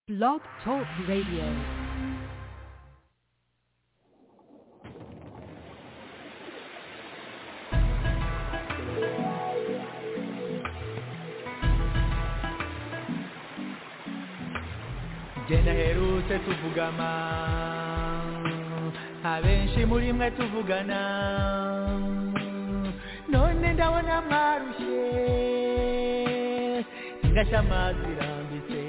Blog Talk Radio. genda herutse tuvugana abenshi muri mwe tuvugana none ndabona mwarushye ingashya amazi irambitse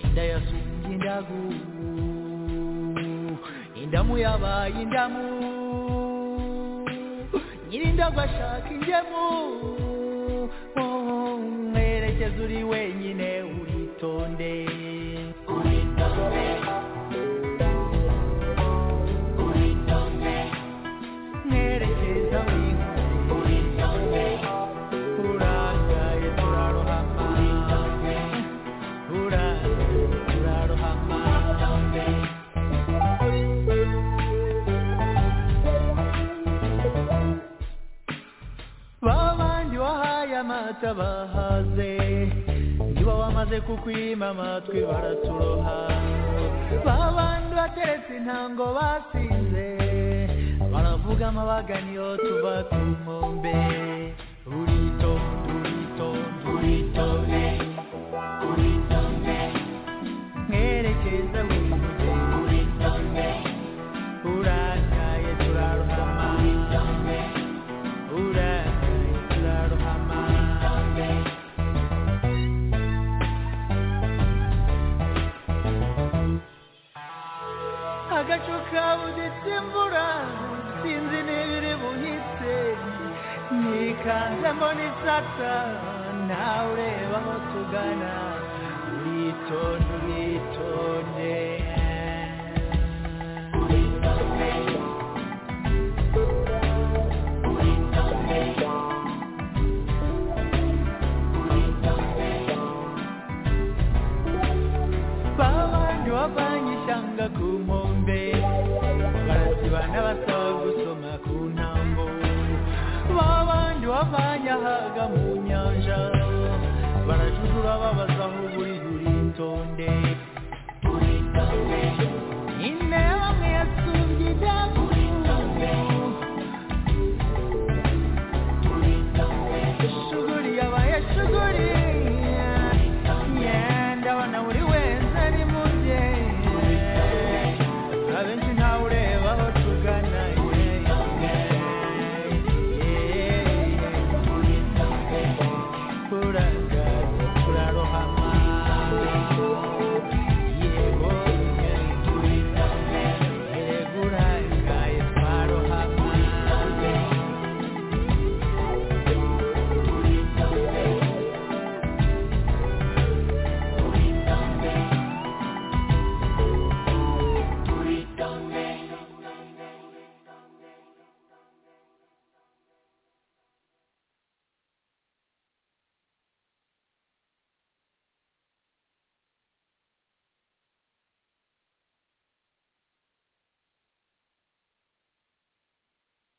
inda yasumbye indagu indamu yabaye indamu nyirindagu ashaka ingemu mwerekeza uri wenyine uritonde mwerekeza wihuse urangaye turarohama urangaye turarohama babandi wahaye amata bahaze niba wamaze kukwima amatwi baraturoha babandi bateretse intango basinze baravuga amabagani yo tuva ku nkombe uritonde uritonde uritonde uritonde mwerekeza wimuge uritonde urangaye turarohama uritonde urangaye turarohama agacu kabuditse imvura sinzi n'ibiri buhitse nikanze mbona isata nawe ureba aho tugana uritonde uritonde babandi bavanye ishyanga ku nkombe barazibana basaba gusoma ku ntambo babandi bavanye ahaga mu nyanja barajurura babaza aho buri uritonde intebe amwe yasumbye idamu shuguri yabaye shuguri ndabona buri wese ari mu bye abenshi ntawe ureba aho tugana turagaye turarohama yego yego uragaye twarohama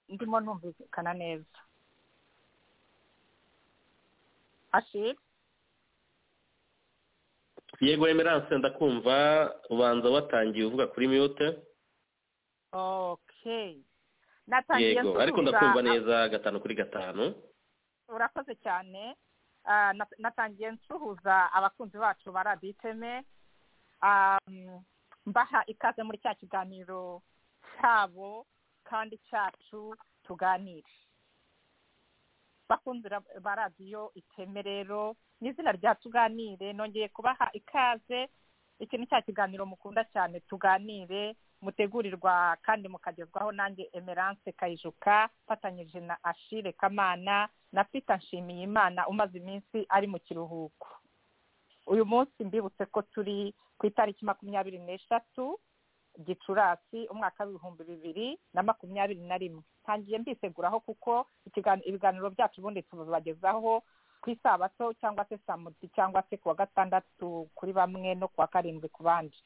ndimo numvikana neza ashiri yego emerance ndakumva ubanza watangiye uvuga kuri mute okay natangiye yego ariko nsubiza- ndakumva neza gatanu kuri gatanu urakoze cyane Ah, na- natangiye nsuhuza abakunzi bacu ba radiyo iteme Ah, mm, mbaha ikaze muri cya kiganiro cyabo kandi cyacu tuganire bakunzi ra- ba radiyo iteme rero ni izina rya tuganire nongeye kubaha ikaze iki ni cya kiganiro mukunda cyane tuganire mutegurirwa kandi mukagezwaho nanjye emerance kayijuka mfatanyije na ashire kamana na pita nshimiyimana umaze iminsi ari mu kiruhuko uyu munsi mbibutse ko turi ku itariki makumyabiri n'eshatu gicurasi umwaka w'ibihumbi bibiri na makumyabiri na rimwe ntangiye mbiseguraho kuko ikigan- ibiganiro byacu ubundi tubagezaho ku isabato cyangwa se saa mudi cyangwa se ku wa gatandatu kuri bamwe no ku wa karindwi ku bandi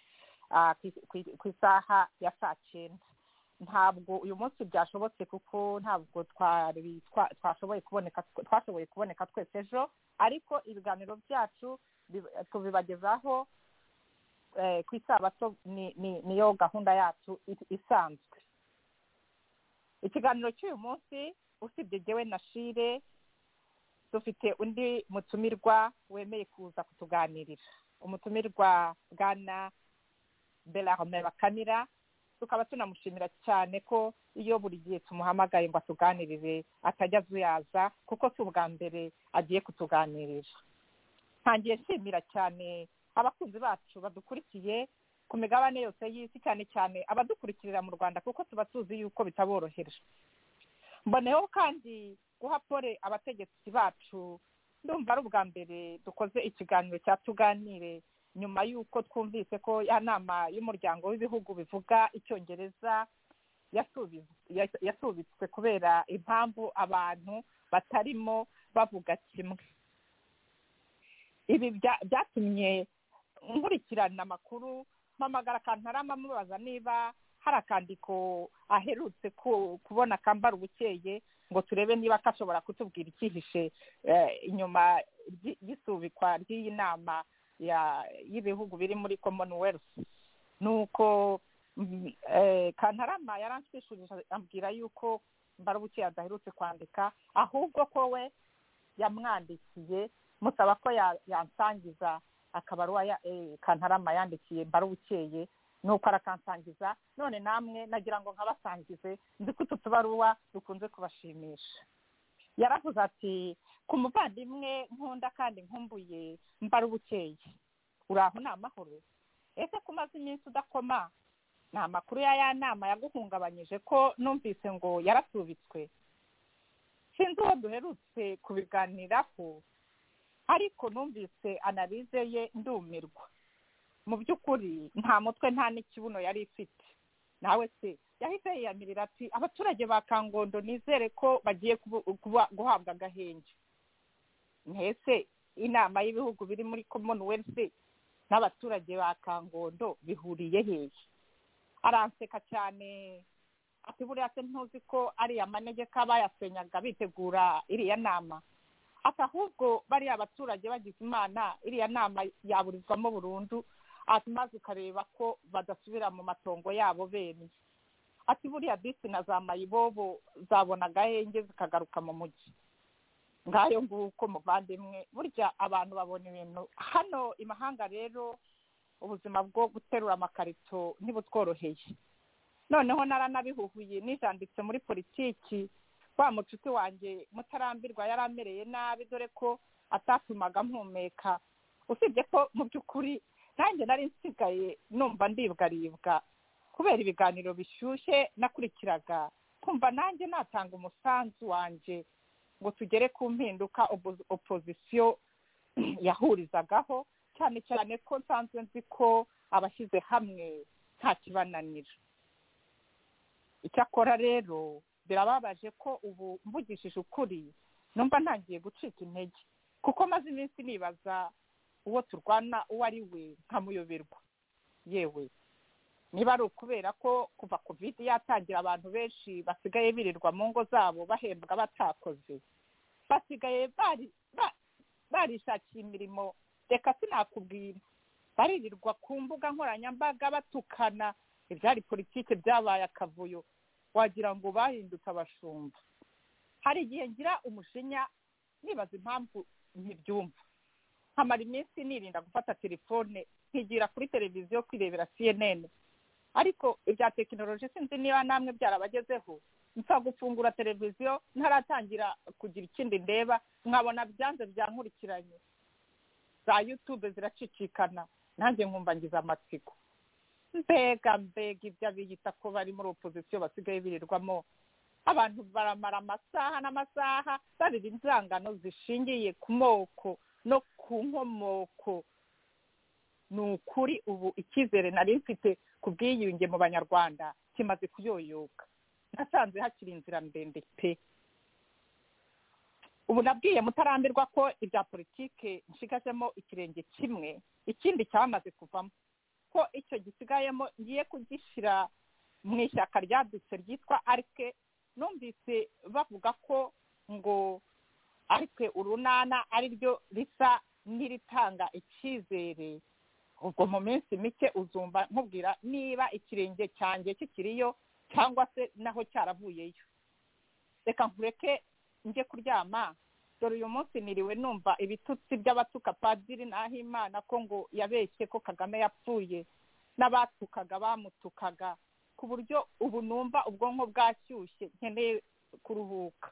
ah, ku- ku- ku isaha ya saa cyenda ntabwo uyu munsi byashobotse kuko ntabwo twari twa- twashoboye kuboneka twashoboye kuboneka twese ejo ariko ibiganiro byacu bi- tubibagezaho eh, ku isabato ni- ni- niyo gahunda yacu i- isanzwe ikiganiro cy'uyu munsi usibye jyewe na shire dufite undi mutumirwa wemeye kuza kutuganirira umutumirwa bwana berarme bakamira tukaba tunamushimira cyane ko iyo buri gihe tumuhamagaye ngo atuganirire atajya azuyaza kuko si ubwa mbere agiye kutuganirira ntangiye nshimira cyane abakunzi bacu badukurikiye ku migabane yose y'isi cyane cyane abadukurikirira mu rwanda kuko tuba tuzi yuko bitaborohera mboneyeho kandi guha pole abategetsi bacu ndumva ari ubwa mbere dukoze ikiganiro cya tuganire nyuma y'uko twumvise ko ya nama y'umuryango w'ibihugu bivuga icyongereza yasubiz- yas- yasubitswe kubera impamvu abantu batarimo bavuga kimwe ibi bya- byatumye nkurikirana amakuru mpamagara kantarama mubaza niba hari akandiko aherutse ku- kubona kambara ubukeye ngo turebe niba kashobora kutubwira icyihishe eh, inyuma ry'i- y'isubikwa ry'iyi nama ya- y'ibihugu biri muri commonwealth nuko mm, eh, kantarama yaranshishurije ambwira yuko mbara ubukeye adaherutse kwandika ahubwo ko we yamwandikiye musaba ko ya- yansangiza akabaruwa ya- eh, kantarama yandikiye mbara ubukeye nuko arakansangiza none namwe nagira ngo nkabasangize nzi ko utu tubaruwa dukunze kubashimisha yaravuze ati ku muvandimwe nkunda kandi nkumbuye mbara ubukeye uraho ni amahoro ese ko umaze iminsi udakoma ni amakuru ya ya nama yaguhungabanyije ko numvise ngo yarasubitswe sinzi uwo duherutse kubiganiraho ariko numvise analize ye ndumirwa mu by'ukuri nta mutwe nta n'ikibuno yari ifite nawe se yahise yiyamirira ati abaturage ba kangondo nizere ko bagiye kubu- kuba- guhabwa agahenge mbese inama y'ibihugu biri muri commonwealth n'abaturage ba kangondo bihuriye hehe aranseka cyane ati buriya se ntuzi ko ariya manegeka bayasenyaga bitegura iriya nama ati ahubwo bariya abaturage bagize imana iriya nama yaburizwamo burundu ati maze ukareba ko badasubira mu matongo yabo bene ati buriya bisi na za mayibobo zabona agahenge zikagaruka mu mujyi ngayo nguko muvandimwe burya abantu babona ibintu hano imahanga rero ubuzima bwo guterura amakarito ntibutworoheye noneho naranabihuhuye nijanditse muri politiki wa mucuti wanjye mutarambirwa yari amereye nabi dore ko atatumaga mpumeka usibye ko mu by'ukuri nanjye nari nsigaye numva ndibwaribwa kubera ibiganiro bishyushye nakurikiraga kumva nanjye natanga umusanzu wanjye ngo tugere ku mpinduka opo- opozisiyo yahurizagaho cyane cyane ko nsanzwe nzi ko abashyize hamwe nta kibananira icyakora rero birababaje ko ubu mvugishije ukuri numva ntangiye gucika intege kuko maze iminsi nibaza uwo turwana uwo ari we nkamuyoberwa yewe niba ari ukubera ko kuva kovide yatangira abantu benshi basigaye birirwa mu ngo zabo bahembwa batakoze basigaye bari ba- barishakiye imirimo reka sinakubwira baririrwa ku mbuga nkoranyambaga batukana ibyari politiki byabaye akavuyo wagira ngo bahindutse abashumba hari igihe ngira umujinya nibaza impamvu ntibyumva nkamara iminsi nirinda gufata telefone nkigira kuri televiziyo kwirebera cnn ariko ibya tekinoloji sinzi niba namwe byarabagezeho nsa gufungura televiziyo ntaratangira kugira ikindi ndeba nkabona byanze byankurikiranye za yutube ziracicikana nanjye nkumva ngize amatsiko mbega mbega ibyo abiyita ko bari muri opozisiyo basigaye birirwamo abantu baramara amasaha n'amasaha barira inzangano zishingiye ku moko no ku nkomoko ni ukuri ubu icyizere nari mfite ku bwiyunge mu banyarwanda kimaze kuyoyoka nasanze hakiri inzira ndende pe ubu nabwiye mutarambirwa ko ibya politike nshigazemo ikirenge kimwe ikindi cyamaze kuvamo ko icyo gisigayemo ngiye kugishyira mu ishyaka ryadutse ryitwa arike numvise bavuga ko ngo arike urunana ari ryo risa n'iritanga icyizere ubwo mu minsi mike uzumva nkubwira niba ikirenge cyanjye kikiriyo cyangwa se naho cyaravuyeyo reka nkureke njye kuryama dore uyu munsi niriwe numva ibitutsi by'abatuka padiri n'ahimana ko ngo yabeshye ko kagame yapfuye n'abatukaga bamutukaga ku buryo ubu numva ubwonko bwashyushye nkeneye kuruhuka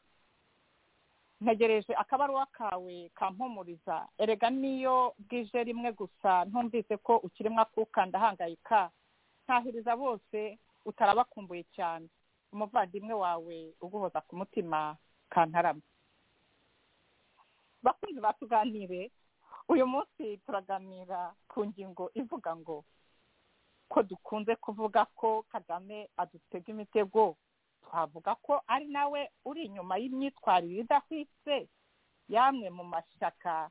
ntegereje akabaruwa kawe kampumuriza erega niyo bwije rimwe gusa ntumvise ko ukirimo akuka ndahangayika ntahiriza bose utarabakumbuye cyane umuvandimwe wawe uguhoza ku mutima kantarama bakunzi batuganire uyu munsi turaganira ku ngingo ivuga ngo ko dukunze kuvuga ko kagame adutega imitego twavuga ko ari nawe uri inyuma y'imyitwarire idahwitse yamwe mu mashyaka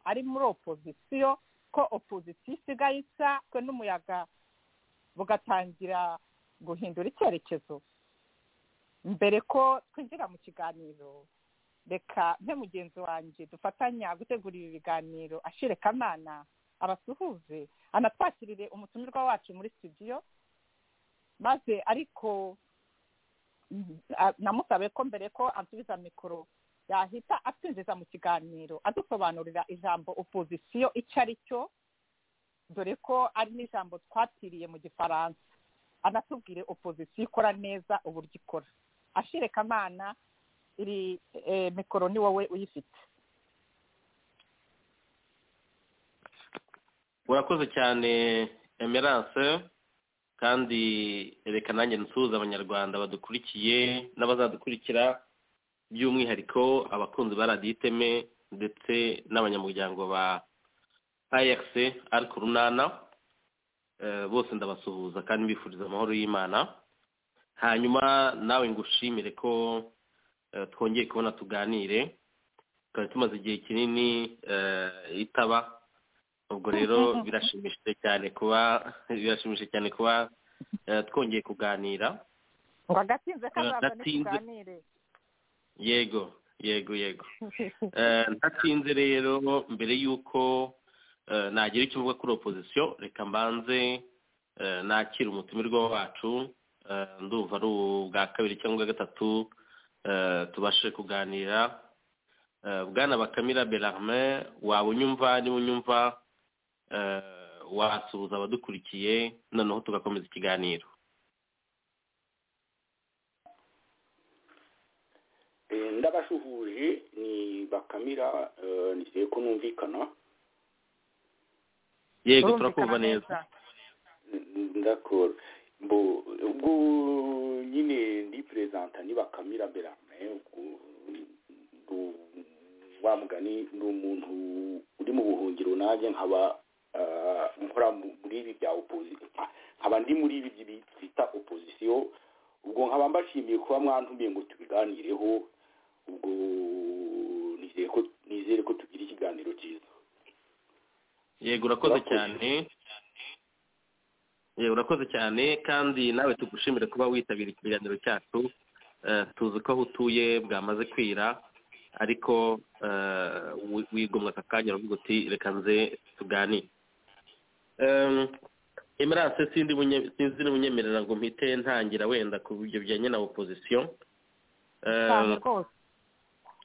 ari muri opozisiyo ko opozisiyo isigaye isatwe n'umuyaga bugatangira guhindura icyerekezo mbere ko twinjira mu kiganiro reka nte mugenzi wanjye dufatanya gutegura ibi biganiro ashire kamana abasuhuze anatwakirire umutumirwa wacu muri studio maze ariko namusabe ko mbere ko asubiza mikoro yahita atwinjiza mu kiganiro adusobanurira ijambo opozisiyo icyo ari cyo dore ko ari n'ijambo twatiriye mu gifaransa anatubwire opozisiyo ikora neza uburyo ikora ashire kamana iri mikoro ni wowe uyifite urakoze cyane emerance kandi reka nanjye nsuhuza abanyarwanda badukurikiye n'abazadukurikira by'umwihariko abakunzi ba radiyo iteme ndetse n'abanyamuryango ba ayakisi ari ku runana bose ndabasuhuza kandi mbifuriza amahoro y'imana hanyuma nawe ngushimire ko twongeye kubona tuganire twari tumaze igihe kinini itaba ubwo rero birashimishije cyane kuba birashimishije cyane kuba twongeye kuganira wagatinze kazaza Ntatinze. n'ituganire yego yego yego Eh, ntatinze rero mbere y'uko eh, nagira icyo mvuga kuri opozisiyo reka mbanze eh, nakire umutumirwa wacu Eh, ndumva ari ubwa kabiri cyangwa ubwa gatatu eh, tubashije kuganira Eh, bwana bakamira berarme waba unyumva niba unyumva eh, wasuhuza abadukurikiye noneho tugakomeza ikiganiro Eh, ndabashuhuje ni bakamira eh, nizeye ko numvikana yego Urumvikana turakumva neza N- ndakora bo ubwo nyine ndiperezanta ni bakamira berame ubwo ndu- wa mugani ni umuntu uri mu buhungiro nanjye nkaba ah, nkora mu- muri ibi bya opozisiyo nkaba ndi muri ibi byi- byita opozisiyo ubwo nkaba mbashimiye kuba mwantumiye ngo tubiganireho ubwo nizeye ko nizere ko tugira ikiganiro cyiza yego urakoze Urakoze. cyane yego urakoze cyane kandi nawe tugushimire kuba witabira ikiganiro cyacu Eh, tuzi ko aho utuye bwamaze kwira ariko eh, wi- wigomwa aka kanya uravuga uti reka nze tuganire Em, emerance sindi bunye- sinzi n'ubunyemerera ngo mpite ntangira wenda ku byo bijyanye na opozisiyo Em, cyane rwose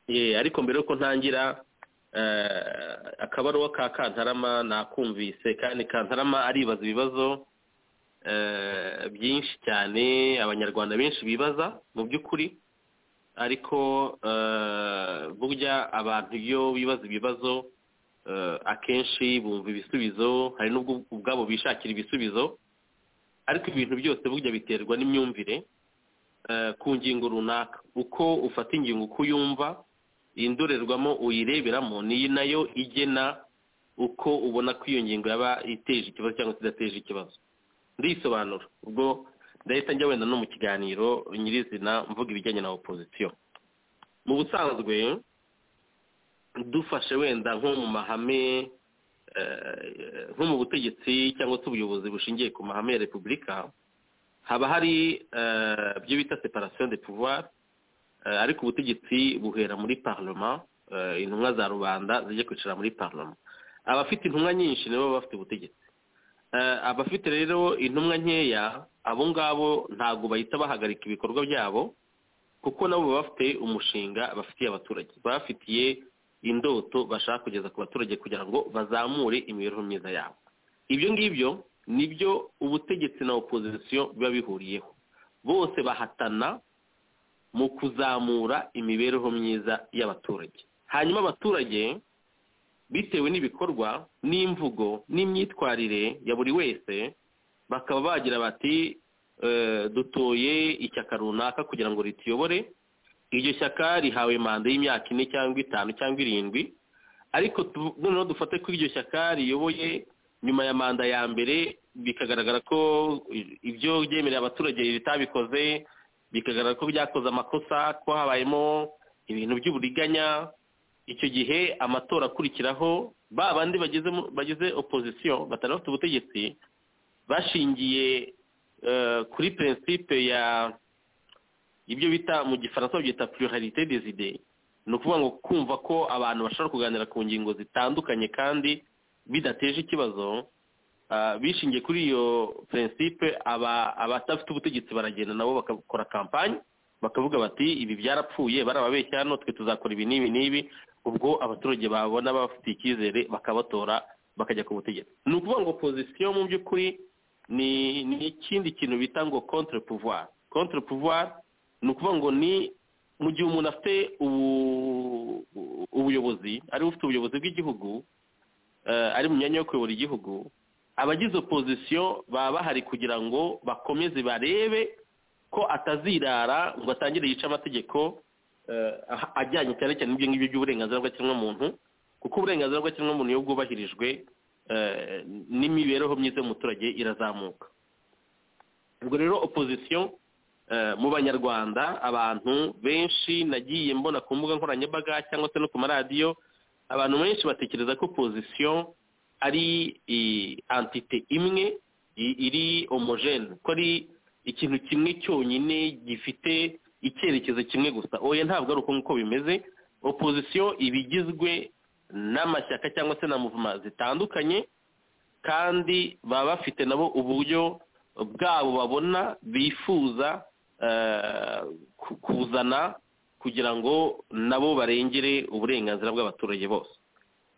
Ye, ariko mbere yuko ntangira eh, akabaruwa ka kantarama nakumvise kandi kantarama aribaza ibibazo eh, byinshi cyane abanyarwanda benshi bibaza mu by'ukuri ariko eh, burya abantu iyo bibaza ibibazo eh, akenshi bumva ibisubizo hari n'ubwo ubwabo bishakira ibisubizo ariko ibintu byose burya biterwa n'imyumvire eh, ku ngingo runaka uko ufata ingingo uko uyumva indorerwamo uyireberamo niyo nayo igena uko ubona ko iyo ngingo yaba iteje ikibazo cyangwa se idateje ikibazo ndisobanura ubwo ndahita njya wenda no mu kiganiro nyirizina mvuga ibijyanye na opozisiyo mu busanzwe dufashe wenda nko mu mahame eh, nko mu butegetsi cyangwa se ubuyobozi bushingiye ku mahame ya repubulika haba hari eh, ibyo bita separation de pouvoir Eh, ariko ubutegetsi buhera muri parlement eh, intumwa za rubanda zijya kwicara muri parlement abafite intumwa nyinshi nibo baba bafite ubutegetsi Eh, abafite rero intumwa nkeya abo ngabo ntabwo bahita bahagarika ibikorwa byabo kuko nabo baba bafite umushinga bafitiye abaturage baba bafitiye indoto bashaka kugeza ku baturage kugira ngo bazamure imibereho myiza yabo ibyo ngibyo nibyo ubutegetsi na opozisiyo biba bihuriyeho bose bahatana mu kuzamura imibereho myiza y'abaturage hanyuma abaturage bitewe n'ibikorwa n'imvugo n'imyitwarire ya buri wese bakaba bagira bati "Eh, dutoye ishyaka runaka kugira ngo rituyobore iryo shyaka rihawe manda y'imyaka ine cyangwa itanu cyangwa irindwi ariko tu- noneho dufate ko iryo shyaka riyoboye nyuma ya manda ya mbere bikagaragara ko i- ibyo byemerera abaturage ritabikoze bikagaragara ko byakoze amakosa ko habayemo ibintu by'uburiganya icyo gihe amatora akurikiraho ba bandi bageze mu- bagize opozisiyo batari bafite ubutegetsi bashingiye eh, kuri prinsipe ya ibyo bita mu gifaransa babyita pluralité des idées ni ukuvuga ngo kumva ko abantu bashobora kuganira ku ngingo zitandukanye kandi bidateje ikibazo ah, bishingiye kuri iyo prinsipe aba- abadafite ubutegetsi baragenda nabo bakakora kampanye bakavuga bati ibi byarapfuye barababeshya hano twe tuzakora ibi n'ibi n'ibi ubwo abaturage babona bafitiye icyizere bakabatora bakajya ku butegetsi ni ukuvuga ngo opozisiyo mu by'ukuri ni ni ikindi kintu bita ngo contre pouvoir contre pouvoir ni ukuvuga ngo ni mu gihe umuntu afite ubu- ubuyobozi ari ufite ubuyobozi bw'igihugu eh, ari mu myanya yo kuyobora igihugu abagize opozisiyo baba bahari kugira ngo bakomeze barebe ko atazirara ngo atangire yice amategeko eh, ah- ajyanye cyane cyane n'ibyo ngibyo by'uburenganzira bw'ikiremwamuntu kuko uburenganzira bw'ikiremwamuntu iyo bwubahirijwe eh, n'imibereho myiza y'umuturage irazamuka ubwo rero opozisiyo eh, mu banyarwanda abantu benshi nagiye mbona ku mbuga nkoranyambaga cyangwa se no ku maradiyo abantu benshi batekereza ko opozisiyo ari eh, antite imwe i- iri homogene ko ari ikintu kimwe cyonyine gifite icyerekezo kimwe gusa oya ntabwo ari uko nguko bimeze opozisiyo iba igizwe n'amashyaka cyangwa se na muvuma zitandukanye kandi baba bafite nabo uburyo bwabo babona bifuza eh, ku- kuzana kugira ngo nabo barengere uburenganzira bw'abaturage bose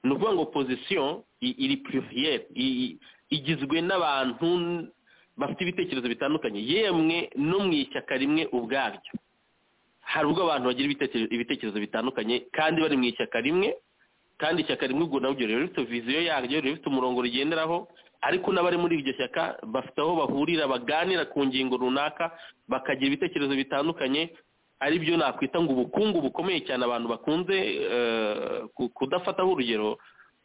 ni ukuvuga ngo opozisiyo i- iri pluriel i- i- igizwe n'abantu bafite ibitekerezo bitandukanye yemwe no mu ishyaka rimwe ubwaryo hari ubwo abantu bagira ibitekerezo- ibitekerezo bitandukanye kandi bari mu ishyaka rimwe kandi ishyaka rimwe ubwo naryo riba rifite viziyo yaryo riba rifite umurongo rigenderaho ariko n'abari muri iryo shyaka bafite aho bahurira baganira ku ngingo runaka bakagira ibitekerezo bitandukanye ari byo nakwita ngo ubukungu bukomeye cyane abantu bakunze eh, ku- kudafataho urugero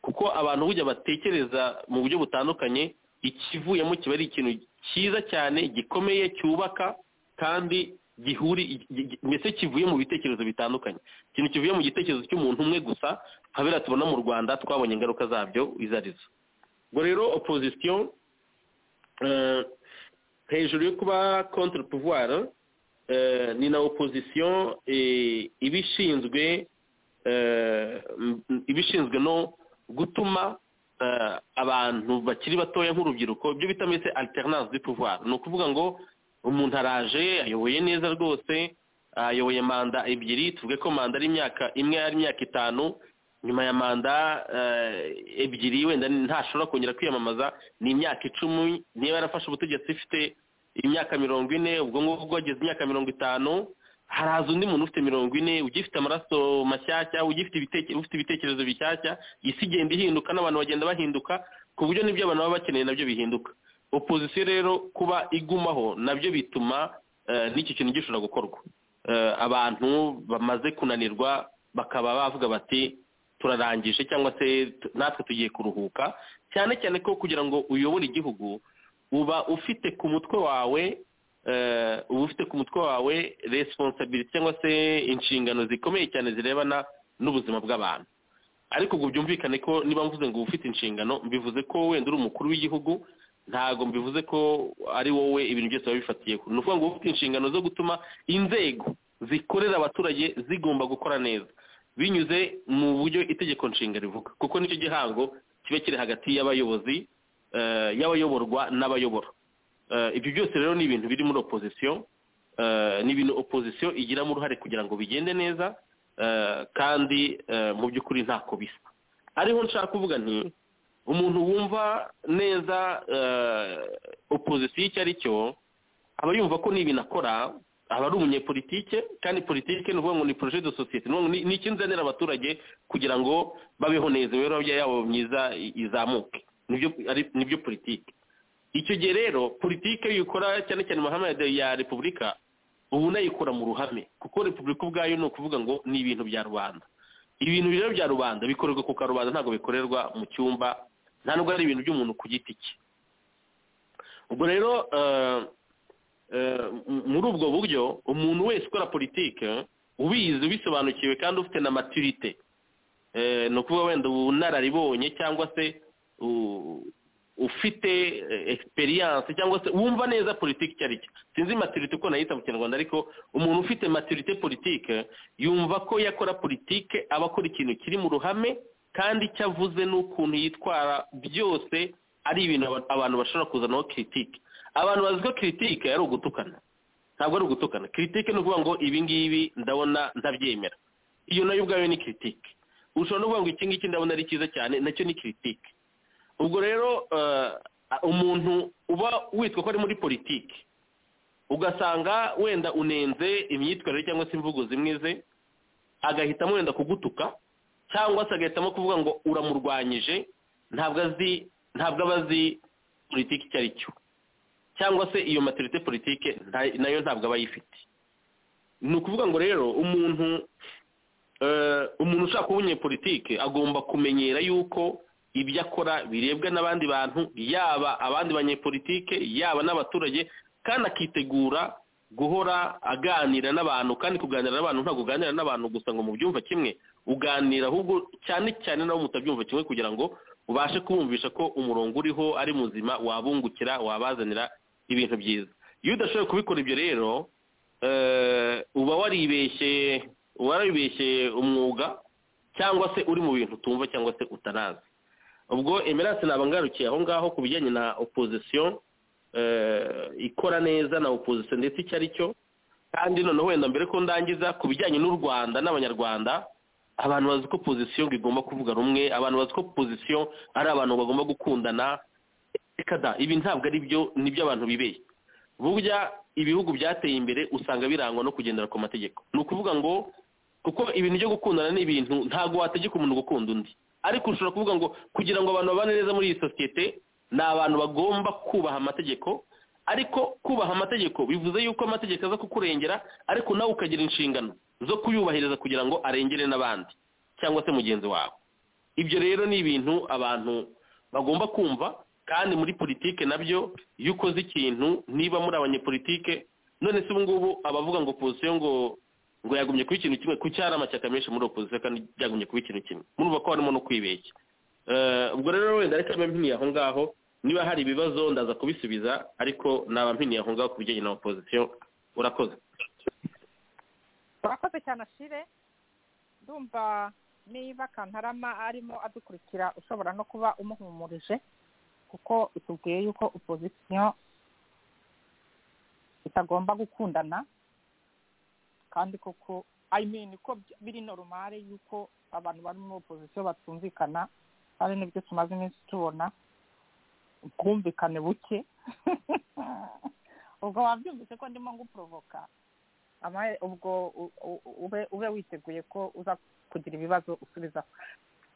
kuko abantu burya batekereza mu buryo butandukanye ikivuyemo kiba ari ikintu cyiza cyane gikomeye cyubaka kandi gihuri gi- gi- mbese kivuye mu bitekerezo bitandukanye ikintu kivuye mu gitekerezo cy'umuntu umwe gusa nka biriya tubona mu rwanda twabonye ingaruka zabyo izo ari zo ubwo rero opozisiyo eh, hejuru yo kuba contre pouvoir eh, ni na opozisiyo eh, iba ishinzwe eh, m- m- iba ishinzwe no gutuma eh, abantu bakiri batoya nk'urubyiruko ibyo bita mbese alternance du pouvoir ni ukuvuga ngo umuntu araje ayoboye neza rwose ayoboye manda ebyiri tuvuge ko manda ari imyaka imwe ari imyaka itanu nyuma ya manda eh, ebyiri wenda ntashobora kongera kwiyamamaza ni imyaka icumi niba yarafashe ubutegetsi ifite imyaka mirongo ine ubwo ngubwo ageze imyaka mirongo itanu haraza undi muntu ufite mirongo ine ugifite amaraso mashyashya ugifite ibiteke- ufite ibitekerezo bishyashya isi igenda ihinduka n'abantu bagenda bahinduka ku buryo n'ibyo abantu baba bakeneye nabyo bihinduka opozisiyo rero kuba igumaho nabyo bituma eh, n'iki kintu gishobora gukorwa Eh, abantu bamaze kunanirwa bakaba bavuga bati turarangije cyangwa se tu- natwe tugiye kuruhuka cyane cyane ko kugira ngo uyobore igihugu uba ufite ku mutwe wawe eh, uba ufite ku mutwe wawe resiponsabiriti cyangwa se inshingano zikomeye cyane zirebana n'ubuzima bw'abantu ariko ubwo byumvikane ko niba mvuze ngo uba ufite inshingano mbivuze ko wenda uri umukuru w'igihugu ntabwo mbivuze ko ari wowe ibintu byose biba bifatiyeho ni ukuvuga ngo uba ufite inshingano zo gutuma inzego zikorera abaturage zigomba gukora neza binyuze mu buryo itegeko nshinga rivuga kuko nicyo gihango kibe kiri hagati y'abayobozi eh, y'abayoborwa n'abayobora Eh, ibyo byose rero ni ibintu biri muri opozisiyo eh, ni ibintu opozisiyo igiramo uruhare kugira ngo bigende neza eh, kandi eh, mu by'ukuri ntako bisa ariho nshaka kuvuga nti umuntu wumva neza eh, opozisiyo icyo ari cyo aba yumva ko n'ibintu akora aba ari umunyepolitike kandi politike ni ukuvuga ngo ni projet de societe ni ukuvuga ngo ni- ni ikinzanira abaturage kugira ngo babeho neza imibereho yabo myiza i- izamuke nibyo ari- nibyo politike icyo gihe rero politike yikora cyane cyane mu mahame ya- ya repubulika ubu unayikora mu ruhame kuko repubulika ubwayo ni ukuvuga ngo ni ibintu bya rubanda ibintu rero bya rubanda bikorerwa ku karubanda ntabwo bikorerwa mu cyumba nta nubwo ari ibintu by'umuntu ku giti cye ubwo rero eh, eh, m- muri ubwo buryo umuntu wese ukora politike ubizi ubisobanukiwe kandi ufite na maturite Eh, ni ukuvuga wenda ubunararibonye cyangwa se u- ufite egisperiyanse cyangwa se wumva neza politiki icyo ari cyo sinzi maturite uko nayita mu kinyarwanda ariko umuntu ufite maturite politike yumva ko yakora politike aba akora ikintu kiri mu ruhame kandi icyo avuze n'ukuntu yitwara byose ari ibintu aba- abantu bashobora kuzanaho kiritike abantu bazi ko kiritike ari ugutukana ntabwo ari ugutukana kiritike ni ukuvuga ngo ibi ngibi ndabona ntabyemera iyo nayo ubwayo ni kiritike ushobora no kuvuga ngo iki ngiki ndabona ari cyiza cyane nacyo ni kiritike ubwo rero eh, umuntu uba witwa ko ari muri politiki ugasanga wenda unenze imyitwarire cyangwa se imvugo zimwe ze agahitamo wenda kugutuka cyangwa se agahitamo kuvuga ngo uramurwanyije ntabwo azi ntabwo aba azi politiki icyo ari cyo cyangwa se iyo maturite politike nta- nayo ntabwo aba ayifite ni ukuvuga ngo rero umuntu eh, umuntu ushaka kuba umunyepolitike agomba kumenyera yuko ibyo akora birebwa n'abandi bantu yaba abandi banyepolitike yaba n'abaturage kandi akitegura guhora aganira n'abantu kandi kuganira n'abantu ntabwo uganira n'abantu gusa ngo mubyumva kimwe uganira ahubwo cyane cyane nabo mutabyumva kimwe kugira ngo ubashe kubumvisha ko umurongo uriho ari muzima wabungukira wabazanira ibintu byiza iyo udashoboye kubikora ibyo rero eh, uba waribeshye uba waribeshye umwuga cyangwa se uri mu bintu utumva cyangwa se utanazi ubwo emerance ntabwo ngarukiye aho ngaho ku bijyanye na opozisiyo eh, ikora neza na opozisiyo ndetse icyo ari cyo kandi noneho wenda mbere ko ndangiza ku bijyanye n'u rwanda n'abanyarwanda abantu bazi ko pozisiyo ngo igomba kuvuga rumwe abantu bazi ko pozisiyo ari abantu bagomba gukundana reka da ibi ntabwo ari byo nibyo abantu bibeye burya ibihugu byateye imbere usanga birangwa no kugendera ku mategeko ni ukuvuga ngo kuko ibintu byo gukundana ni ibintu ntabwo wategeka umuntu gukunda undi ariko ushobora kuvuga ngo kugira ngo abantu babane neza muri iyi sosiyete ni abantu bagomba kubaha amategeko ariko kubaha amategeko bivuze yuko amategeko aza kukurengera ariko nawe ukagira inshingano zo kuyubahiriza kugira ngo arengere n'abandi cyangwa se mugenzi wawe ibyo rero ni ibintu abantu bagomba kumva kandi muri politike nabyo iyo ukoze ikintu niba muri abanyepolitike none se ubu ngubu abavuga ngo opozisiyo ngo ngo yagumye kuba ikintu kimwe ku cyari amashyaka menshi muri opozisiyo kandi byagumye kuba ikintu kimwe murumva ko harimo no kwibeshya Eh, ubwo rero wenda reka mbe mpiniye aho ngaho niba hari ibibazo ndaza kubisubiza ariko naba mpiniye aho ngaho ku bijyanye na opozisiyo urakoze urakoze cyane ashire ndumva niba kantarama arimo adukurikira ushobora no kuba umuhumurije kuko itubwiye yuko opozisiyo itagomba gukundana kandi koko i mean ko by- biri normale yuko abantu bari muri opozisiyo batumvikana ari nibyo tumaze iminsi tubona ubwumvikane buke ubwo wabyumvise ko ndimo nguporovoka amaye ubwo u- u- ube ube witeguye ko uza kugira ibibazo usubiza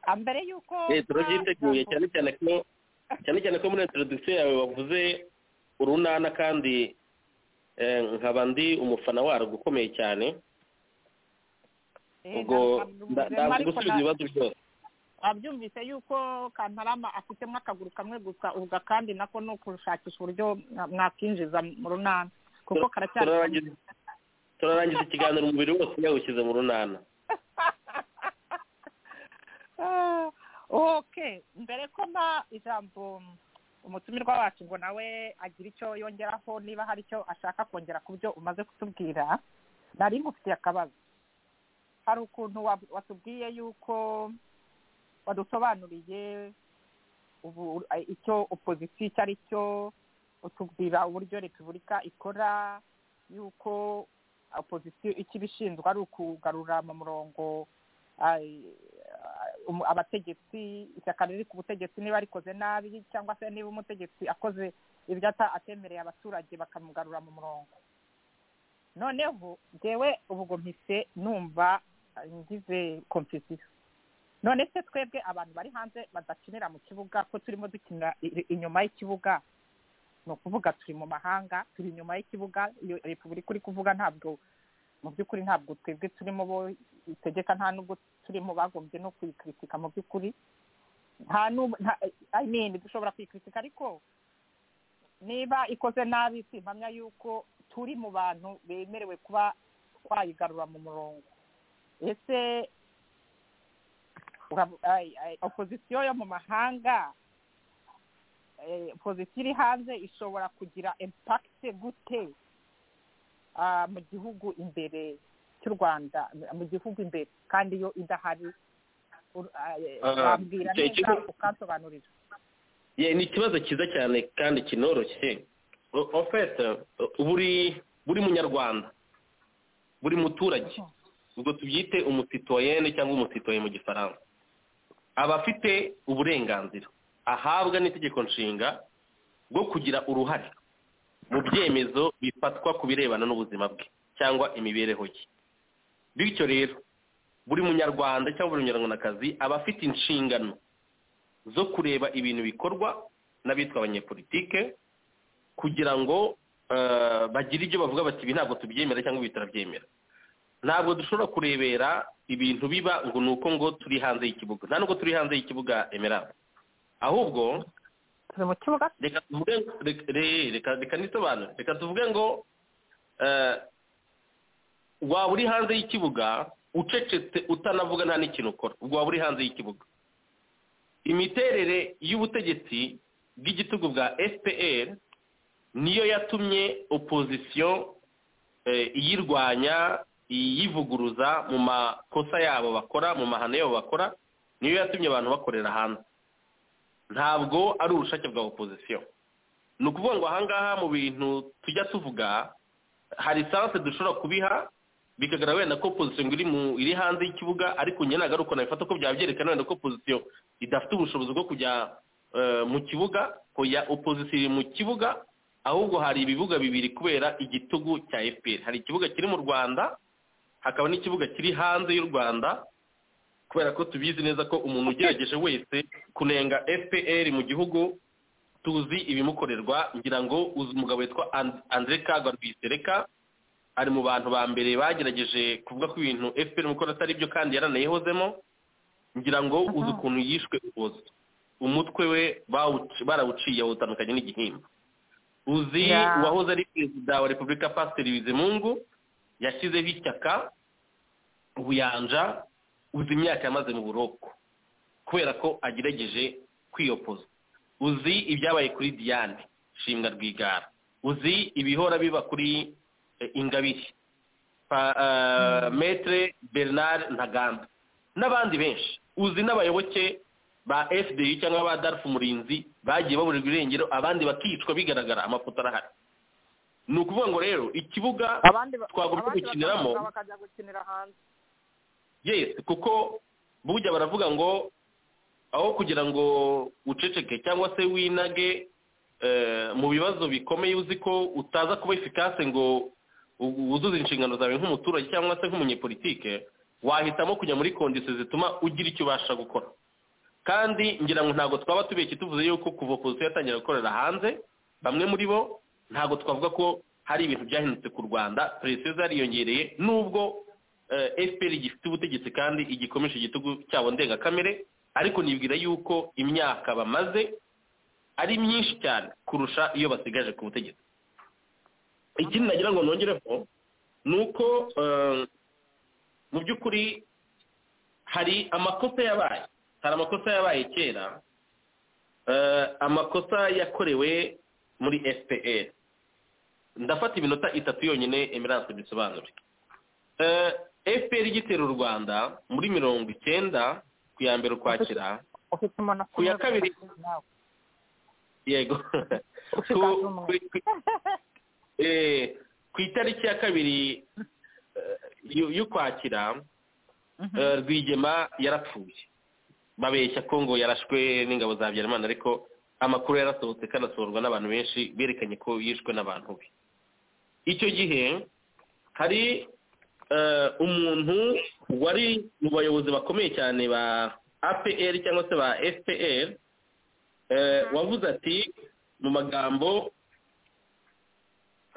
Ah, mbere y'uko eh turabyiteguye nta- cyane cyane ko cyane cyane ko muri introduction yawe wavuze urunana kandi eh, nkaba ndi umufana warwo ukomeye cyane Eh, ubwo nda- nda- ndaza ariko gusubiza na- ibibazo byose wabyumvise yuko kantarama afitemo akaguru kamwe gusa ubwo kandi nako ni ukushakisha uburyo mwa- mwakinjiza mu runana kuko karacyari turarangiza turarangiza ikiganiro umubiri wose yawushyize mu runana Ah, okay mbere ko mba ijambo umutumirwa wacu ngo nawe agira icyo yongeraho niba hari icyo ashaka kongera ku byo umaze kutubwira nari mufitiye akabazo hari ukuntu wa- watubwiye yuko wadusobanuriye ubu icyo opozisiyo icyo ari cyo utubwira uburyo repubulika ikora yuko opozisiyo icyo ibishinzwe ari ukugarura mu murongo ay- um- abategetsi ishyaka riri ku butegetsi niba rikoze nabi cyangwa se niba umutegetsi akoze ibyo ata- atemereye abaturage bakamugarura mu murongo noneho ngewe ubwo mpise numva eh, ngize konfisiyo none se twebwe abantu bari hanze badakinira mu kibuga ko turimo dukina i- inyuma y'ikibuga ni ukuvuga turi mu mahanga turi inyuma y'ikibuga iyo repubulika uri kuvuga ntabwo mu by'ukuri ntabwo twebwe turimo bo itegeka nta nubwo turimo bagombye no kuyikritika mu by'ukuri nta n'ubu nta- I mean dushobora kuyikritika ariko niba ikoze nabi si impamya yuko turi mu bantu bemerewe kuba twayigarura mu murongo ese urabu- ay- ay, opozisiyo yo mu mahanga eh, opozisiyo iri hanze ishobora kugira impakite gute ah, mu gihugu imbere cy'u rwanda mu gihugu imbere kandi iyo idahari ur- ah, eh, Ah, wambwira icyo- neza ikigo- ukansobanurira Ye, ni ikibazo cyiza cyane kandi kinoroshye O- en fait uh, buri buri munyarwanda buri muturage ubwo tubyite umusitoyene cyangwa umusitoye mu gifaransa aba afite uburenganzira ahabwa n'itegeko nshinga bwo kugira uruhare mu byemezo bifatwa ku birebana n'ubuzima bwe cyangwa imibereho ye bityo rero buri munyarwanda cyangwa buri munyarwandakazi aba afite inshingano zo kureba ibintu bikorwa n'abitwa abanyepolitike kugira ngo eh, bagire ibyo bavuga bati ibi ntabwo tubyemera cyangwa ibi turabyemera ntabwo dushobora kurebera ibintu biba ngo ni uko ngo turi hanze y'ikibuga nta nubwo turi hanze y'ikibuga emerald ahubwo turi mu kibuga reka tuvuge reka- re- reka reka nisobanure reka tuvuge ngo eh, waba uri hanze y'ikibuga ucecetse utanavuga nta n'ikintu ukora ubwo waba uri hanze y'ikibuga imiterere y'ubutegetsi bw'igitugu bwa fpr niyo yatumye opozisiyo eh, iyirwanya iyivuguruza mu makosa yabo bakora mu mahano yabo bakora niyo yatumye abantu bakorera hanze ntabwo ari ubushake bwa opozisiyo ni ukuvuga ngo ahangaha mu bintu tujya tuvuga hari sanse dushobora kubiha bikagaragara wenda ko opozisiyo ngo iri mu- iri hanze y'ikibuga ariko njye ntabwo ari uko nabifata ko byaba byerekana wenda ko opozisiyo idafite ubushobozi bwo kujya eh, mu kibuga ko ya opozisiyo iri mu kibuga ahubwo hari ibibuga bibiri kubera igitugu cya fpr hari ikibuga kiri mu rwanda hakaba n'ikibuga kiri hanze y'u rwanda kubera ko tubizi neza ko umuntu ugerageje wese kunenga fpr mu gihugu tuzi ibimukorerwa ngira ngo uzi umugabo witwa And- andre kagwa rwisereka ari mu bantu ba mbere bagerageje kuvuga ko ibintu fpr mu gukora atari byo kandi yaranayihozemo ngira ngo uzi ukuntu yishwe ubuzi umutwe we bawuci- barawuciye awutandukanye n'igihimba uzi Yeah. uwahoze ari perezida wa repubulika pasiteri bizimungu yashyizeho ishyaka ubuyanja uzi imyaka yamaze mu buroko kubera ko agerageje kwiyopoza uzi ibyabaye kuri diane shimwa rwigara uzi ibihora biba kuri eh, ingabire Pa- eh, maître bernard ntaganda n'abandi benshi uzi n'abayoboke ba fdi cyangwa ba darf umurinzi bagiye baburirwa irengero abandi bakicwa bigaragara amafoto arahari ni ukuvuga ngo rero ikibuga abandi ba- twagomba abandi gukiniramo- bakazamuka bakajya gukinira hanze yes kuko burya baravuga ngo aho kugira ngo uceceke cyangwa se winage eh, mu bibazo bikomeye uzi ko utaza kuba efikase ngo u- wuzuze inshingano zawe nk'umuturage cyangwa se nk'umunyepolitike wahitamo kujya muri kondisiyo zituma ugira icyo ubasha gukora kandi ngira ngo ntabwo twaba tubeshye tuvuze yuko kuva opozisiyo yatangira gukorera hanze bamwe muri bo ntabwo twavuga ko hari ibintu byahindutse ku rwanda presiyo zariyongereye nubwo fpr gifite ubutegetsi kandi igikomeje igitugu cyabo ndengakamere ariko nibwira yuko imyaka bamaze ari myinshi cyane kurusha iyo basigaje ku butegetsi ikindi nagira ngo nongereho ni uko eh, mu by'ukuri hari amakosa yabaye hari amakosa yabaye kera eh, amakosa yakorewe muri fpr ndafata iminota itatu yonyine emerance bisobanure Eh, fpr igitera u rwanda muri mirongo icyenda ku ya mbere ukwakira ufite umuntu Ku ya kabiri. nawe yego ufite Ku- akazi umwe. ku- ku- eh, ku itariki ya kabiri eh, y'u- y'ukwakira Mhm. eh, rwigema yarapfuye babeshya ko ngo yarashwe n'ingabo za habyarimana ariko amakuru yarasohotse kandi asohorwa n'abantu benshi berekanye ko yishwe n'abantu be icyo gihe hari eh, umuntu wari mu bayobozi bakomeye cyane ba apr cyangwa se ba fpr eh, wavuze ati mu magambo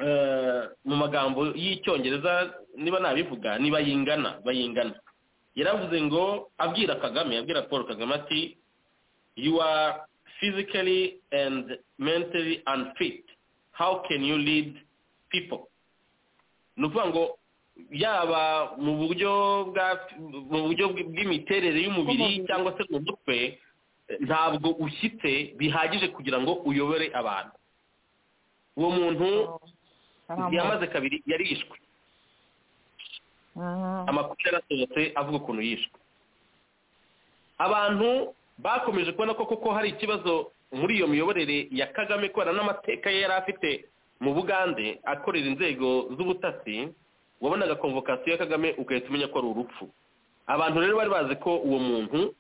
eh, mu magambo y'icyongereza niba nabivuga ni bayingana bayingana yaravuze ngo abwira kagame abwira paul kagame ati you are physically and mentally unfit how can you lead people ni ukuvuga ngo yaba mu buryo bwa mu buryo bw'imiterere y'umubiri Bw'umubiri. cyangwa se mu mutwe ntabwo ushyitse bihagije kugira ngo uyobore abantu uwo muntu Aramo. yamaze kabiri yarishwe Mhm. amakuru yarasohotse avuga ukuntu yishwe abantu bakomeje kubona ko koko hari ikibazo muri iyo miyoborere ya kagame kubera n'amateka ye yari afite mu bugande akorera inzego z'ubutasi wabonaga konvokasiyo ya kagame ugahita umenya ko ari urupfu abantu rero bari bazi ko uwo muntu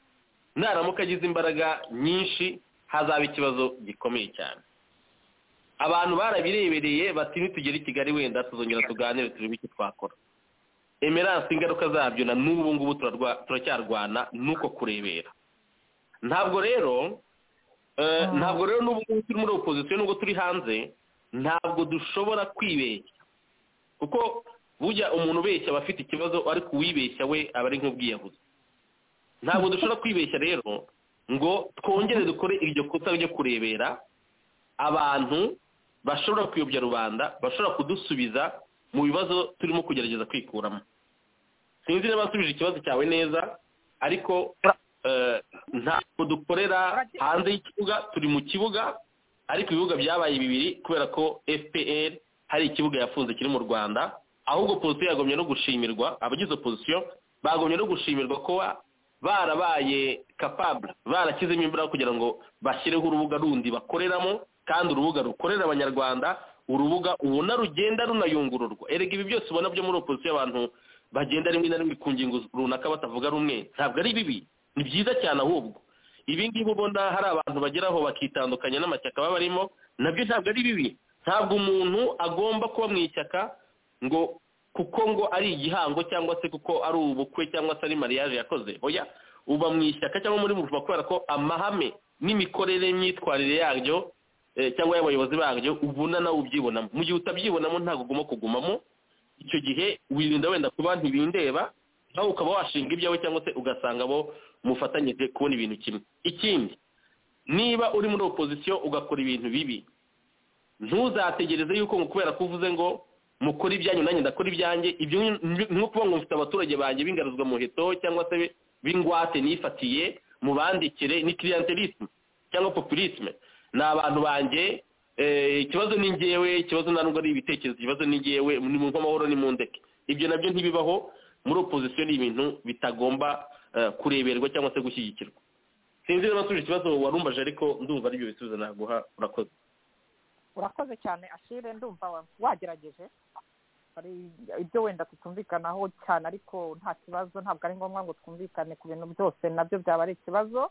naramuka agize imbaraga nyinshi hazaba ikibazo gikomeye cyane abantu barabirebereye bati nitugera i kigali wenda tuzongera tuganire turebe icyo twakora emerance ingaruka zabyo na n'ubu ngubu turarwa- turacyarwana nuko kurebera ntabwo rero eh, Mm. ntabwo rero n'ubu ngubu turi muri opozisiyo nubwo turi hanze ntabwo dushobora kwibeshya kuko burya umuntu ubeshya aba afite ikibazo ariko uwibeshya we aba ari nk'ubwiyahuzi ntabwo dushobora kwibeshya rero ngo twongere dukore iryo kosa ryo kurebera abantu bashobora kuyobya rubanda bashobora kudusubiza mu bibazo turimo kugerageza kwikuramo sinzi niba nsubije ikibazo cyawe neza ariko eh, ntabwo dukorera hanze y'ikibuga turi mu kibuga ariko ibibuga byabaye bibiri kubera ko fpr hari ikibuga yafunze kiri mu rwanda ahubwo pozisiyo yagomye no gushimirwa abagize opozisiyo bagomye no gushimirwa kuba barabaye capable barakizemo imbaraga kugira ngo bashyireho urubuga rundi bakoreramo kandi urubuga rukorera abanyarwanda urubuga ubona rugenda runayungururwa erega ibi byose ubona byo muri opozisiyo abantu bagenda rimwe na rimwe ku ngingo runaka batavuga rumwe ntabwo ari bibi ni byiza cyane ahubwo ibi ngibi ubona hari abantu bageraho bakitandukanya n'amashyaka baba barimo nabyo ntabwo ari bibi ntabwo umuntu agomba kuba mu ishyaka ngo kuko ngo ari igihango cyangwa se kuko ari ubukwe cyangwa se ari mariage yakoze oya uba mu ishyaka cyangwa muri buvuga kubera ko amahame n'imikorere n'imyitwarire yaryo eh, cyangwa y'abayobozi baryo ubona nawe ubyibonamo mu gihe utabyibonamo ntabwo ugomba kugumamo icyo gihe wirinda wenda kuba ntibindeba nawe ukaba washinga ibyawe cyangwa se ugasanga abo mufatanyije kubona ibintu kimwe ikindi niba uri muri opozisiyo ugakora ibintu bibi ntuzategereze yuko ngo kubera ko uvuze ngo mukore ibyanyu nanjye ndakora ibyanjye ibyo ni- ni- ni ukuvuga ngo mfite abaturage banjye b'ingaruzwa muheto cyangwa se b'ingwate nifatiye mubandikire ni clientelisme cyangwa populisme ni abantu banjye eh, ikibazo ni ngewe ikibazo nta nubwo ari ibitekerezo ikibazo ni ngewe ni mu nk'amahoro ni mu ndeke ibyo nabyo ntibibaho muri opozisiyo ni ibintu bitagomba eh, kureberwa cyangwa se gushyigikirwa sinzi niba nsubije ikibazo warumbaje ariko ndumva aribyo bisubizo naguha urakoze urakoze cyane ashire ndumva wa- wagerageje hari ibyo wenda tutumvikanaho cyane ariko nta kibazo ntabwo ari ngombwa ngo twumvikane ku bintu byose nabyo byaba ari ikibazo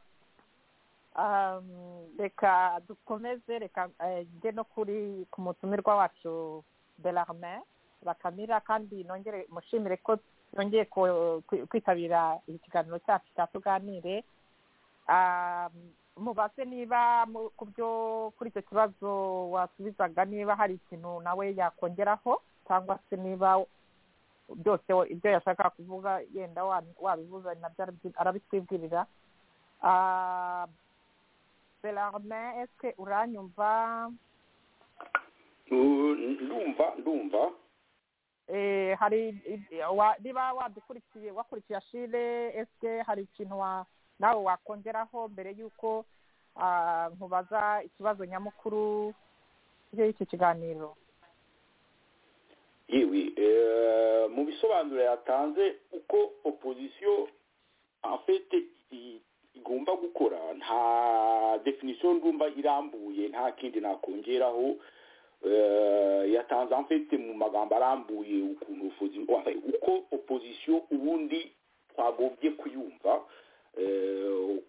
Um, reka dukomeze reka eh, njye no kuri ku mutumirwa wacu belarmin bakamira kandi nongere mushimire ko yongeye ko- kwi- kwitabira iki kiganiro cyacu cya tuganire Um, mubaze niba mu- ku byo kuri icyo kibazo wasubizaga niba hari ikintu nawe yakongeraho cyangwa se niba byose we- ibyo yashaka kuvuga yenda wa- wabivuza nabyo arabyi- arabitwibwirira Ah, belarmin eske uranyumva Uh, ndumva ndumva Eh, hari i- wa- niba wadukurikiye wakurikiye ashire ese hari ikintu wa- nawe wakongeraho mbere y'uko ah, nkubaza ikibazo nyamukuru y'iki kiganiro yewe eh, mu bisobanuro yatanze uko opozisiyo afite igomba gukora nta definisiyo ndumva irambuye nta kindi nakongeraho eh, yatanze amfite mu magambo arambuye ukuntu ubuvuzi- enfin, uko opozisiyo ubundi twagombye kuyumva Eh,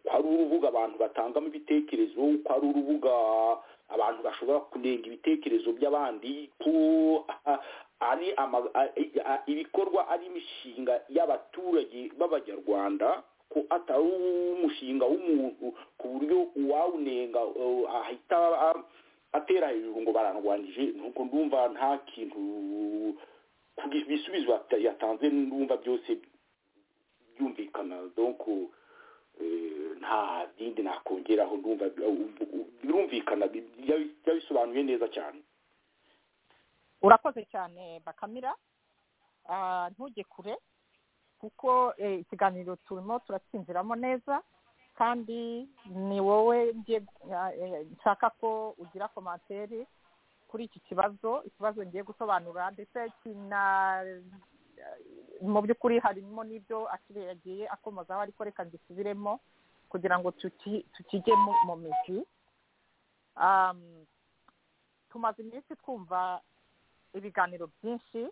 ko ari urubuga abantu batangamo ibitekerezo ko ari urubuga abantu bashobora kunenga ibitekerezo by'abandi ko ah, ari ama- a- a- ibikorwa ari imishinga y'abaturage b'abanyarwanda ko atari umushinga w'umuntu ku buryo uwawunenga eh, ahita ah, atera hejuru ngo barandwanije nuko ndumva nta kintu ku bisubizo yata- yatanze ndumva byose byumvikana donc eh, nta bindi nakongeraho ndumva birumvikana bi- yabi- yabisobanuye neza cyane urakoze cyane bakamira Ah, ntujye kure kuko eh, ikiganiro turimo turatsinziramo neza kandi ni wowe ngiye ah, eh, nshaka ko ugira komantere kuri iki kibazo ikibazo ngiye gusobanura ndetse kina mu by'ukuri harimo n'ibyo akire yagiye akomozaho ariko reka ngisubiremo kugira ngo tuki- tukijye mu- mu mizi Ah, tumaze iminsi twumva ibiganiro byinshi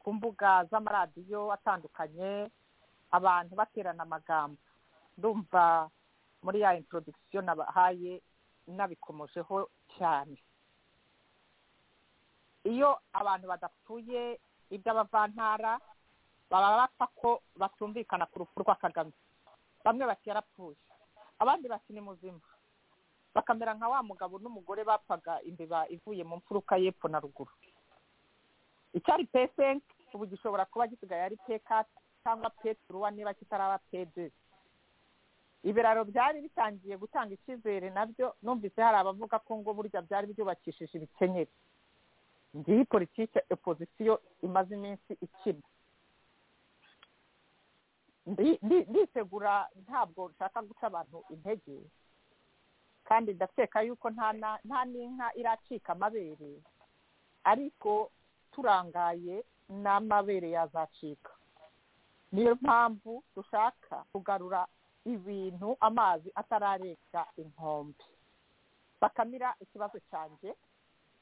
ku mbuga z'amaradiyo atandukanye abantu baterana amagambo ndumva muri ya introduction nabahaye nabikomojeho cyane iyo abantu badapfuye iby'abavantara baba bapfa ko batumvikana ku rupfu rwa kagame bamwe bati yarapfuye abandi bati ni muzima bakamera nka wa mugabo n'umugore bapfaga imbeba ivuye mu mfuruka y'epfo na ruguru icyari pesenke ubu gishobora kuba gisigaye ari pekati cyangwa peturuwa niba kitaraba pede ibiraro byari bitangiye gutanga icyizere nabyo numvise hari abavuga ko ngo burya byari byubakishije ibikenyeri ngiyi politiki opozisiyo imaze iminsi ikina Ndi- ndi- nditegura ntabwo nshaka guca abantu intege kandi ndakeka yuko nta na- nta n'inka iracika amabere ariko turangaye n'amabere yazacika niyo mpamvu dushaka kugarura ibintu amazi atararenga inkombe bakamira ikibazo cyanjye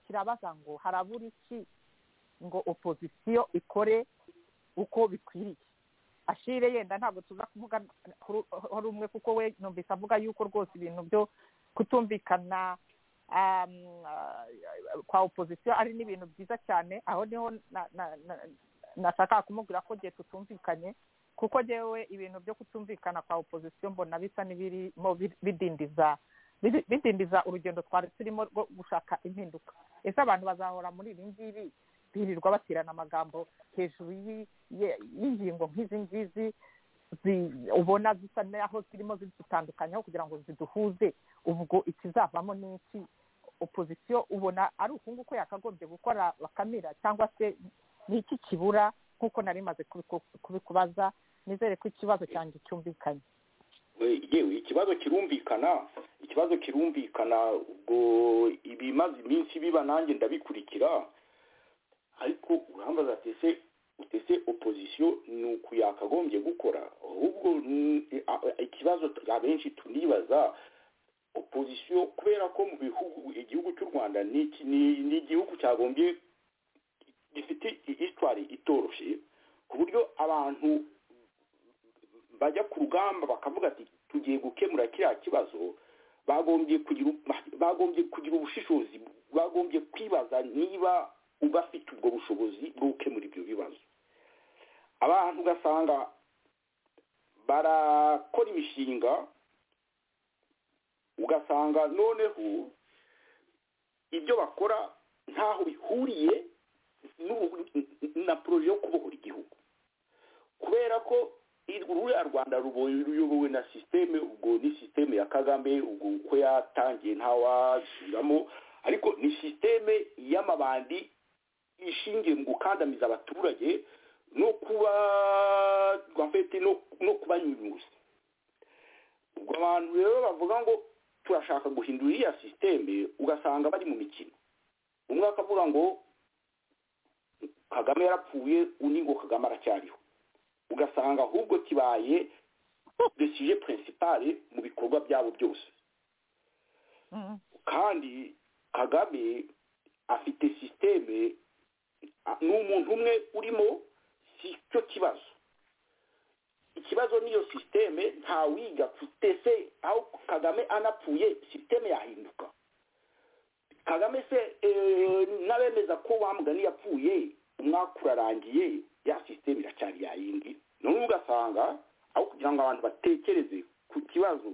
kirabaza ngo harabura iki ngo opozisiyo ikore uko bikwiriye ashire yenda ntabwo tuza kuvuga kuri rumwe kuko we numvise avuga yuko rwose ibintu byo kutumvikana um, ah, kwa opozisiyo ari n'ibintu byiza cyane aho niho na- na- na- nashaka kumubwira ko gihe tutumvikanye kuko jewe ibintu byo kutumvikana kwa opozisiyo mbona bisa n'ibirimo bi- bidindiza bidi- bidindiza urugendo twari turimo rwo gushaka impinduka ese abantu bazahora muri ibi ngibi birirwa batirana amagambo hejuru y'i- ye- y'ingingo nk'izi ngizi zi- ubona zisa n'aho zirimo zidutandukanya aho kugira ngo ziduhuze ubwo ikizavamo ni iki opozisiyo ubona ari uku nguku yakagombye gukora bakamira cyangwa se ni iki kibura nk'uko nari maze kubiku- kubikubaza nizere ko ikibazo cyanjye cyumvikanye We- yewe ikibazo kirumvikana ikibazo kirumvikana ubwo ibimaze iminsi biba nanjye ndabikurikira ariko urambaza ati ese utese opozisiyo ni uku yakagombye gukora ahubwo ni- a- a- ikibazo t- abenshi tunibaza opozisiyo kubera ko mu bihugu igihugu cy'u rwanda ni iki- ni- ni igihugu cyagombye gifite histwari itoroshye ku buryo abantu bajya ku rugamba bakavuga ati tugiye gukemura kiriya kibazo bagombye kugira bagombye kugira ubushishozi bagombye kwibaza niba ubafite ubwo bushobozi bwo gukemura ibyo bibazo abantu ugasanga barakora imishinga ugasanga noneho ibyo bakora ntaho bihuriye n'ubu- na poroje yo kubohora igihugu kubera ko i- ruriya rwanda rubo- ruyobowe na sisiteme ubwo ni sisiteme ya kagame ubwo uko yatangiye ntawasubiramo ariko ni sisiteme y'amabandi ishingiye mu gukandamiza abaturage no kuba rwafete no, no kubanyunyuza ubwo abantu rero bavuga ngo turashaka guhindura iriya sisiteme ugasanga bari mu mikino umwe akavuga ngo kagame yarapfuye undi ngo kagame aracyariho ugasanga ahubwo kibaye de suje pirinsipari mu bikorwa byabo byose Mm. kandi kagame afite sisiteme a- ni umuntu umwe urimo si cyo kibazo ikibazo niyo sisiteme ntawiga se aho kagame anapfuye sisiteme yahinduka kagame se eh, n'abemeza ko bamugani yapfuye umwaka urarangiye ya sisiteme iracyari yayindi none ugasanga aho kugira ngo abantu batekereze ku kibazo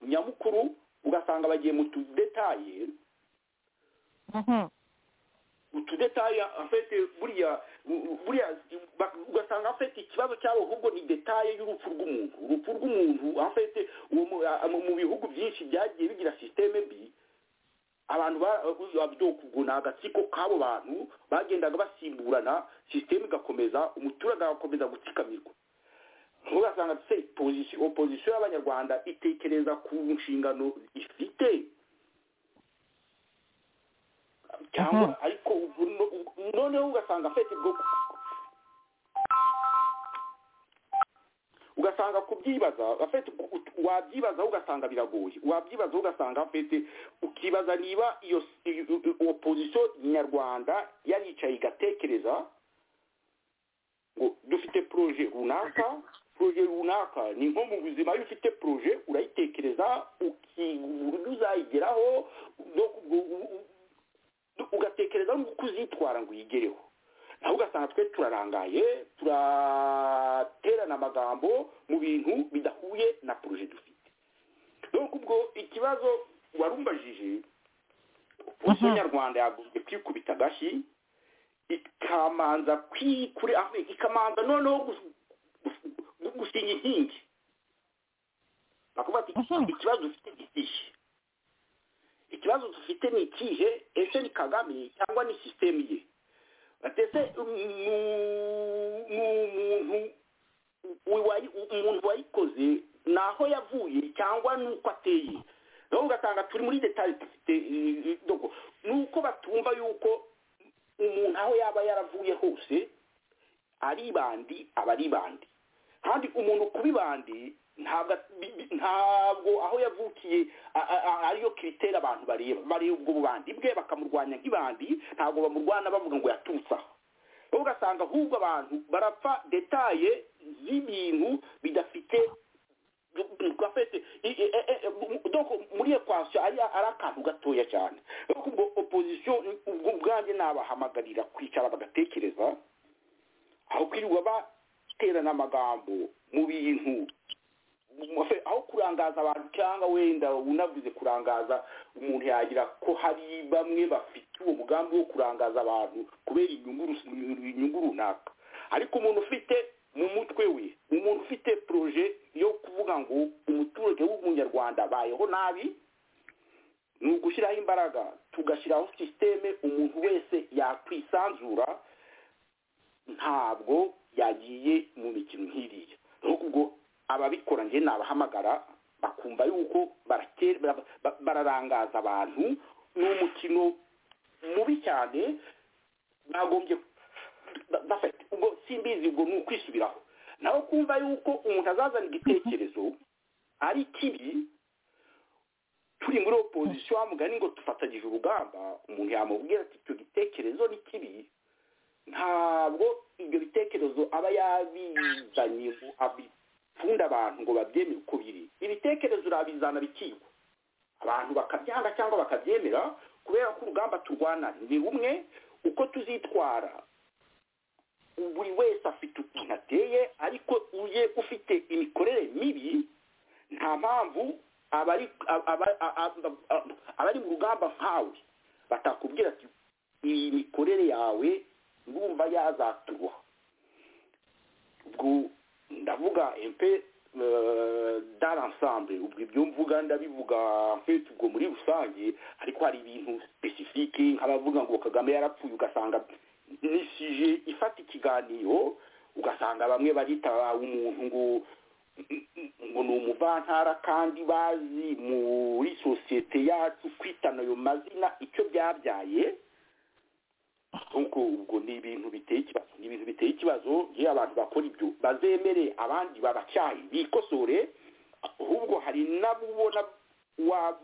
nyamukuru ugasanga bagiye mu tudetaye Mhm. utudetaye afite buriya buriya ba- ugasanga afite ikibazo cyabo ahubwo ni detaye y'urupfu rw'umuntu urupfu rw'umuntu afite uwo mu- a- mu mu bihugu byinshi byagiye bigira sisiteme mbi abantu babyokugwa ni agatsiko k'abo bantu bagendaga basimburana sisiteme igakomeza umuturage agakomeza gutsikamirwa ugasanga se pozisiyo opozisiyo y'abanyarwanda itekereza ku nshingano ifite cyangwa Mhm. ariko ubu no- ubu- noneho ugasanga afite bwo ugasanga kubyibaza afite wabyibazaho ugasanga biragoye wabyibazaho ugasanga afite ukibaza niba iyo opozisiyo nyarwanda yari yicaye igatekereza ngo dufite poroje runaka poroje runaka ni nko mu buzima iyo ufite poroje urayitekereza uki- uzayigeraho no ku- u- u- u- ugatekereza n'uko uzitwara ngo uyigereho naho ugasanga twe turarangaye turaterana amagambo mu bintu bidahuye na poroje dufite donc ubwo ikibazo warumbajije ubuso Aha. nyarwanda yagombye kwikubita agashyi ikamanza kwikure aho ikamanza noneho gus- gus- gu- gusinya inkingi bakuvuga ati Mhm. ikibazo dufite ni ikihe ikibazo dufite ni ikihe ese ni kagame cyangwa ni sisiteme ye batese umuntu uwayi- umuntu wayikoze ni aho yavuye cyangwa ni uko ateye rero ugasanga turi muri detali dufite eh, eh, dogo. ni uko batumva yuko umuntu aho yaba yaravuye hose ari ibandi aba ari ibandi kandi umuntu kuba ibandi ntabwo bi- bi- ntabwo aho yavukiye a- a- a- ariyo kiriteri abantu bareba bareba ubwo bubandi bwe bakamurwanya nk'ibandi ntabwo bamurwana bavuga ngo yaturutse aho rero ugasanga ahubwo abantu barapfa detaye z'ibintu bidafite gafete i- i- e- e- e- donc muri equation ari ari akantu gatoya cyane rero ubwo opposition ubwo ubwanjye nabahamagarira kwicara bagatekereza aho kwirirwa baterana amagambo mu bintu Mafe- aho kurangaza abantu cyangwa wenda unavuze kurangaza umuntu yagira ko hari bamwe bafite uwo mugambi wo kurangaza abantu kubera inyungu rus- inyungu runaka ariko umuntu ufite mu mutwe we umuntu ufite proje yo kuvuga ngo umuturage w'umunyarwanda abayeho nabi ni ugushyiraho imbaraga tugashyiraho sisiteme umuntu wese yakwisanzura ntabwo yagiye mu mikino nk'iriya n'ubwo ubwo ababikora njye nabahamagara bakumva yuko barake- bara- ba- bararangaza abantu ni umukino mubi cyane bagombye ba- bafata ubwo simbizi ubwo ni ukwisubiraho naho kumva yuko umuntu azazana igitekerezo ari kibi turi muri opozisiyo wa mugani ngo dufatanyije urugamba umuntu yamubwira ati icyo gitekerezo ni kibi ntabwo ibyo bitekerezo aba yabizanye ngo abipfunde abantu ngo babyemere uko biri ibitekerezo urabizana bikigwa abantu bakabyanga cyangwa bakabyemera kubera ko urugamba turwana ni rumwe uko tuzitwara buri wese afite ukuntu ateye ariko uje ufite imikorere mibi nta mpamvu abari aba- aba- aba- abari mu rugamba nkawe batakubwira ati iyi mikorere yawe ndumva yazaturuha ubwo ndavuga empe dar ensemble ubwo ibyo mvuga ndabivuga mfite ubwo muri rusange ariko hari ibintu specifique nk'abavuga ngo kagame yarapfuye ugasanga ni sije ifata ikiganiro ugasanga bamwe barita umuntu ngo ngo ni umuvantara kandi bazi muri sosiyete yacu kwitana ayo mazina icyo byabyaye nk'uko ubwo ni ibintu biteye ikibazo ni ibintu biteye ikibazo iyo abantu bakora ibyo bazemere abandi babacyahe bikosore ahubwo hari nabo ubona wa-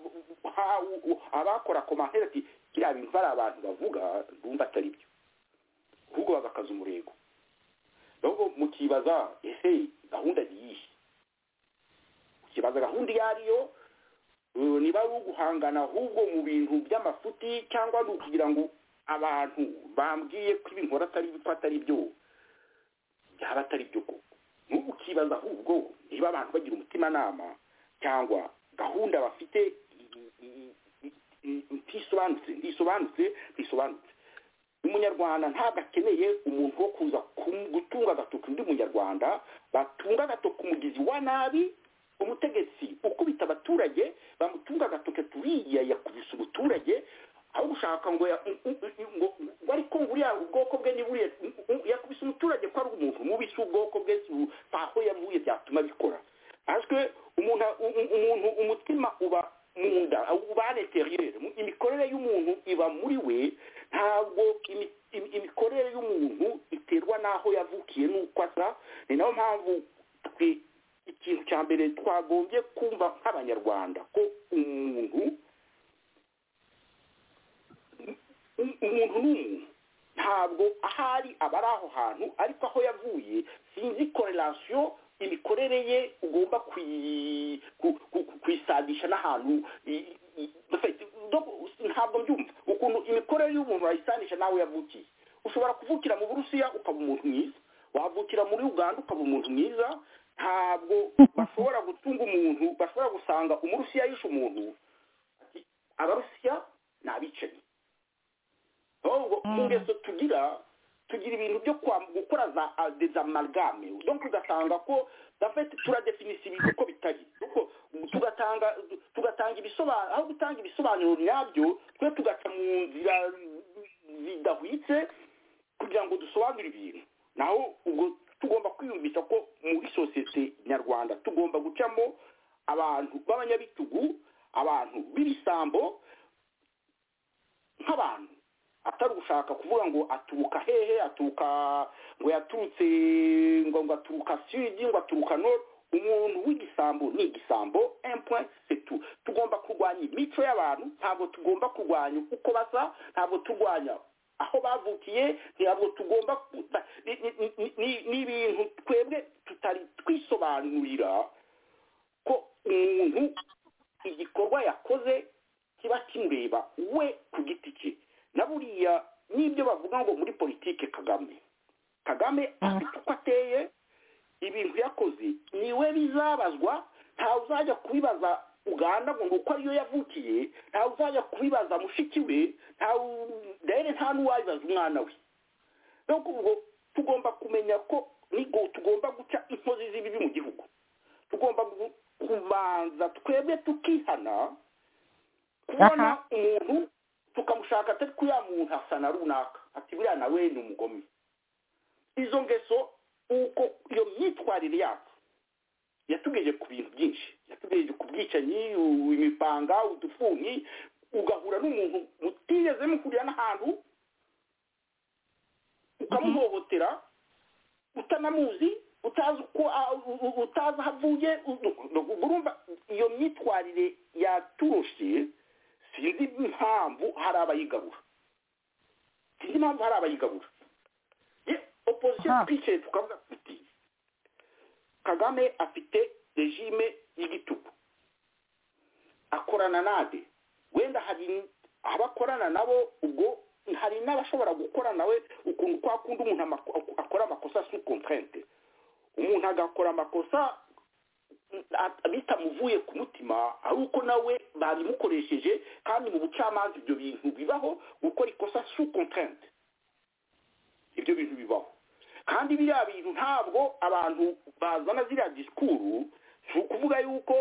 ha- u- abakora komantere ati biriya bintu ari abantu bavuga bumva atari byo ahubwo bagakaza umurego ahubwo mukibaza ese gahunda ni iyihe ukibaza gahunda iyo ari yo Uh, niba ari uguhangana ahubwo mu bintu by'amafuti cyangwa ni ukugira ngo abantu bambwiye ko ibintu atari ko atari byo byaba atari byo koko n'ubu ukibaza ahubwo niba abantu bagira umutimanama cyangwa gahunda bafite i- i- i- i- ntisobanutse ntisobanutse ntisobanutse umunyarwanda ntabwo akeneye umuntu wo kuza kum- gutunga agatoki undi munyarwanda batunga agatoki umugizi wa nabi umutegetsi ukubita abaturage bamutunga agatoke turiya yakubise umuturage aho gushaka ngo ya- ngo ngo ariko ngo uriya ubwoko bwe ni buriya yakubise umuturage ko ari umuntu mubi si ubwoko bwe si u- aho yavuye byatuma bikora ahazwe umuntu umuntu umutima uba mu nda uba an intérieur. Mu- imikorere y'umuntu iba muri we ntabwo imi- imi- imikorere y'umuntu iterwa n'aho yavukiye n'uko asa ni nayo mpamvu twe ikintu cya mbere twagombye kumva nk'abanyarwanda ko umuntu u- umuntu ni umuntu ntabwo aho ari aba ari aho hantu ariko aho yavuye sinzi korelasiyo imikorere ye ugomba kuyi- ku- ku- ku- kuyisadisha n'ahantu i- i- Doko, ntabwo mbyumva ukuntu imikorere y'umuntu wayisanisha n'aho yavukiye ushobora kuvukira mu burusiya ukaba umuntu mwiza wavukira muri uganda ukaba umuntu mwiza ntabwo bashobora gutunga umuntu bashobora gusanga umurusiya yishe umuntu ati, abarusiya ni abicanyi ahubwo mu ngeso tugira tugira ibintu byo kwa- gukora za a- des amalgame donc ugasanga ko dafite turadefinisa ibintu uko bitari kuko tugatanga tugatanga ibisobanuro aho gutanga ibisobanuro nyabyo twe tugaca mu nzira zidahwitse kugira ngo dusobanure ibintu naho ubwo tugomba kwiyumvisha ko muri sosiyete nyarwanda tugomba gucamo abantu b'abanyabitugu abantu b'ibisambo nk'abantu atari gushaka kuvuga ngo aturuka hehe aturuka ngo yaturutse ngo ngo aturuka sudi ngo aturuka nord umuntu w'igisambo ni igisambo empoint setu tugomba kurwanya imico y'abantu ntabwo tugomba kurwanya uko basa ntabwo turwanya aho bavukiye ntabwo tugomba ku- ba- ni- ni- ni- ni- ni ibintu twebwe tutari twisobanurira ko umuntu igikorwa yakoze kiba kimureba we ku giti cye na buriya n'ibyo bavuga ngo muri politike kagame kagame afite uko ateye ibintu yakoze niwe bizabazwa ntawe uzajya kubibaza uganda ngo nuko ariyo yavukiye ntawe uzajya kubibaza mushiki we ntawe rero nta n'uwabibaza umwana we rero ubwo tugomba kumenya ko nigo tugomba guca inkozi z'ibibi mu gihugu tugomba gu- kubanza twebwe tukihana kubona Aha. umuntu tukamushaka atari ko uriya muntu asa na runaka ati buriya nawe ni umugome izo ngeso uko iyo myitwarire yacu yatugejeje ku bintu byinshi yatugejeje ku bwicanyi u- imipanga udufuni ugahura n'umuntu mutigeze muhurira n'ahantu ukamuhohotera utanamuzi utazi uko a- u- u- utazi aho avuye u- u- urumva iyo myitwarire yaturushe sinzi impamvu hari abayigarura sinzi impamvu hari abayigarura ye opozisiyo Aha. twicaye tukavuga tuti kagame afite regime y'igitugu akorana nade wenda hari abakorana nabo ubwo hari n'abashobora gukora nawe ukuntu kwa kundi umuntu amako- akora amakosa sous comprente umuntu agakora amakosa at- bitamuvuye ku mutima ari uko nawe babimukoresheje kandi mu bucamanza ibyo bintu bibaho gukora ikosa sous comprente ibyo bintu bibaho kandi biriya bintu ntabwo abantu bazana ziriya disikuru si ukuvuga yuko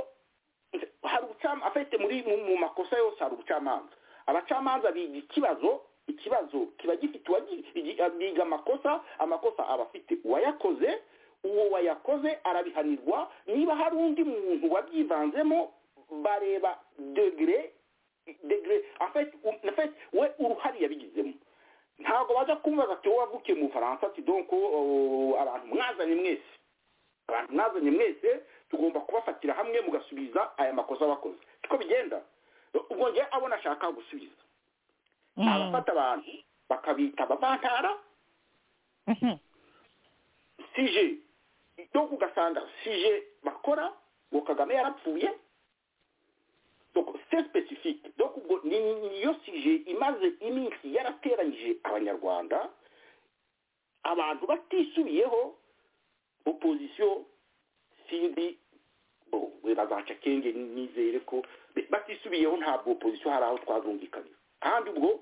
hari ubucamanza afite muri mu- mu makosa yose hari ubucamanza abacamanza biga ikibazo ikibazo kiba gifite uwagi- igi- biga amakosa amakosa aba afite uwayakoze uwo wayakoze arabihanirwa niba hari undi muntu wabyivanzemo bareba degere degere afite afite we uruhare yabigizemo ntabwo ajya kumbaza ati wowe wavukiye mu bufaransa ati donko oh, abantu mwazanye mwese abantu mwazanye mwese tugomba kubafatira hamwe mugasubiza aya makosa bakoze siko bigenda ubwo njye abona ashaka gusubiza abafata abantu bakabita abavantara Mhm. sije donc ugasanga sije bakora ngo kagame yarapfuye donc c'est spécifique donc ubwo ni- ni- niyo sije imaze iminsi yarateranyije abanyarwanda abantu batisubiyeho opposition sindi bo we bazaca kenge nizere ko be- batisubiyeho ntabwo opposition hari aho twazumvikanira kandi ubwo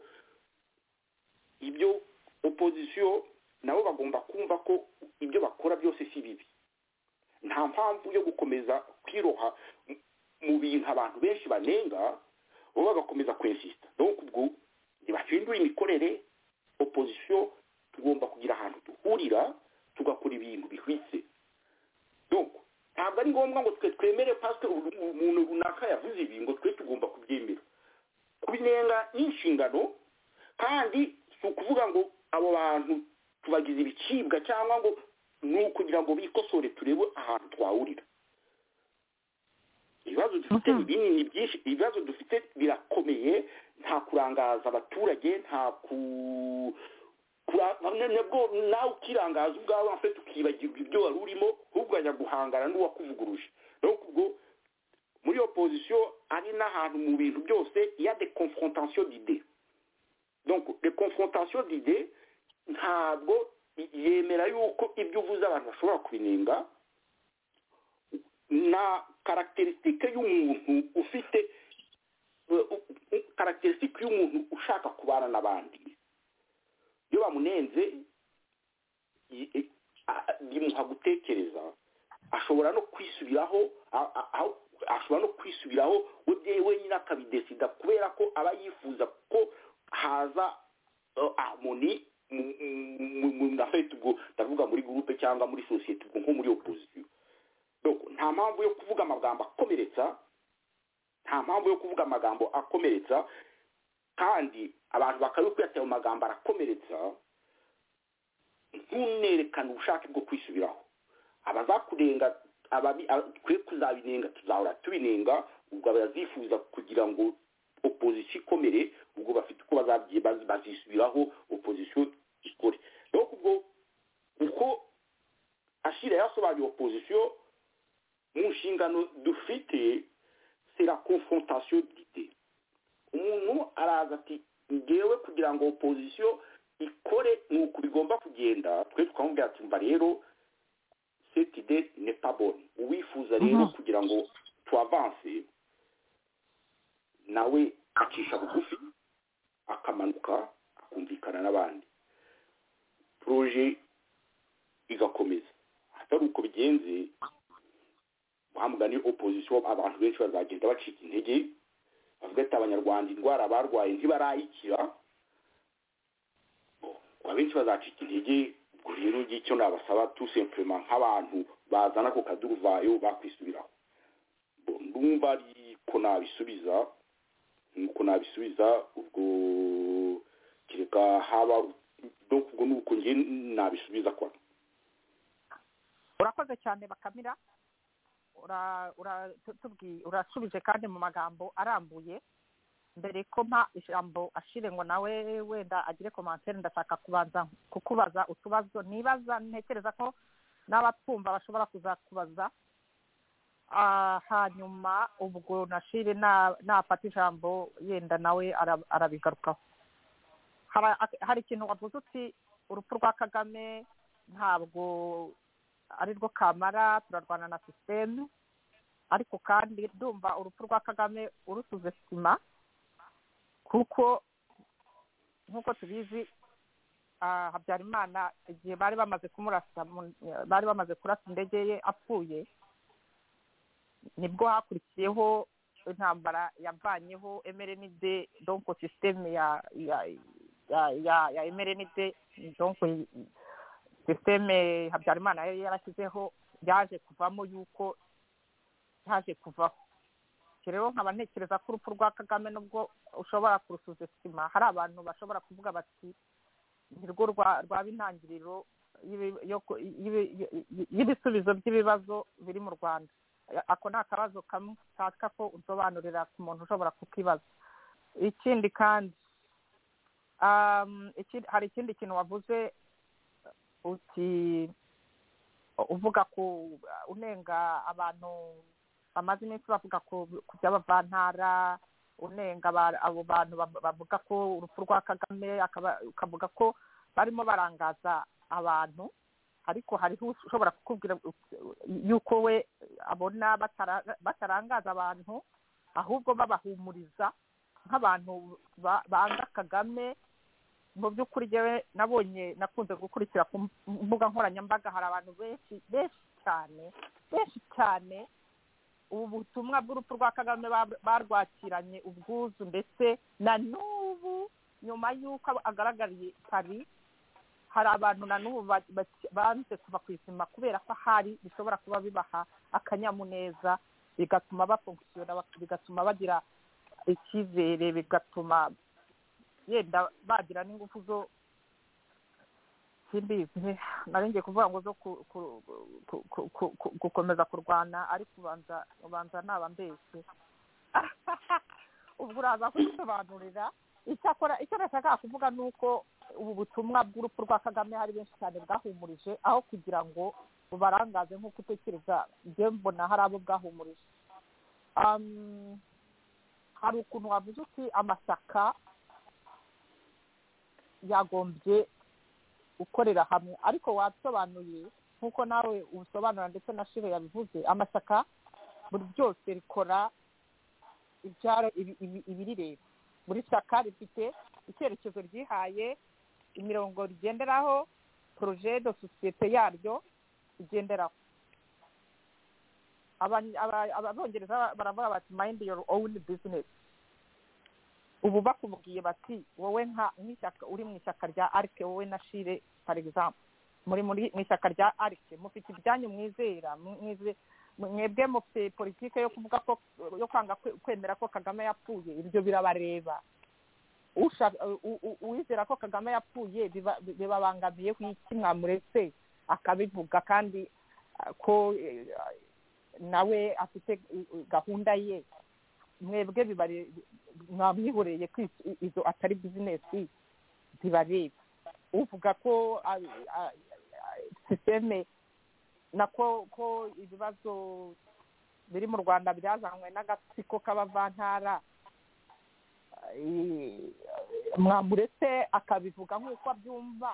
ibyo opposition nabo bagomba kumva ko ibyo bakora byose si bibi nta mpamvu yo gukomeza kwiroha mu- mu bintu abantu benshi banenga bo bagakomeza kwensisita donc ubwo ntibahindura imikorere opposition tugomba kugira ahantu duhurira tugakora ibintu bihwitse donc ntabwo ari ngombwa ngo twe twemere pasike umuntu runaka yavuze ibi ngo twe tugomba kubyemera kubinenga ni inshingano kandi si ukuvuga ngo abo bantu tubagize ibicibwa cyangwa ngo ni ukugira ngo bikosore turebe ahantu twahurira ibibazo dufite Mhm. ni binini byinshi ibibazo dufite birakomeye nta kurangaza abaturage nta ku kura- bamwe nabwo nawe ukirangaza ubwawe afite ukibagirwa ibyo wari urimo ahubwo ajya guhangana n'uwakuvuguruje rero ubwo muri opposition ari n'ahantu mu bintu byose ya de confrontation d'idée donc de confrontation d'idée ntabwo i- yemera yuko ibyo uvuze abantu bashobora kubinenga na caractéristique y'umuntu ufite u- u- u- caractéristique y'umuntu ushaka kubana n'abandi iyo bamunenze i- i- a- a- bimuha gutekereza ashobora no kwisubiraho a- a- aho- ashobora no kwisubiraho we bye- wenyine akabidesida kubera ko aba yifuza ko haza eh, harmony mu- mu- mu- mu- ndafite ubwo ndavuga muri gurupe cyangwa muri sosiyete ubwo nko muri opposition donc nta mpamvu yo kuvuga amagambo akomeretsa nta mpamvu yo kuvuga amagambo akomeretsa kandi abantu bakaba kwiyatira mu magambo arakomeretsa ntunerekane ubushake bwo kwisubiraho abazakurenga ababi- a- twe kuzabinenga tuzahora tubinenga ubwo abazifuza kugira ngo opozisiyo ikomere ubwo bafite uko bazabyi- bazi- bazisubiraho opozisiyo ikore rero ubwo uko ashira yasobanuye opozisiyo mu nshingano dufite c'est la confrontation d'idées umuntu araza ati ngewe kugira ngo opozisiyo ikore ni uku bigomba kugenda twe tukamubwira ati mba rero cette idée n'est pas bonne uwifuza rero Mhm. kugira ngo tuavance nawe acisha bugufi akamanuka akumvikana n'abandi proje igakomeza atari uko bigenze ni opozisiyo abantu benshi bazagenda bacika intege bavuga ati abanyarwanda indwara barwaye ntibarayikira ngo abenshi bazacika intege ubwo rero njye icyo nabasaba tout simplement nk'abantu bazana ako kaduruvayo bakwisubiraho Bo, ndumva ariko nabisubiza nuko nabisubiza ubwo kereka haba donc ubwo nuko njye nabisubiza kwa urakoze cyane bakamira Ura- ura- tu- tubwi- urasubije kandi mu magambo arambuye mbere ko mpa ijambo ashire ngo nawe wenda agire komantere ndashaka kubanza kukubaza utubazo nibaza ntekereza ko n'abatwumva bashobora kuzakubaza Ah, hanyuma ubwo nashire na- nafata ijambo yenda nawe ara- arabigarukaho Hara- hari ikintu wavuze uti urupfu rwa kagame ntabwo ari rwo kamara turarwana na sisiteme ariko kandi ndumva urupfu rwa kagame urusuze sima kuko nk'uko tubizi ah, habyarimana igihe bari bamaze kumurasa mu- bari bamaze kurasa indege ye apfuye nibwo hakurikiyeho intambara yavanyeho mrnd donko sisiteme ya ya ya ya, ya mrnd donko sisiteme habyarimana yari yarashyizeho yaje kuvamo yuko yaje kuvaho Ibyo rero nkaba ntekereza ko urupfu rwa kagame nubwo ushobora kurusuza sima hari abantu bashobora kuvuga bati ni rwo rwa- rwaba intangiriro y'ibi- yo ku- y'ibi- yi- y'ibisubizo by'ibibazo biri mu rwanda ako ni akabazo kamwe ushaka ko usobanurira ku muntu ushobora kukibaza ikindi kandi um, ikindi- hari ikindi kintu wavuze uti uvuga ku unenga abantu bamaze iminsi bavuga ku ku by'abavantara unenga aba- abo bantu bab- bavuga ko urupfu rwa kagame akaba- ukavuga ko barimo barangaza abantu ariko hariho ushobora kukubwira yuko we abona batara- batarangaza abantu ahubwo babahumuriza nk'abantu ba- banga kagame mu by'ukuri njyewe nabonye nakunze gukurikira ku mbuga nkoranyambaga hari abantu benshi benshi cyane benshi cyane ubu butumwa bw'urupfu rwa kagame ba- barwakiranye ubwuzu ndetse na n'ubu nyuma y'uko agaragariye paris hari abantu na n'ubu ba- ba- banze kuva ku izima kubera ko hari bishobora kuba bibaha akanyamuneza bigatuma bafunkisiyona bigatuma bagira icyizere bigatuma yenda bagira n'ingufu zo simbizi narengiye kuvuga ngo zo ku- ku- ku- ku- ku- ku- gukomeza kurwana ariko ubanza ubanza naba mbese ubwo uraza kubisobanurira icyakora icyo nashakaga kuvuga ni uko ubu butumwa bw'urupfu rwa kagame hari benshi cyane bwahumurije aho kugira ngo bubarangaze nk'uko utekereza njyewe mbona hari abo bwahumurije Um, hari ukuntu wavuze uti amashyaka yagombye gukorera hamwe ariko wasobanuye nk'uko nawe ubisobanura ndetse na shire yabivuze amashyaka buri ryose rikora ibyaro ibi- ibi- ibirireba buri shyaka rifite icyerekezo ryihaye imirongo rigenderaho poroje de sosiyete yaryo igenderaho Abany- aba- abongereza baravuga bati mind your own business ubu bakubwiye bati wowe nka nk'ishyaka uri mu ishyaka rya arike wowe na shire for example muri muri mu ishyaka rya arike mufite ibyanyu mwizera mwize mwebwe mufite politike yo kuvuga ko yo kwanga kwe- kwemera ko kagame yapfuye ibyo birabareba Usha- u- u- uwizera ko kagame yapfuye biba- bibabangamiye ku iki mwamuretse akabivuga kandi ah, ko eh, nawe afite eh, eh, gahunda ye mwebwe bibare mwamwihoreye ko iz- izo atari bizinesi zibareba uvuga ko ah, ah, ah, sisiteme nako ko ibibazo biri mu rwanda byazanywe n'agatsiko k'abavantara eh, mwamuretse akabivuga nk'uko abyumva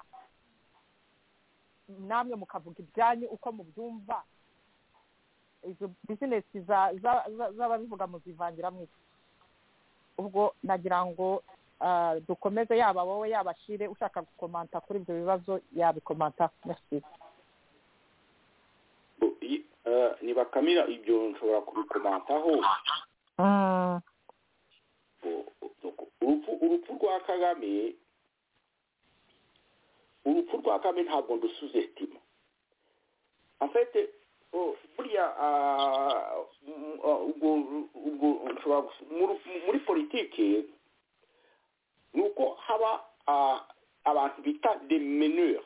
namwe mukavuga ibyanyu uko mubyumva izo bizinesi za- za- za- z'ababivuga muzivangira mu ubwo nagira ngo ah, dukomeze yaba wowe yaba shire ushaka gukomanta kuri ibyo bibazo yabikomanta merci Bo- i- eh, ni bakamira ibyo nshobora kubikomantaho Bo- nuko urupfu urupfu rwa kagame urupfu rwa kagame ntabwo ndusuzesitima afite oh, buriya ah, mm, ah, ubwo ubwo nshobora gusu- muri- muri politike ni uko haba ah, abantu bita demeneur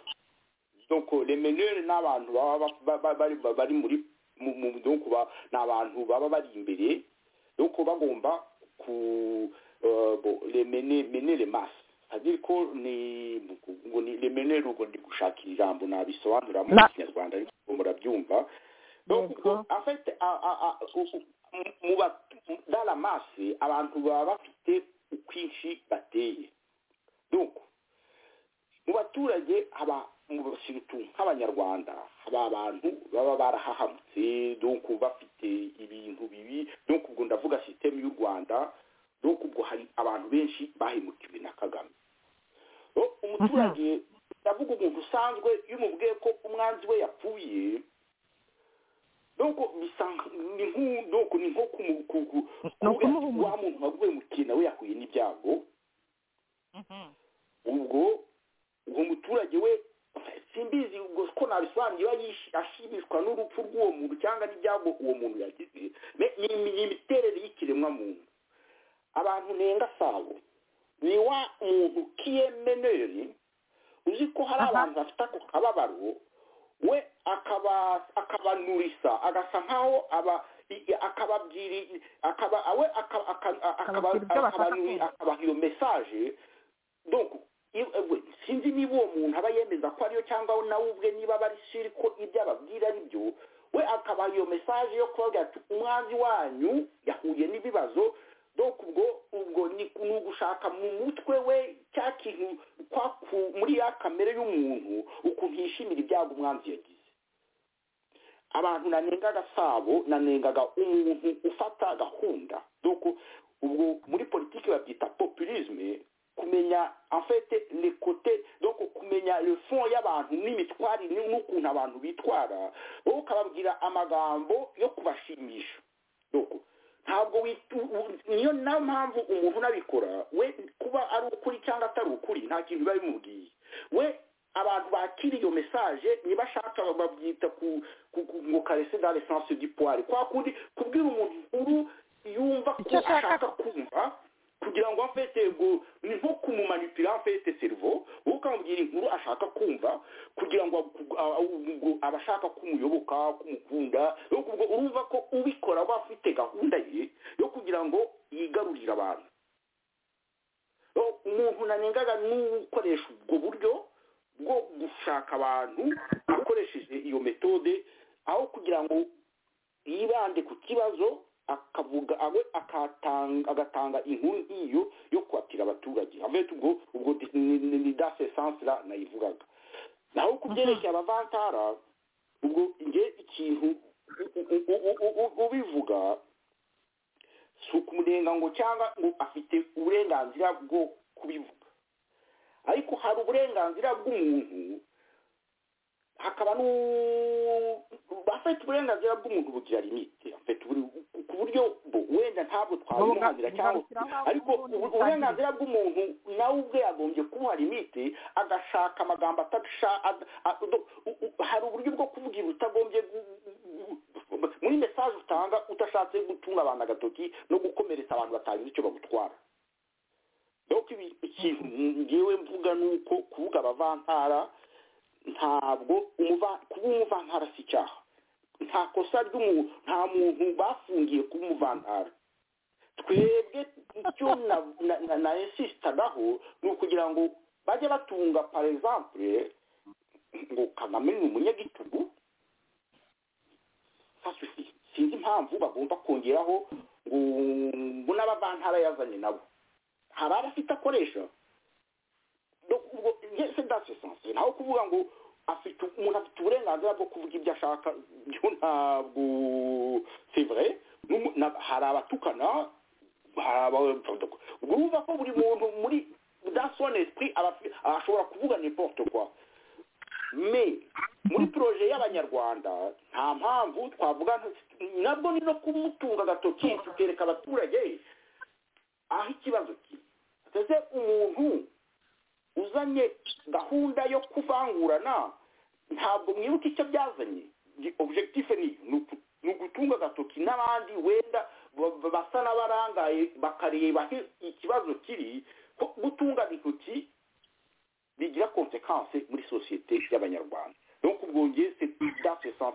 donc les meneurs ni abantu baba ba- ba- ba- bari ba- bari muri mu- mu- donc ba- ni abantu baba bari imbere donc bagomba ku euh, bon, les mener mener les masses c'est-à-dire ko ni ngo ni les meneurs ubwo ndi gushaka ijambo nabisobanura mu Na- kinyarwanda ariko murabyumva donc Yego. ubwo, en fait a- a- a- u- u- mu ba- dans la masse abantu baba bafite ukwinshi bateye donc mu baturage haba mu basirutu nk'abanyarwanda haba abantu baba barahahamutse donc bafite ibintu bibi donc ubwo ndavuga sisiteme y'u rwanda donc ubwo hari abantu benshi bahemukiwe na kagame Oh, umuturage ndavuga umuntu usanzwe iyo umubwiye ko umwanzi we yapfuye donc bisa- ni nk'u- donc ni nko kumu- ku- ku- Ni kuvuga ati, ukumuhumuriza. wa muntu waguhemukiye nawe yahuye n'ibyago Mhm. ubwo uwo muturage we simbizi ubwo ko nabisobanura niba yishi- ashimishwa n'urupfu rw'uwo muntu cyangwa n'ibyago uwo muntu yagize Me- ni imi- ni imiterere y'ikiremwamuntu abantu nenga sabo ni wa muntu kiyemeneri uzi ko hari Aha. abantu bafite ako kababaro we akaba akabanurisa agasa nkaho aba i- i- akababwira i- akaba we akaba- aka- a- akaba- Akababwira ibyo bashaka akabanuri- kumva. akabaha iyo mesaje donc i- eh, we- sinzi niba uwo muntu aba yemeza ko ariyo cyangwa nawe ubwe niba aba ari siri ko ibyo ababwira ari byo we akabaha iyo mesaje yo kubabwira ati umwanzi wanyu yahuye n'ibibazo donc ubwo ubwo ni ni ugushaka mu mutwe we cya kintu kwa ku- muri ya kamere y'umuntu ukuntu yishimira ibyago umwanzi yagize abantu nanengaga sabo nanengaga umuntu ufata gahunda donc ubwo muri politiki babyita populisme kumenya en fait les côtés donc kumenya le fond y'abantu n'imitwarire n'ukuntu abantu bitwara wowe ukababwira amagambo yo kubashimisha donc ntabwo witu- u- niyo nayo mpamvu umuntu unabikora we kuba ari ukuri cyangwa atari ukuri nta kintu biba bimubwiye we abantu bakira iyo mesaje nibashaka babyita ku ku- ku- ngo karese dans l'essence du poire kwa kundi kubwira umuntu inkuru yumva ko Icyo ashaka ashaka kumva kugira ngo amfete ngo ni nko kumumanipira amfete servo wowe ukamubwira inkuru ashaka kumva kugira ngo agu- a- a- ngo aba ashaka kumuyoboka kumukunda yo ubwo urumva ko ubikora aba afite gahunda ye yo kugira ngo yigarurire abantu Yo, umuntu nanengaga n'ukoresha ubwo buryo bwo gushaka abantu akoresheje iyo metode aho kugira ngo yibande ku kibazo akavuga awe akatanga agatanga inkuru nk'iyo yo kwatira abaturage avuye ubwo ubwo ni- ni- ni dase sansira nayivugaga naho ku byerekeye abavantara ubwo nge ikintu u- u- u- u- u- ubivuga si ukumurenga ngo cyangwa ngo afite uburenganzira bwo kubivuga ariko hari uburenganzira bw'umuntu hakaba nu- afite uburenganzira bw'umuntu bugira limite afite ubure- ku buryo bo wenda ntabwo twabimuhanira cyangwa ariko ubu- uburenganzira bw'umuntu nawe ubwe yagombye kubuha limite agashaka amagambo atasha ad- a- do- u- u- hari uburyo bwo kuvuga ibintu utagombye gu- gu- gu- muri mesaje utanga udashatse gutunga abantu agatoki no gukomeretsa abantu batagize icyo bagutwara donc ibi- ikintu ngewe mvuga ni uko kuvuga abavantara ntabwo umuva- kuba umuvantara si icyaha nta kosa ry'umuntu nta muntu bafungiye kuba umuvantara twebwe icyo na- na- na- na insistagaho ni ukugira ngo bajye batunga par exemple ngo kagame ni umunyagitugu Ça suffit. sinzi impamvu bagomba kongeraho ngo ngo n'abavantara yazanye nabo hari abafite akoresha Donc, ubwo nge- c'est dans ce sens naho kuvuga ngo afite umuntu afite uburenganzira bwo kuvuga ibyo ashaka byo ntabwo c'est vrai N'umu- na- hari abatukana hari aba- ubwo urumva ko buri muntu muri dans son esprit aba afi- ashobora kuvuga n'importe quoi mais muri proje y'abanyarwanda nta mpamvu twavuga nka- nabwo ni no kumutunga agatoki tukereka abaturage aho ikibazo kiri ndetse umuntu uzanye gahunda yo kuvangurana ntabwo mwibuka icyo byazanye objectif ni iyo, ni uku- ni ugutunga agatoki n'abandi wenda ba- ba- basa n'abarangaye bakareba aho ikibazo kiri ko gutunga intoki bigira konsekanse muri sosiyete y'abanyarwanda donc ubwo nge c'est dans ce sens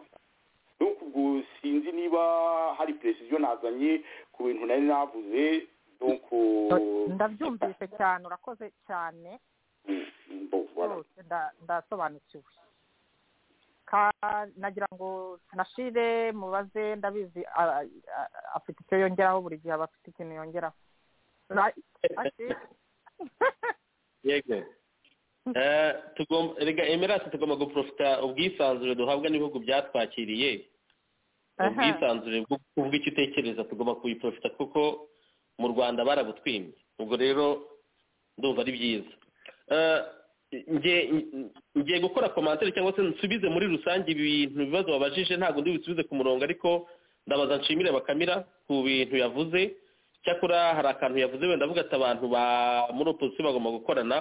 donc ubwo sinzi niba hari precision nazanye ku bintu nari navuze donc ndabyumvise cyane urakoze cyane Mm, bon, voilà. rwose nda- ndasobanukiwe Ka- nagira ngo nashire mubaze ndabizi a- a- afite icyo yongeraho buri gihe aba afite ikintu yongeraho Ra- Ashir? yego Eh, tugomba rega emirasi tugomba guprofita ubwisanzure duhabwa n'ibihugu byatwakiriye ubwisanzure bwo kuvuga icyo utekereza tugomba kubiprofita kuko mu rwanda barabutwimye ubwo rero ndumva ari byiza Eh, nge- ngiye gukora komantere cyangwa se nsubize muri rusange ibintu ibibazo babajije ntabwo ndi bisubize ku murongo ariko ndabaza nshimire bakamira ku bintu yavuze cyakora hari akantu yavuze wenda avuga ati abantu ba muri opozisiyo bagomba gukorana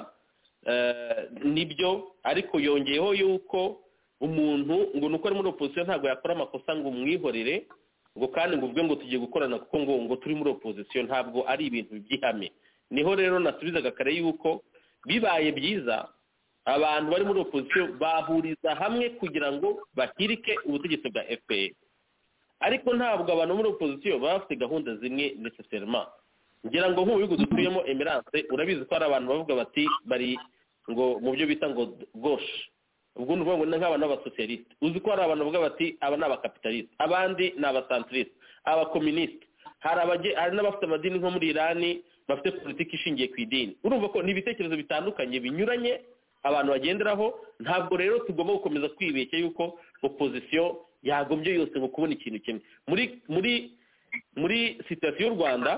Eh, nibyo ariko yongeyeho yuko umuntu ngo ni uko ari muri opozisiyo ntabwo yakora amakosa ngo umwihorere ngo kandi ngo ubwe ngo tugiye gukorana kuko ngo ngo turi muri opozisiyo ntabwo ari ibintu by'ihame niho rero nasubizaga kare yuko bibaye byiza abantu bari muri opozisiyo bahuriza hamwe kugira ngo bahirike ubutegetsi bwa fpr ariko ntabwo abantu muri opozisiyo baba bafite gahunda zimwe neseserima ngira ngo nk'ubu dutuyemo emerance urabizi ko hari abantu bavuga bati bari ngo mu byo bita ngo goshe ubwo ni ukuvuga ngo ni nk'abantu b'abasosiyalisite uzi ko hari abantu bavuga bati aba ni abakapitaliste abandi ni abasantirisite abakominisite hari abage- hari n'abafite amadini nko muri irani bafite politiki ishingiye ku idini urumva ko ni ibitekerezo bitandukanye binyuranye abantu bagenderaho ntabwo rero tugomba gukomeza kwibeshya yuko opozisiyo yagombye yose ngo kubona ikintu kimwe muri muri muri sitasiyo y'u rwanda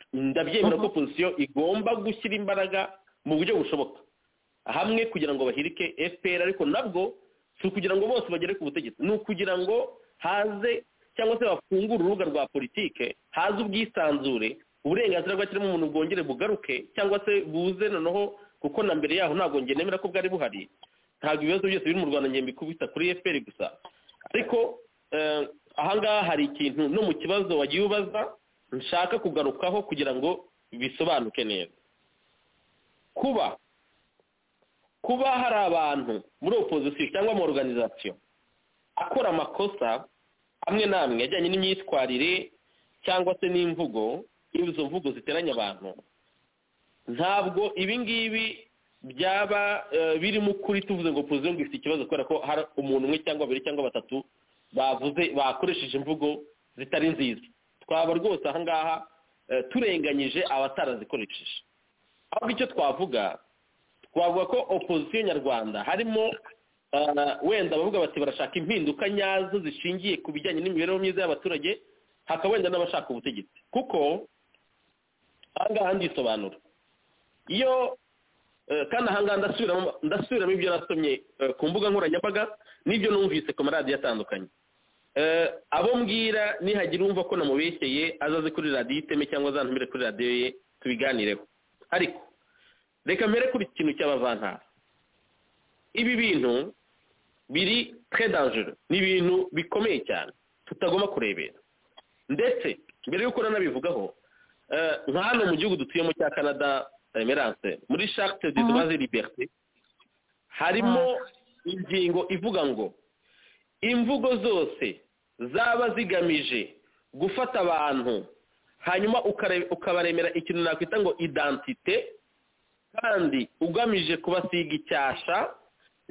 ndabyemera ko opozisiyo igomba gushyira imbaraga mu buryo bushoboka hamwe kugira ngo bahirike fpr ariko nabwo si ukugira ngo bose bagere ku butegetsi ni ukugira ngo haze cyangwa se bafungure urubuga rwa politike haze ubwisanzure uburenganzira bwakiremo umuntu bwongere bugaruke cyangwa se buze noneho kuko na mbere yaho ntabwo njye nemera ko bwari buhari ntabwo ibibazo byose biri mu rwanda njye kubita kuri fpr gusa ariko eh, ahangaha hari ikintu no mu kibazo wagiye ubaza nshaka kugarukaho kugira ngo bisobanuke neza kuba kuba hari abantu muri opozisiyo cyangwa mu organization akora amakosa amwe n'amwe ajyanye n'imyitwarire cyangwa se n'imvugo iyo izo mvugo ziteranya abantu ntabwo ibi ngibi byaba eh, birimo ukuri tuvuze ngo opozisiyo ngo ifite ikibazo kubera ko hari umuntu umwe cyangwa babiri cyangwa batatu bavuze bakoresheje imvugo zitari nziza twaba rwose aha ngaha eh, turenganyije abatarazikoresheje ahubwo icyo twavuga twavuga ko opozisiyo nyarwanda harimo ah, wenda abavuga bati barashaka impinduka nyazo zishingiye ku bijyanye n'imibereho myiza y'abaturage hakaba wenda n'abashaka ubutegetsi kuko aha ngaha ndisobanura iyo eh, kandi aha ngaha ndasubiramo ndasubiramo ibyo nasomye eh, ku mbuga nkoranyambaga n'ibyo numvise ku maradiyo atandukanye Eh, abo mbwira nihagira umva ko namubeshyeye azaze kuri radiyo iteme cyangwa azantumire kuri radiyo ye tubiganireho ariko reka mpere kuri iki kintu cy'abavantara ibi bintu biri tre dangereux ni ibintu bikomeye cyane tutagomba kurebera ndetse mbere y'uko nanabivugaho eh, nka hano mu gihugu dutuyemo cya canada emerance muri charte des droits et liberté harimo ingingo ivuga ngo imvugo zose zaba zigamije gufata abantu hanyuma ukare- ukabaremera ikintu nakwita ngo identite kandi ugamije kubasiga icyasha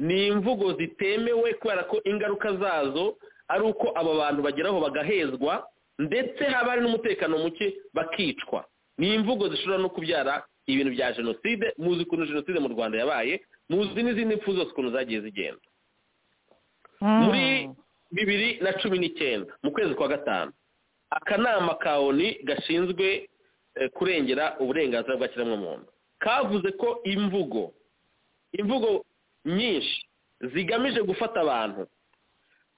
ni imvugo zitemewe kubera ko ingaruka zazo ari uko aba bantu bageraho bagahezwa ndetse haba hari n'umutekano muke bakicwa ni imvugo zishobora no kubyara ibintu bya jenoside muzi ukuntu jenoside mu rwanda yabaye muzi n'izindi mpfu zose ukuntu zagiye zigenda muri bibiri na cumi n'icyenda mu kwezi kwa gatanu akanama ka oni gashinzwe eh, kurengera uburenganzira bwa kiremwamuntu kavuze ko imvugo imvugo nyinshi zigamije gufata abantu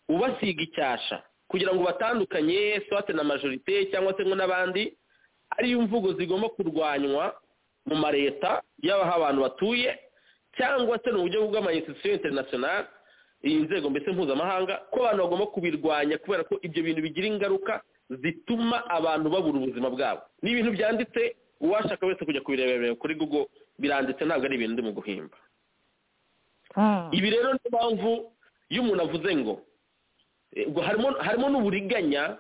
ubasiga icyasha kugira ngo batandukanye swate na majorite cyangwa se ngo n'abandi ariyo mvugo zigomba kurwanywa mu mareta yaba aho abantu batuye cyangwa se mu buryo bw'amayinstitusiyo interinasiyonari iyi nzego mbese mpuzamahanga ko abantu bagomba kubirwanya kubera ko ibyo bintu bigira ingaruka zituma abantu babura ubuzima bwabo ni ibintu byanditse uwashaka wese kujya kubirebera kuri google biranditse ntabwo ari ibintu ndi mu guhimba ibi rero niyo mpamvu iyo umuntu avuze ngo eh, ubwo harimo harimo n'uburiganya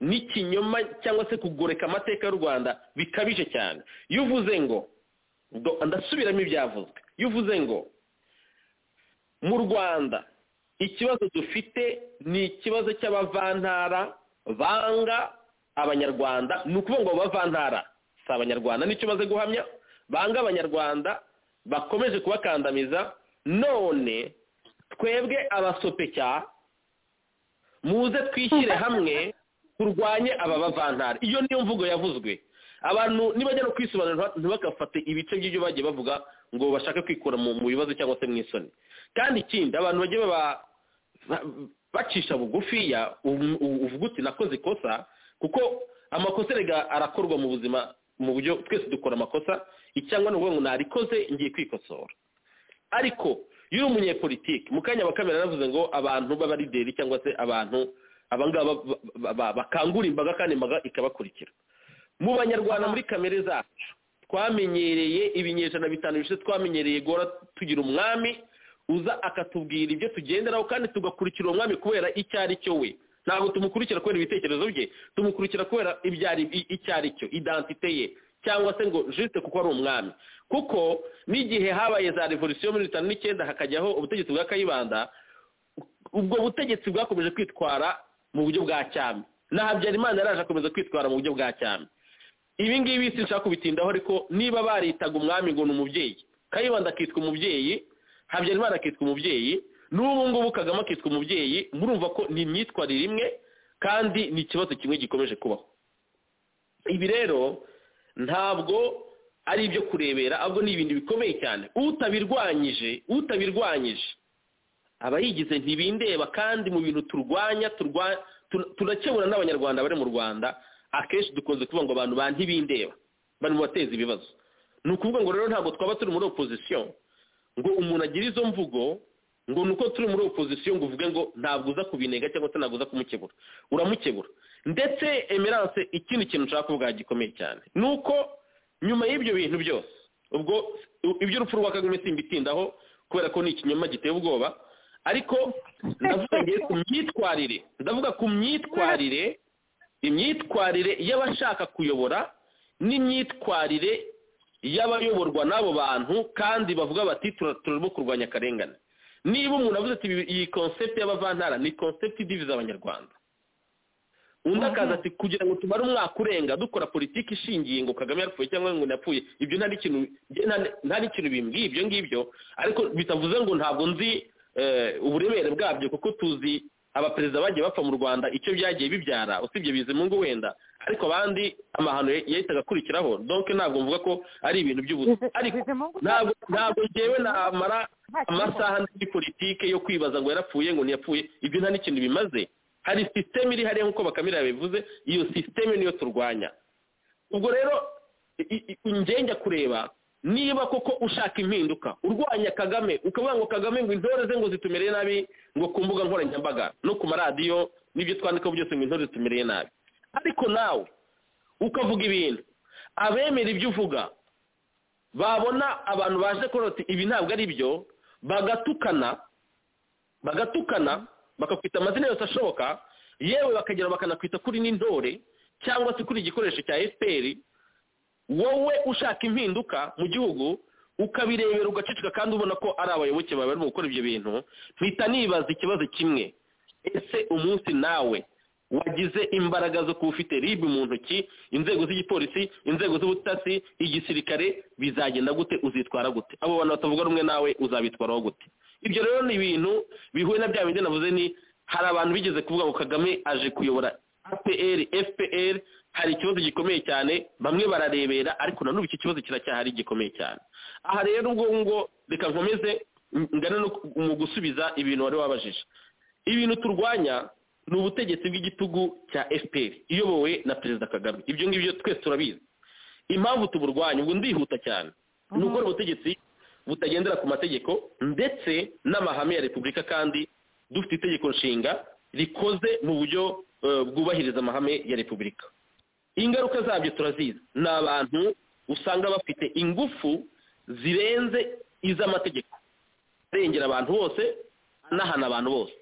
n'ikinyoma cyangwa se kugoreka amateka y'u rwanda bikabije cyane iyo uvuze ngo do- ndasubiramo ibyavuzwe iyo uvuze ngo mu rwanda ikibazo dufite ni ikibazo cy'abavantara banga abanyarwanda ni ukuvuga ngo abo bavantara si abanyarwanda nicyo umaze guhamya banga abanyarwanda bakomeje kubakandamiza none twebwe abasopeka muze twishyire hamwe turwanye aba bavantara iyo niyo mvugo yavuzwe abantu nibajya no kwisobanura ntibagafate ibice by'ibyo bagiye bavuga ngo bashake kwikura mu mu bibazo cyangwa se mu isoni kandi ikindi abantu bagiye baba ba- bacisha bugufiya um- u- uvuga uti nakoze ikosa kuko amakosa erega arakorwa mu buzima mu buryo twese dukora amakosa icyangwa ni ukuvuga ngo narikoze ngiye kwikosora ariko iyo uri umunyepolitike mu kanya bakamera yaravuze ngo abantu b'abarideri cyangwa se abantu abangaba ba- ba- ba- bakangura imbaga kandi imbaga ikabakurikira mu banyarwanda muri kamere zacu twamenyereye ibinyejana bitanu bishize twamenyereye guhora tugira umwami uza akatubwira ibyo tugenderaho kandi tugakurikira uwo mwami kubera icyo ari cyo we ntabwo tumukurikira kubera ibitekerezo bye tumukurikira kubera ibyo ari icyo ari cyo idantite ye cyangwa se ngo jisite kuko ari umwami kuko n'igihe habaye za revolisiyo muri bitanu n'icyenda hakajyaho ubutegetsi bwa kayibanda ubwo butegetsi bwakomeje kwitwara mu buryo bwa cyami na habyarimana yaraje akomeza kwitwara mu buryo bwa cyami ibi ngibi sinshaka kubitindaho ariko niba baritaga umwami ngo ni umubyeyi kayibanda akitwa umubyeyi habyarimana akitwa umubyeyi n'ubu ngubu kagame akitwa umubyeyi murumva ko ni imyitwarire imwe kandi ni ikibazo kimwe gikomeje kubaho ibi rero ntabwo ari ibyo kurebera ahubwo ni ibintu bikomeye cyane utabirwanyije utabirwanyije aba yigize ntibindeba kandi mu bintu turwanya turakebura n'abanyarwanda bari mu rwanda akenshi dukunze kuvuga ngo abantu ba ntibindeba bari mu bateza ibibazo ni ukuvuga ngo rero ntabwo twaba turi muri opozisiyo ngo umuntu agire izo mvugo ngo ni uko turi muri opozisiyo ngo uvuge ngo ntabwo uza kubinega cyangwa se ntabwo uza kumukebura uramukebura ndetse emerance ikindi kintu ushaka kuvuga gikomeye cyane ni uko nyuma y'ibyo bintu byose ubwo iby'urupfu rwa kagame simbitindaho kubera ko ni ikinyoma giteye ubwoba ariko ndavuga ngiye ku myitwarire ndavuga ku myitwarire imyitwarire y'abashaka kuyobora n'imyitwarire y'abayoborwa n'abo bantu kandi bavuga bati turarimo kurwanya akarengane niba umuntu avuze ati iyi konsepti y'abavantara ni konsepti idiviza abanyarwanda undi akaza ati kugira ngo tumare umwaka urenga dukora politiki ishingiye ngo kagame yapfuye cyangwa ngo yapfuye ibyo nta n'ikintu bimbwiye ibyo ngibyo ariko bitavuze ngo ntabwo nzi uburemere bwabyo kuko tuzi abaperezida bagiye bapfa mu rwanda icyo byagiye bibyara usibye bizimungu wenda ariko abandi amahano yahitaga akurikiraho donke ntabwo mvuga ko ari ibintu by'ubusa ariko ntabwo ngewe namara amasaha muri politike yo kwibaza ngo yarapfuye ngo ntiyapfuye ibyo nta n'ikintu bimaze hari sisiteme iri hariya nk'uko bakamira yabivuze iyo sisiteme niyo turwanya ubwo rero njya kureba niba koko ushaka impinduka urwanya kagame ukavuga ngo kagame ngo intore ze ngo zitumereye nabi ngo ku mbuga nkoranyambaga no ku maradiyo n'ibyo twandikaho byose ngo intore zitumereye nabi ariko nawe ukavuga ibintu abemera ibyo uvuga babona abantu baje koroti ibi ntabwo ari byo bagatukana bagatukana bakakwita amazina yose ashoboka yewe bakagera bakanakwita kuri n'intore cyangwa se kuri igikoresho cya efuperi wowe ushaka impinduka mu gihugu ukabirebera ugaceceka kandi ubona ko ari abayoboke bawe barimo gukora ibyo bintu mpita nibaza ikibazo kimwe ese umunsi nawe wagize imbaraga zo kuba ufite rib mu ntoki inzego z'igipolisi inzego z'ubutasi igisirikare bizagenda gute uzitwara gute abo bantu batavuga rumwe nawe uzabitwaraho gute ibyo rero ni ibintu bihuye na bya bindi navuze ni hari abantu bigeze kuvuga ngo kagame aje kuyobora apr fpr hari ikibazo gikomeye cyane bamwe bararebera ariko nanone iki kibazo kiracyahari gikomeye cyane aha rero ubwo ngo reka nkomeze ngana no mu gusubiza ibintu wari wabajije ibintu turwanya ni ubutegetsi bw'igitugu cya fpr iyobowe na perezida kagame ibyo ngibyo twese turabizi impamvu tuburwanya ubwo ndihuta cyane ni ukora ubutegetsi butagendera ku mategeko ndetse n'amahame ya repubulika kandi dufite itegeko nshinga rikoze mu buryo bwubahiriza amahame ya repubulika ingaruka zabyo turazizi ni abantu usanga bafite ingufu zirenze iz'amategeko arengera abantu bose anahana abantu bose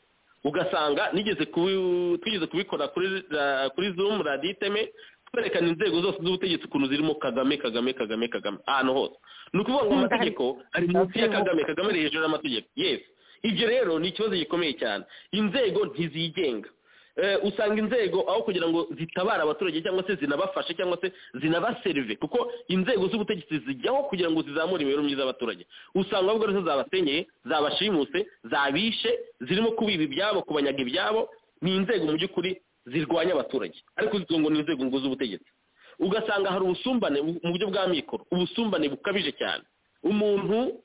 ugasanga nigeze twigeze kubikora kuri zoom raditeme twerekana inzego zose z'ubutegetsi ukuntu zirimo kagame kagame kagame kagame ahantu hose ni ukuvuga ngo amategeko ari munsi ya kagame kagame ari hejuru y'amategeko yesi ibyo rero ni ikibazo gikomeye cyane inzego ntizigenga usanga inzego aho kugira ngo zitabare abaturage cyangwa se zinabafashe cyangwa se zinabaserive kuko inzego z'ubutegetsi zijyaho kugira ngo zizamure imibereho myiza y'abaturage usanga ahubwo arizo zabasenyeye zabashimuse zabishe zirimo kubiba ibyabo kubanyaga ibyabo ni inzego mu by'ukuri zirwanya abaturage ariko zitwa ngo ni inzego ngo z'ubutegetsi ugasanga hari ubusumbane mu buryo bwa mikoro ubusumbane bukabije cyane umuntu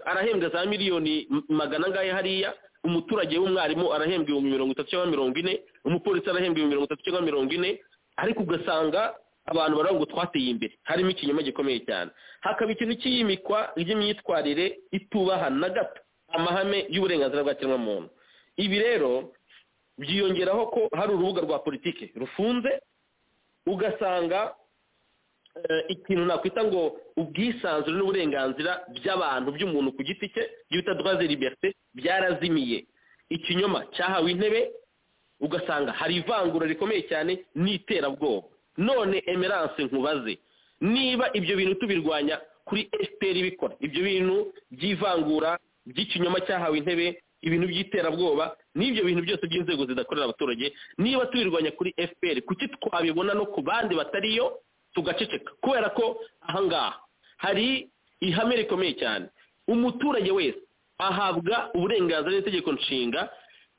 arahembwa za miliyoni magana angahe hariya umuturage w'umwarimu arahembwa ibihumbi mirongo itatu cyangwa mirongo ine umupolisi arahembwa ibihumbi mirongo itatu cyangwa mirongo ine ariko ugasanga abantu baravuga ngo twateye imbere harimo ikinyoma gikomeye cyane hakaba ikintu cy'iyimikwa ry'imyitwarire itubaha na gato amahame y'uburenganzira bwa kiremwamuntu ibi rero byiyongeraho ko hari urubuga rwa politiki rufunze ugasanga eh, ikintu nakwita ngo ubwisanzure n'uburenganzira by'abantu by'umuntu ku giti cye ibyo bita droit de liberté byarazimiye ikinyoma cyahawe intebe ugasanga hari ivangura rikomeye cyane n'iterabwoba none emerance nkubaze niba ibyo bintu tubirwanya kuri fpr bikora ibyo bintu by'ivangura by'ikinyoma cyahawe intebe ibintu by'iterabwoba n'ibyo bintu byose by'inzego zidakorera abaturage niba tubirwanya kuri fpr kuki twabibona no ku bandi batariyo tugaceceka kubera ko ahangaha hari ihame rikomeye cyane umuturage wese ahabwa uburenganzira n'itegeko nshinga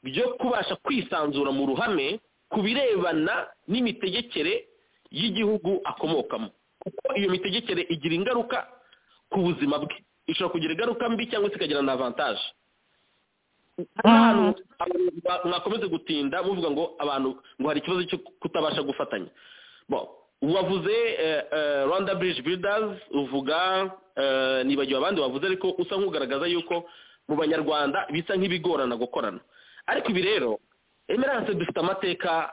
byo kubasha kwisanzura mu ruhame ku birebana n'imitegekere y'igihugu akomokamo kuko iyo mitegekere igira ingaruka ku buzima bwe ishobora kugira ingaruka mbi cyangwa se ikagira na avantaje ahantu mwakomeze gutinda muvuga ngo abantu ngo hari ikibazo cyo kutabasha gufatanya Bon, wavuze eh, eh, rwanda bridge builders uvuga eh, nibagiwe abandi wavuze ariko usa nk'ugaragaza yuko mu banyarwanda bisa nk'ibigorana gukorana ariko ibi rero emerance dufite amateka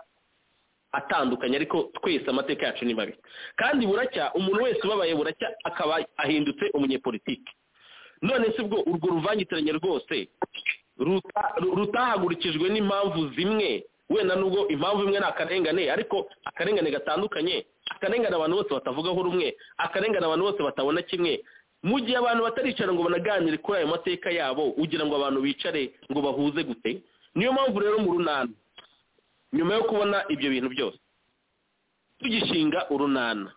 atandukanye ariko twese amateka yacu ni mabi kandi buracya umuntu wese ubabaye buracya akaba ahindutse umunyepolitike none se ubwo urwo ruvangitiranye rwose ruta- ru- rutahagurikijwe n'impamvu zimwe wenda nubwo impamvu imwe ni akarengane ariko akarengane gatandukanye akarengane abantu bose batavugaho rumwe akarengane abantu bose batabona kimwe mu gihe abantu bataricara ngo banaganire kuri ayo mateka yabo ugira ngo abantu bicare ngo bahuze gute niyo mpamvu rero mu runana nyuma yo kubona ibyo bintu byose tugishinga urunana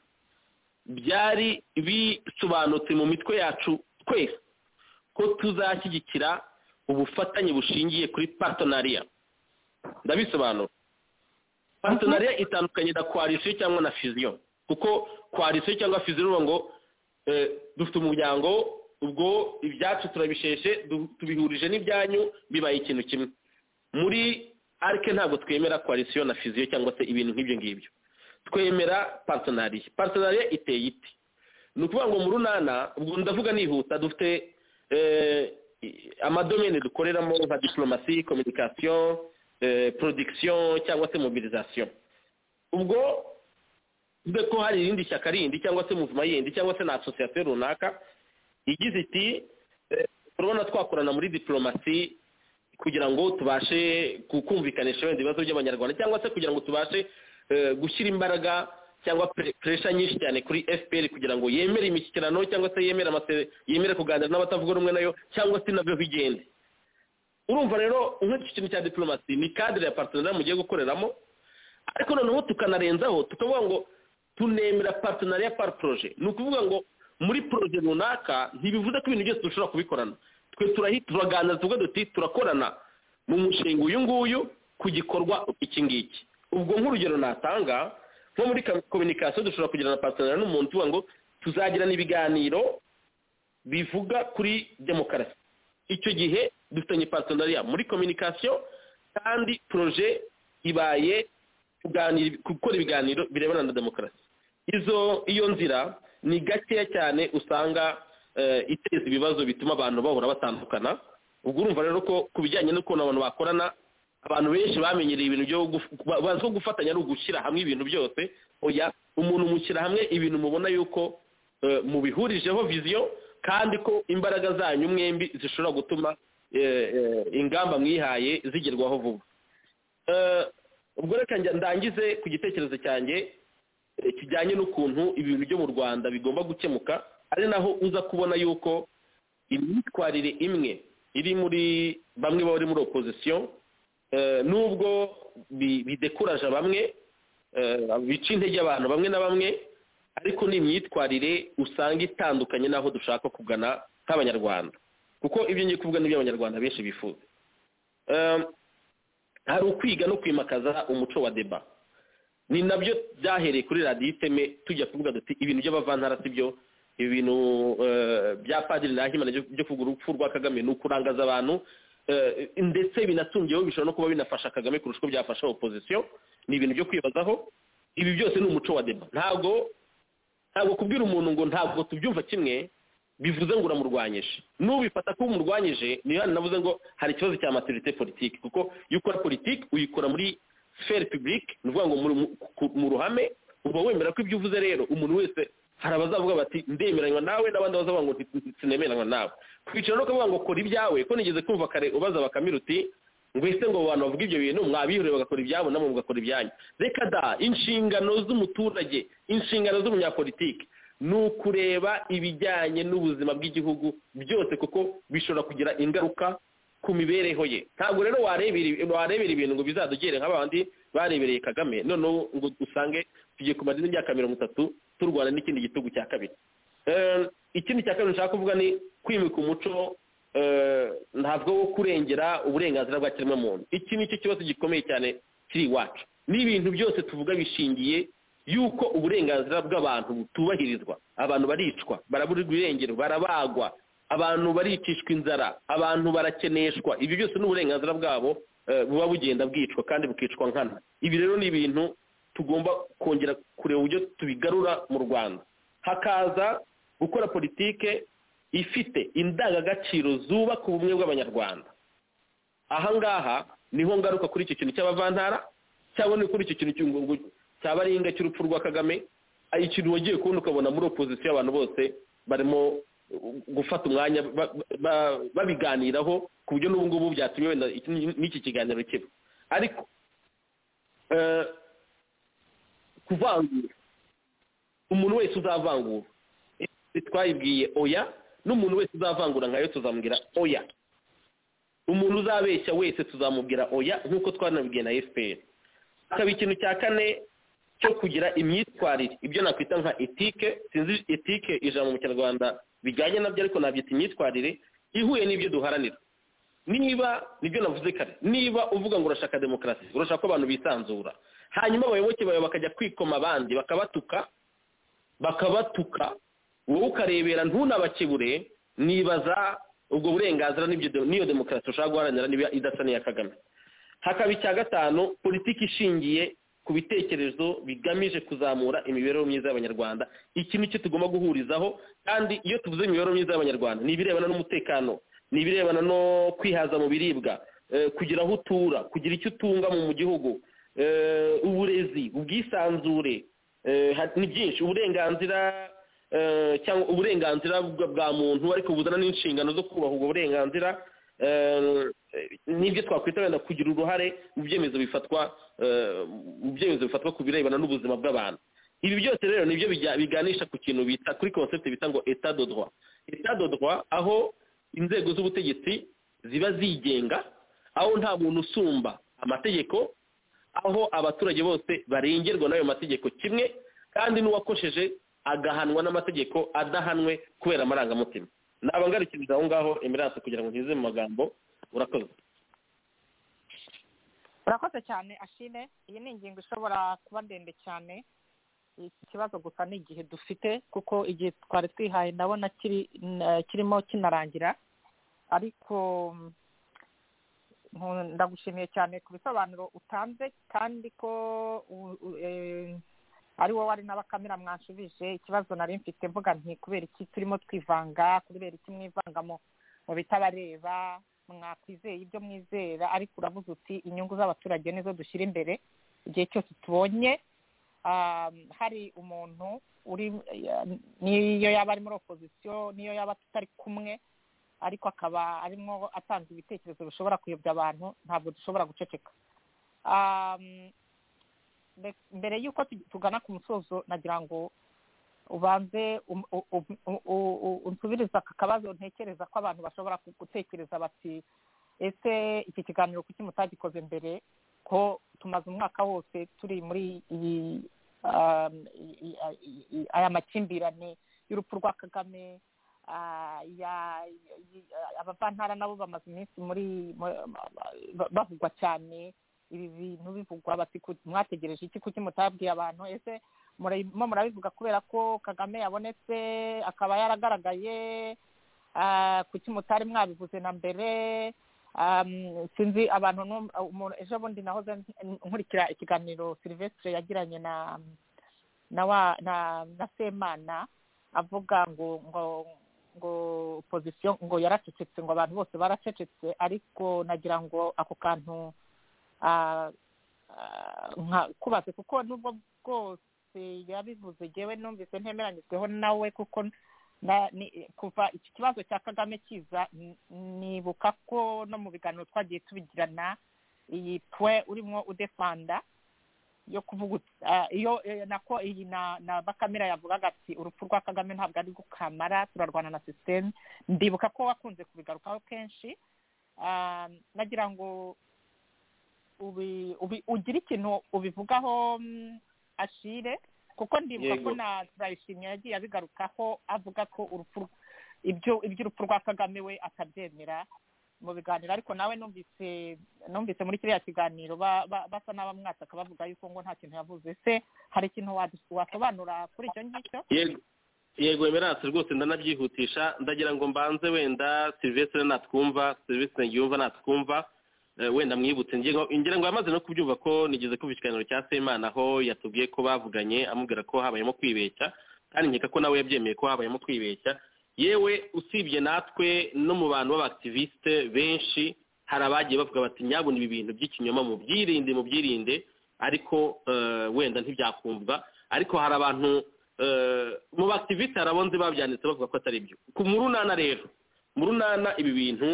byari bisobanutse mu mitwe yacu twese ko tuzashyigikira ubufatanye bushingiye kuri partenariat ndabisobanura partenariat itandukanye na coalition cyangwa na fusion kuko coalition cyangwa fusion uvuga ngo eh, dufite umuryango ubwo ibyacu turabisheshe du- tubihurije n'ibyanyu bibaye ikintu kimwe muri arike ntabwo twemera coalition na fusion cyangwa se ibintu nk'ibyo ngibyo twemera partenariat partenariat iteye iti ni ukuvuga ngo mu runana ubwo ndavuga nihuta dufite eh, i- amadomene dukoreramo nka diplomasi communication eh, production cyangwa se mobilisation ubwo mbe ko hari irindi shyaka rindi cyangwa se muvuma yindi cyangwa se na association runaka igize iti eh, turabona twakorana muri diplomasi kugira ngo tubashe ku- kumvikanisha wenda ibibazo by'abanyarwanda cyangwa se kugira ngo tubashe eh, gushyira imbaraga cyangwa pre- pressure nyinshi cyane kuri fpr kugira ngo yemere imishyikirano cyangwa se yemere amase- yemere kuganira n'abatavuga rumwe nayo cyangwa se nabyo bigende urumva rero nk'iki kintu cya diplomasi ni kadire ya partenariat mugiye gukoreramo ariko noneho tukanarenzaho tukavuga ngo tunemera partenariat par projet ni ukuvuga ngo muri proje runaka ntibivuze ko ibintu byose dushobora kubikorana twe turahi- turaganira tuvuga duti turakorana mu mushinga uyu nguyu ku gikorwa iki ngiki ubwo nk'urugero natanga nko muri communication dushobora kugirana partenariat n'umuntu tuvuga ngo tuzagirana ibiganiro bivuga kuri demokarasi icyo gihe dufitanye partenariat muri communication kandi proje ibaye kuganira gukora ibiganiro birebana na demokarasi izo iyo nzira ni gakeya cyane usanga eh, iteza ibibazo bituma abantu bahora batandukana ubwo urumva rero ko ku bijyanye n'ukuntu abantu bakorana abantu benshi bamenyereye ibintu byo guf- ba- bazi ko gufatanya ari ugushyira hamwe ibintu byose oya umuntu mushyira hamwe ibintu mubona yuko eh, mubihurijeho viziyo kandi ko imbaraga zanyu mwembi zishobora gutuma eh, eh, ingamba mwihaye zigerwaho vuba Eh, ubwo reka njya- ndangize ku gitekerezo cyanjye eh, kijyanye n'ukuntu ibintu byo mu rwanda bigomba gukemuka ari naho uza kubona yuko imyitwarire imwe iri muri bamwe bari muri opozisiyo eh, nubwo bi- bidekuraje bamwe eh, bica intege abantu bamwe na bamwe ariko ni imyitwarire usanga itandukanye n'aho dushaka kugana nk'abanyarwanda kuko ibyo ngiye kuvuga n'ibyo abanyarwanda benshi bifuza Eh, hari ukwiga no kwimakaza umuco wa deba ni nabyo byahereye kuri radiyo iteme tujya kuvuga duti ibintu by'abavantara si byo ibintu eh, bya padiri nahimana byo byo kuvuga urupfu rwa kagame ni ukurangaza abantu eh, ndetse binatungiyeho bishobora no kuba binafasha kagame kurusha uko byafasha opozisiyo ni ibintu byo kwibazaho ibi byose ni umuco wa deba ntabwo ntabwo kubwira umuntu ngo ntabwo tubyumva kimwe bivuze ngo uramurwanyije nubifata ko umurwanyije niyo hano navuze ngo hari ikibazo cya maturite politiki kuko iyo ukora politiki uyikora muri sfere publique ni ukuvuga ngo muri- mu- ku- mu ruhame uba wemera ko ibyo uvuze rero umuntu wese hari abazavuga bati ndemeranywa nawe n'abandi bazavuga ngo nti- sinemeranywa nawe kwicara no kuvuga ngo kora ibyawe ko nigeze kumva kare ubaza bakamira uti mbese ngo abantu bavuga ibyo bintu mwabihuriye bagakora ibyabo namwe mugakora ibyanyu reka da inshingano z'umuturage inshingano z'umunyapolitiki ni ukureba ibijyanye n'ubuzima bw'igihugu byose kuko bishobora kugira ingaruka ku mibereho ye ntabwo rero warebera warebera ibintu ngo bizadugere nk'abandi barebereye kagame noneho ngo usange tugiye ku madini y'imyaka mirongo itatu turwana n'ikindi gitugu cya kabiri Eh, ikindi cya kabiri nshaka kuvuga ni kwimika umuco eh, ntabwo wo kurengera uburenganzira bwa kiremwamuntu iki ni cyo kibazo gikomeye cyane kiri iwacu n'ibintu byose tuvuga bishingiye yuko uburenganzira bw'abantu butubahirizwa abantu baricwa baraburirwa irengero barabagwa abantu baricishwa inzara abantu barakeneshwa ibi byose ni uburenganzira bwabo eh, buba bugenda bwicwa kandi bukicwa nkana ibi rero ni ibintu tugomba kongera kureba uburyo tubigarura mu rwanda hakaza gukora politike ifite indangagaciro zubaka ubumwe bw'abanyarwanda ahangaha niho ngaruka kuri icyo kintu cy'abavantara cyangwa ni kuri icyo kintu cy'u- ngo- cya baringa cy'urupfu rwa kagame ari ikintu wagiye kubona ukabona muri opozisiyo abantu bose barimo uh, gufata umwanya ba- ba- babiganiraho ku buryo n'ubu ngubu byatumye wenda iki- n'iki kiganiro kiba ariko eh, kuvangura umuntu wese uzavangura Ese twayibwiye oya n'umuntu wese uzavangura nkayo tuzamubwira oya umuntu uzabeshya wese tuzamubwira oya nk'uko twanabibwiye na fpr hakaba ikintu cya kane cyo kugira imyitwarire ibyo nakwita nka etike sinzi etike ijambo mu kinyarwanda bijyanye nabyo ariko nabyita imyitwarire ihuye n'ibyo duharanira niba nibyo navuze kare niba uvuga ngo urashaka demokarasi urashaka ko abantu bisanzura hanyuma abayoboke bawe bakajya kwikoma abandi bakabatuka bakabatuka wowe ukarebera ntunabakebure nibaza ubwo burenganzira n'ibyo- n'iyo demokarasi ushaka guharanira niba idasa n'iya kagame hakaba icya gatanu politiki ishingiye ku bitekerezo bigamije kuzamura imibereho myiza y'abanyarwanda iki ni cyo tugomba guhurizaho kandi iyo tuvuze imibereho myiza y'abanyarwanda ni ibirebana n'umutekano ni ibirebana no kwihaza mu biribwa eh, kugira aho utura kugira icyo utunga mu mu gihugu eh, uburezi ubwisanzure eh, ha- ni byinshi uburenganzira eh, cyangwa uburenganzira bwa bwa muntu ariko buzana n'inshingano zo kubaha ubwo burenganzira eh, n'ibyo twakwita wenda kugira uruhare mu byemezo bifatwa eh, mu byemezo bifatwa ku birebana n'ubuzima bw'abantu ibi byose rero nibyo bijya- biganisha ku kintu bita kuri concept bita ngo etat de droit etat de droit aho inzego z'ubutegetsi ziba zigenga aho nta muntu usumba amategeko aho abaturage bose barengerwa n'ayo mategeko kimwe kandi n'uwakosheje agahanwa n'amategeko adahanwe kubera amarangamutima naba ngarukiriza aho ngaho emerance kugira ngo ntize mu magambo urakoze urakoze cyane ashime iyi ni ingingo ishobora kuba ndende cyane iki kibazo gusa ni igihe dufite kuko igihe twari twihaye ndabona kiri n- kirimo kinarangira ariko mm, ndagushimiye cyane ku bisobanuro utanze kandi ko u- u- eh, ari wowe ari n'abakamera mwanshubije ikibazo nari mfite mvuga nti kubera iki turimo twivanga kubera iki mwivanga mu mu bitabareba mwakwizeye ibyo mwizera ariko uravuze uti inyungu z'abaturage nizo dushyira imbere igihe cyose tubonye um, hari umuntu uri eh, niyo yaba ari muri opozisiyo niyo yaba tutari kumwe ariko akaba arimo atanga ibitekerezo bishobora kuyobya abantu ntabwo dushobora guceceka um, mbe- mbere y'uko tu- tugana ku musozo nagira ngo ubanze um- u- u- u- u- u- unsubirize aka kabazo ntekereza ko abantu bashobora ku- gutekereza bati ese iki kiganiro kuki mutagikoze mbere ko tumaze umwaka wose turi muri iyi um, i- i- i- i- aya makimbirane y'urupfu rwa kagame ah, ya- i- abavantara nabo bamaze iminsi muri mu- ba- bavugwa cyane ibi bintu bivugwa bati ku- mwategereje iki kuki mutabwiye abantu ese murimo murabivuga kubera ko kagame yabonetse akaba yaragaragaye ah, kuki mutari mwabivuze na mbere Um, sinzi abantu nu- umuntu- ejo bundi nahoze nkurikira ikiganiro silvestre yagiranye na na wa na na semana avuga ngo ngo ngo opozisiyo ngo yaracecetse ngo abantu bose baracecetse ariko nagira ngo ako kantu ah, ah, nka- kubatse kuko nubwo bwose wese yabivuze njyewe numvise ntemeranyijweho nawe kuko na- ni- kuva iki kibazo cya kagame kiza n- nibuka ko no mu biganiro twagiye tubigirana iyi twe urimo udefanda yo kuvugutsa iyo eh, nako iyi na na bakamera yavugaga ati urupfu rwa kagame ntabwo ari gukamara turarwana na sisiteme ndibuka ko wakunze kubigarukaho kenshi Ah, nagira ngo ubi- ubi- ugire ikintu ubivugaho mm, ashire kuko ndibuka ko Yego. na turayishimye yagiye abigarukaho avuga ko urupfu rw- ibyo iby'urupfu rwa kagame we atabyemera mu biganiro ariko nawe numvise numvise muri kiriya kiganiro ba- ba- basa n'abamwataka bavuga yuko ngo nta kintu yavuze se hari ikintu wadu- wasobanura kuri icyo ngicyo yego yego emerance rwose ndanabyihutisha ndagira ngo mbanze wenda silvestre natwumva silvestre ngiyumva natwumva eh, wenda mwibutse ngira ngo- ngira ngo yamaze no kubyumva ko nigeze kumva ikiganiro cya semana aho yatubwiye ko bavuganye amubwira ko habayemo kwibeshya kandi nkeka ko nawe yabyemeye ko habayemo kwibeshya yewe usibye natwe no mu bantu b'abakitiviste benshi hari abagiye bavuga bati nyabona ibi bintu by'ikinyoma mu byirinde mu byirinde ariko eh, wenda ntibyakumvwa ariko hari abantu eh, mu bakitiviste hari abo nzi babyanditse bavuga ko atari byo ku mu runana rero mu runana ibi bintu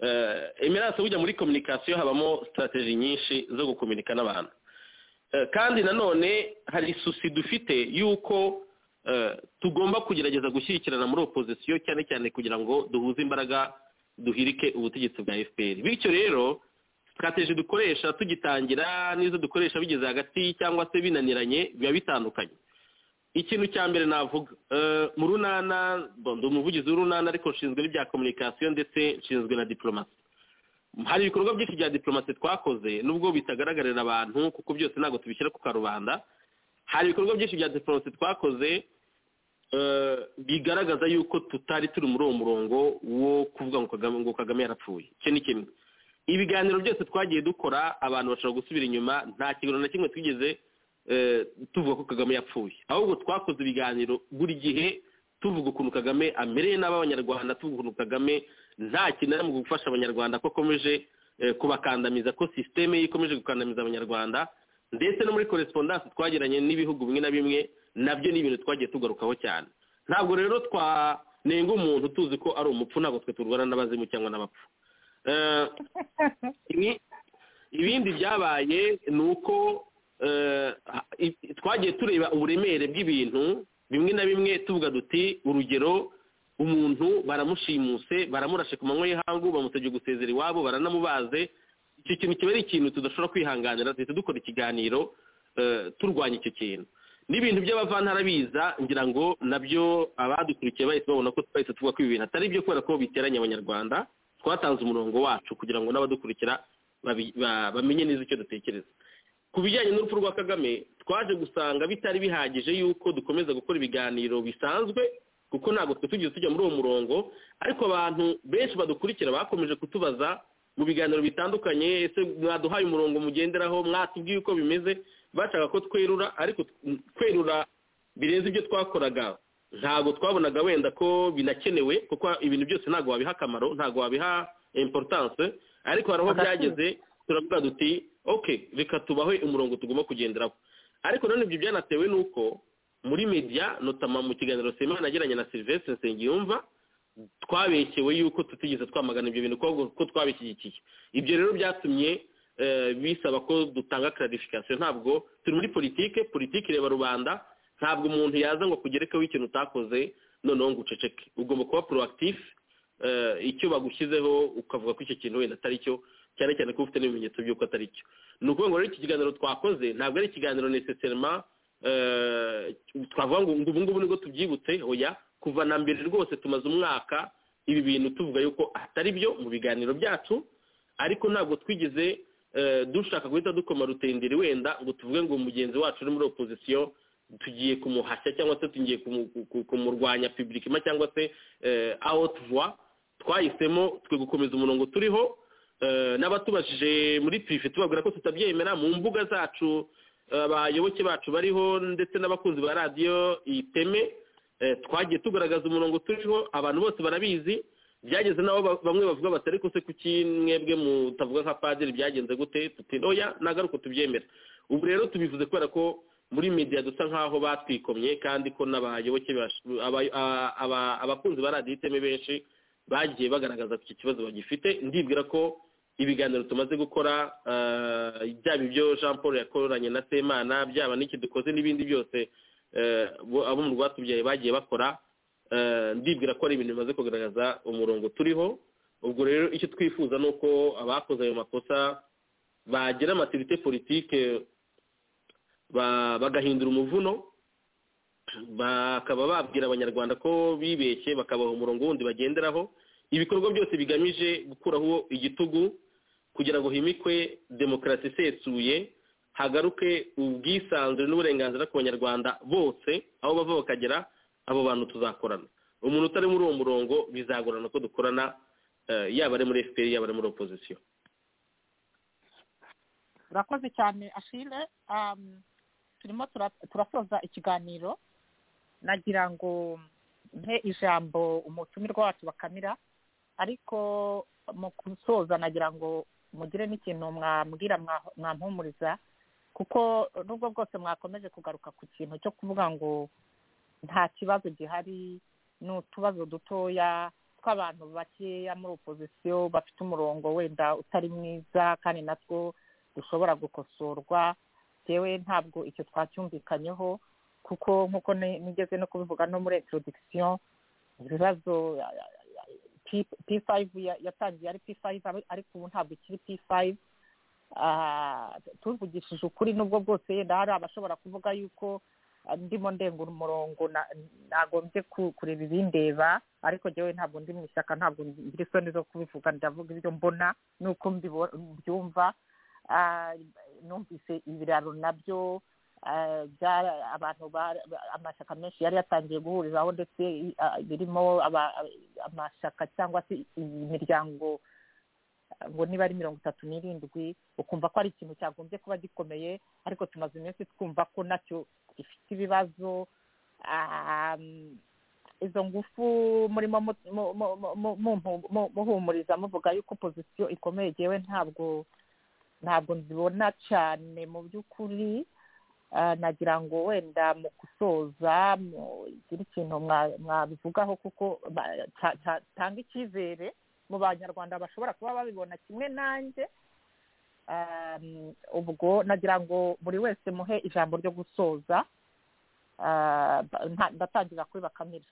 eh, emerance bujya muri communication habamo strategy nyinshi zo gukominika n'abantu Eh, kandi nanone hari isusi dufite y'uko eh, tugomba kugerageza gushyigikirana muri opozisiyo cyane cyane kugira ngo duhuze imbaraga duhirike ubutegetsi bwa fpr bityo rero strategy dukoresha tugitangira n'izo dukoresha bigeze hagati cyangwa se binaniranye biba bitandukanye ikintu cya mbere navuga eh, mu runana bon, ndi umuvugizi w'urunana ariko nshinzwe n'ibya communication ndetse nshinzwe na diplomasi hari ibikorwa byinshi bya diplomasi twakoze nubwo bitagaragarira abantu kuko byose ntabwo tubishyira ku karubanda hari ibikorwa byinshi bya diplomasi twakoze eh, bigaragaza yuko tutari turi muri uwo murongo wo kuvuga ngo kagame ngo kagame yarapfuye icyo ni kimwe ibiganiro byose twagiye dukora abantu bashobora gusubira inyuma nta kiganiro na kimwe twigeze eh, tuvuga ko kagame yapfuye ahubwo twakoze ibiganiro buri gihe tuvuga ukuntu kagame amereye nabi abanyarwanda tuvuga ukuntu kagame nta kintu ari mu gufasha abanyarwanda ko akomeje eh, kubakandamiza ko sisiteme ye ikomeje gukandamiza abanyarwanda ndetse no muri korespondanse twagiranye n'ibihugu bimwe na bimwe nabyo ni ibintu twagiye tugarukaho cyane ntabwo rero twanenga umuntu tuzi ko ari umupfu ntabwo twe turwana n'abazimu cyangwa n'abapfu Eh, ibi- ibindi byabaye ni uko eh, ha- i- twagiye tureba uburemere bw'ibintu bimwe na bimwe tuvuga duti urugero umuntu baramushimuse baramurashe ku manywa y'ihangu bamusabye gusezera iwabo baranamubaze icyo kintu kiba ari ikintu tudashobora kwihanganira duhita dukora ikiganiro eh, turwanya icyo kintu n'ibintu by'abavantara biza ngira ngo nabyo abadukurikiye bahise babona ko twahise tuvuga ko ibi bintu atari byo kubera ko biteranya abanyarwanda twatanze umurongo wacu kugira ngo n'abadukurikira babi- ba- bamenye neza icyo dutekereza ku bijyanye n'urupfu rwa kagame twaje gusanga bitari bihagije yuko dukomeza gukora ibiganiro bisanzwe kuko ntabwo twe tugiye tujya muri uwo murongo ariko abantu benshi badukurikira bakomeje kutubaza mu biganiro bitandukanye ese mwaduhaye umurongo mugenderaho mwatubwiye uko bimeze bashaka ko twerura ariko tw- kwerura birenze ibyo twakoraga ntabwo twabonaga wenda ko binakenewe kuko ibintu byose ntabwo wabiha akamaro ntabwo wabiha importance ariko hari aho byageze turavuga duti ok reka tubahe umurongo tugomba kugenderaho ariko none ibyo byanatewe n'uko muri media notama mu kiganiro semana nagiranye na Sylvestre Nsengiyumva twabeshyewe yuko tutigeze twamagana ibyo bintu kuko ko twabishyigikiye ibyo rero byatumye eh, bisaba ko dutanga clarification ntabwo turi muri politike politike ireba rubanda ntabwo umuntu yaza ngo akugerekeho ikintu utakoze noneho ngo uceceke ugomba kuba proactif eh, icyo bagushyizeho ukavuga ko icyo kintu wenda atari cyo cyane cyane ko ufite n'ibimenyetso by'uko atari cyo ni ukuvuga ngo rero iki kiganiro twakoze ntabwo ari ikiganiro necessairement eh, twavuga ngo ubu ngubu nibwo tubyibutse hoya kuva na mbere rwose tumaze umwaka ibi bintu tuvuga yuko atari byo mu biganiro byacu ariko ntabwo twigeze eh, dushaka guhita dukoma rutenderi wenda ngo tuvuge ngo mugenzi wacu uri muri opozisiyo tugiye kumuhashya cyangwa se tugiye kumu- ku- ku- kumurwanya publikima cyangwa se eh, out voix twahisemo twe gukomeza umurongo turiho eh, n'abatubajije muri prive tubabwira ko tutabyemera mu mbuga zacu eh, abayoboke bacu bariho ndetse n'abakunzi ba radiyo iteme eh, twagiye tugaragaza umurongo turiho abantu bose barabizi byageze n'aho ba- bamwe bavuga bati ariko se kuki mwebwe mutavuga nka padiri byagenze gute tuti oya ntabwo ari uko tubyemera ubu rero tubivuze kubera ko muri media dusa nk'aho batwikomye kandi ko n'abayoboke bash- aba- a- aba- abakunzi ba radiyo iteme benshi bagiye bagaragaza ko iki kibazo bagifite ndibwira ko ibiganiro tumaze gukora eh, byaba ibyo jean paul yakoranye na semana byaba n'iki dukoze n'ibindi byose eh, bo- abo mu rwatubyaye bagiye bakora eh, ndibwira ko ari ibintu bimaze kugaragaza umurongo turiho ubwo rero icyo twifuza ni uko abakoze ayo makosa bagira amatirite politike ba- bagahindura umuvuno bakaba babwira abanyarwanda ko bibeshye bakabaha umurongo wundi bagenderaho ibikorwa byose bigamije gukuraho igitugu kugira ngo himikwe demokarasi isesuye hagaruke ubwisanzure n'uburenganzira ku banyarwanda bose aho bava bakagera abo bantu tuzakorana umuntu utari muri uwo murongo bizagorana ko dukorana eh, yaba ari muri fpr yaba ari muri opozisiyo urakoze cyane ashile um, turimo tura- turasoza ikiganiro nagira ngo mpe ijambo umutumirwa wacu bakamira ariko mu gusoza nagira ngo mugire n'ikintu mwambwira mwa- mwampumuriza kuko nubwo bwose mwakomeje kugaruka ku kintu cyo kuvuga ngo nta kibazo gihari ni utubazo dutoya tw'abantu bakeya muri opozisiyo bafite umurongo wenda utari mwiza kandi natwo dushobora gukosorwa yewe ntabwo icyo twacyumvikanyeho kuko nk'uko ni- nigeze no kubivuga no muri introduction ibibazo ya- ya- ya- P- p5 ya- yatangiye ari p5 ari- ariko ubu ntabwo ikiri p5 Ah, tuvugishije ukuri n'ubwo bwose yenda hari abashobora kuvuga yuko ah, ndimo ndengura umurongo na- nagombye ku- kureba ibindeba ariko jyewe ntabwo ndi mu ishyaka ntabwo ngira isoni zo kubivuga ndavuga ibyo mbona n'uko mbibo- mbyumva Ah, numvise ibiraro nabyo ah, byara- abantu bara- ba- amashyaka menshi yari yatangiye guhuriraho ndetse i- ah, birimo aba- amashyaka cyangwa se imiryango ah, ngo niba ari mirongo itatu n'irindwi ukumva ko ari ikintu cyagombye kuba gikomeye ariko tumaze iminsi twumva ko nacyo gifite ibibazo Ah, mm, izo ngufu murimo mu- mu- mu- mu- mu- mu- muhumuriza muvuga yuko pozisiyo ikomeye yewe ntabwo ntabwo nzibona cyane mu by'ukuri Ah, nagira ngo wenda mu gusoza gira ikintu mwa- mwabivugaho kuko ba- ta- ta- tanga icyizere mu banyarwanda bashobora kuba babibona kimwe nanjye Ah, ubwo nagira ngo buri wese muhe ijambo ryo gusoza Ah, ba- nta- ndatangira kuri bakamira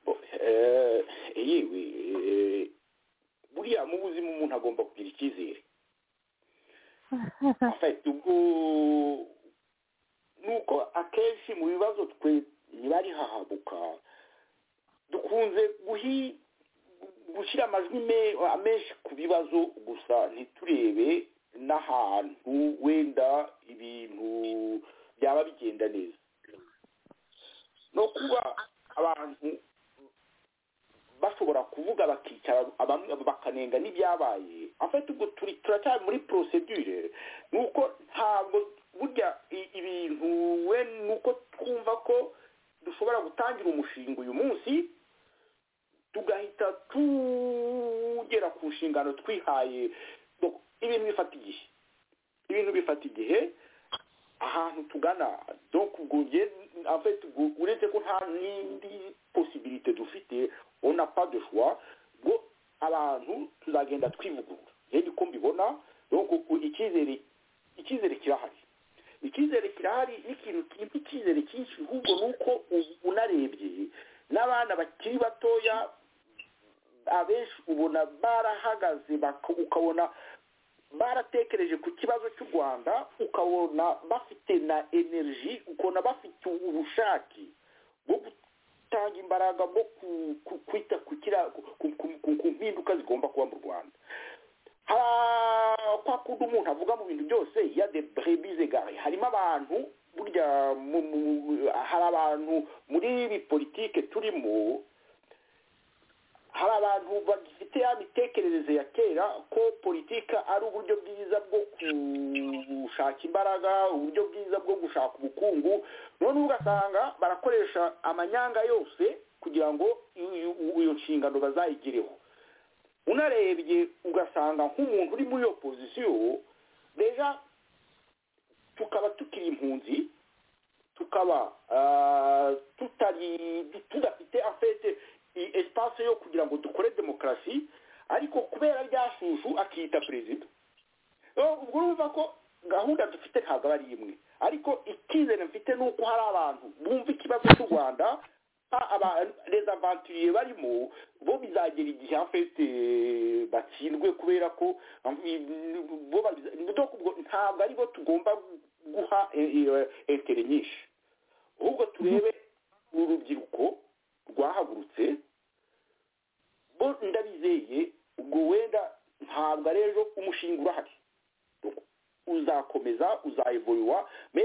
Bo- eh, yewe eh, buriya mu buzima umuntu agomba kugira icyizere afite ubwo ni uko akenshi mu bibazo twe niba ari hahabuka dukunze guhi- gushyira amajwi me- menshi ku bibazo gusa ntiturebe n'ahantu wenda ibintu byaba bigenda neza no kuba abantu bashobora kuvuga bakicara abamwe bakanenga n'ibyabaye afite ubwo turi turacyari muri procedure ni uko ntabwo burya i- ibintu we ni uko twumva ko dushobora gutangira umushinga uyu munsi tugahita tugera ku nshingano twihaye Do- ibintu bifata igihe ibintu bifata igihe ahantu tugana donc ubwo njye en fait ubwo uretse ko nta n'indi possibilité dufite on n'a pas de choix ngo abantu tuzagenda twivugurura rero uko mbibona donc ubwo icyizere icyizere kirahari icyizere kirahari n'ikintu kirimo icyizere cyinshi ahubwo ni uko u- unarebye n'abana bakiri batoya abenshi ubona barahagaze baka- ukabona baratekereje ku kibazo cy'u rwanda ukabona bafite na energy ukabona bafite ubushake bwo gutanga imbaraga bwo ku- ku- kwita ku kira- ku- ku- ku- ku- ku mpinduka zigomba kuba mu rwanda Ha- kwa kundi umuntu avuga mu bintu byose ya de brebis egare harimo abantu burya mu- mu- hari abantu muri ibi politike turimo hari abantu bagifite ya mitekerereze ya kera ko politika ari uburyo bwiza bwo gushaka imbaraga uburyo bwiza bwo gushaka ubukungu none ugasanga barakoresha amanyanga yose kugira ngo iyo- iyo nshingano bazayigireho unarebye ugasanga nk'umuntu uri muri iyo pozisiyo deja tukaba tukiri impunzi tukaba ah, tutari tudafite afete esipase yo kugira ngo dukore demokarasi ariko kubera rya shushu akiyita perezida Oh, ubwo urumva ko gahunda dufite ntabwo aba ari imwe ariko icyizere mfite ni uko hari abantu bumva ikibazo cy'u rwanda ha- aba- les aventuriers barimo bo bizagera igihe afite batsindwe kubera ko mm, bo babiza- donc ubwo ntabwo ari bo tugomba guha eh, eh, intere nyinshi ahubwo turebe urubyiruko rwahagurutse bo ndabizeye ubwo wenda ntabwo ari ejo umushinga urahari uzakomeza uzayivurirwa me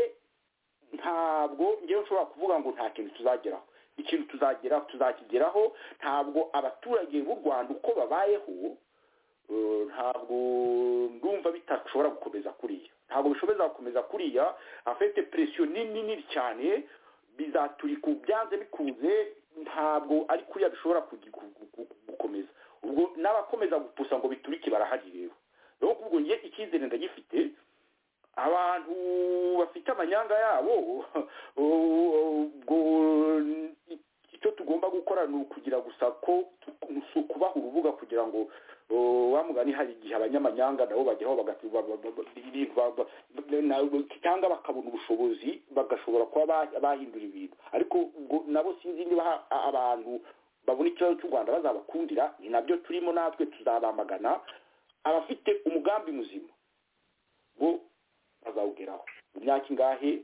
ntabwo ngewe nshobora kuvuga ngo nta kintu tuzageraho ikintu tuzagera tuzakigeraho ntabwo abaturage b'u rwanda uko babayeho eh, ntabwo ndumva bitashobora gukomeza kuriya ntabwo bishobora gukomeza kuriya afite presiyo nini nini cyane bizaturika ubu byanze bikunze ntabwo ari kuriya bishobora kugi- gu- gu- gu- gukomeza ubwo n'abakomeza gupusa ngo biturike barahari rero rero ubwo ngiye icyizere ndagifite abantu bafite amanyanga yabo ubwo icyo tugomba gukora ni ukugira gusa ko tu- si ukubaha urubuga kugira ngo uh, wa mugani hari igihe abanyamanyanga nabo bageraho bagati- ba- ba- ba- ba- ibintu ba- ba- ba- na- cyangwa bakabona ubushobozi bagashobora kuba ba- bahindura ibintu ariko ubwo nabo sinzi niba ha- a- abantu babona ikibazo cy'u rwanda bazabakundira ni nabyo turimo natwe tuzabamagana abafite umugambi muzima bo bazawugeraho imyaka ingahe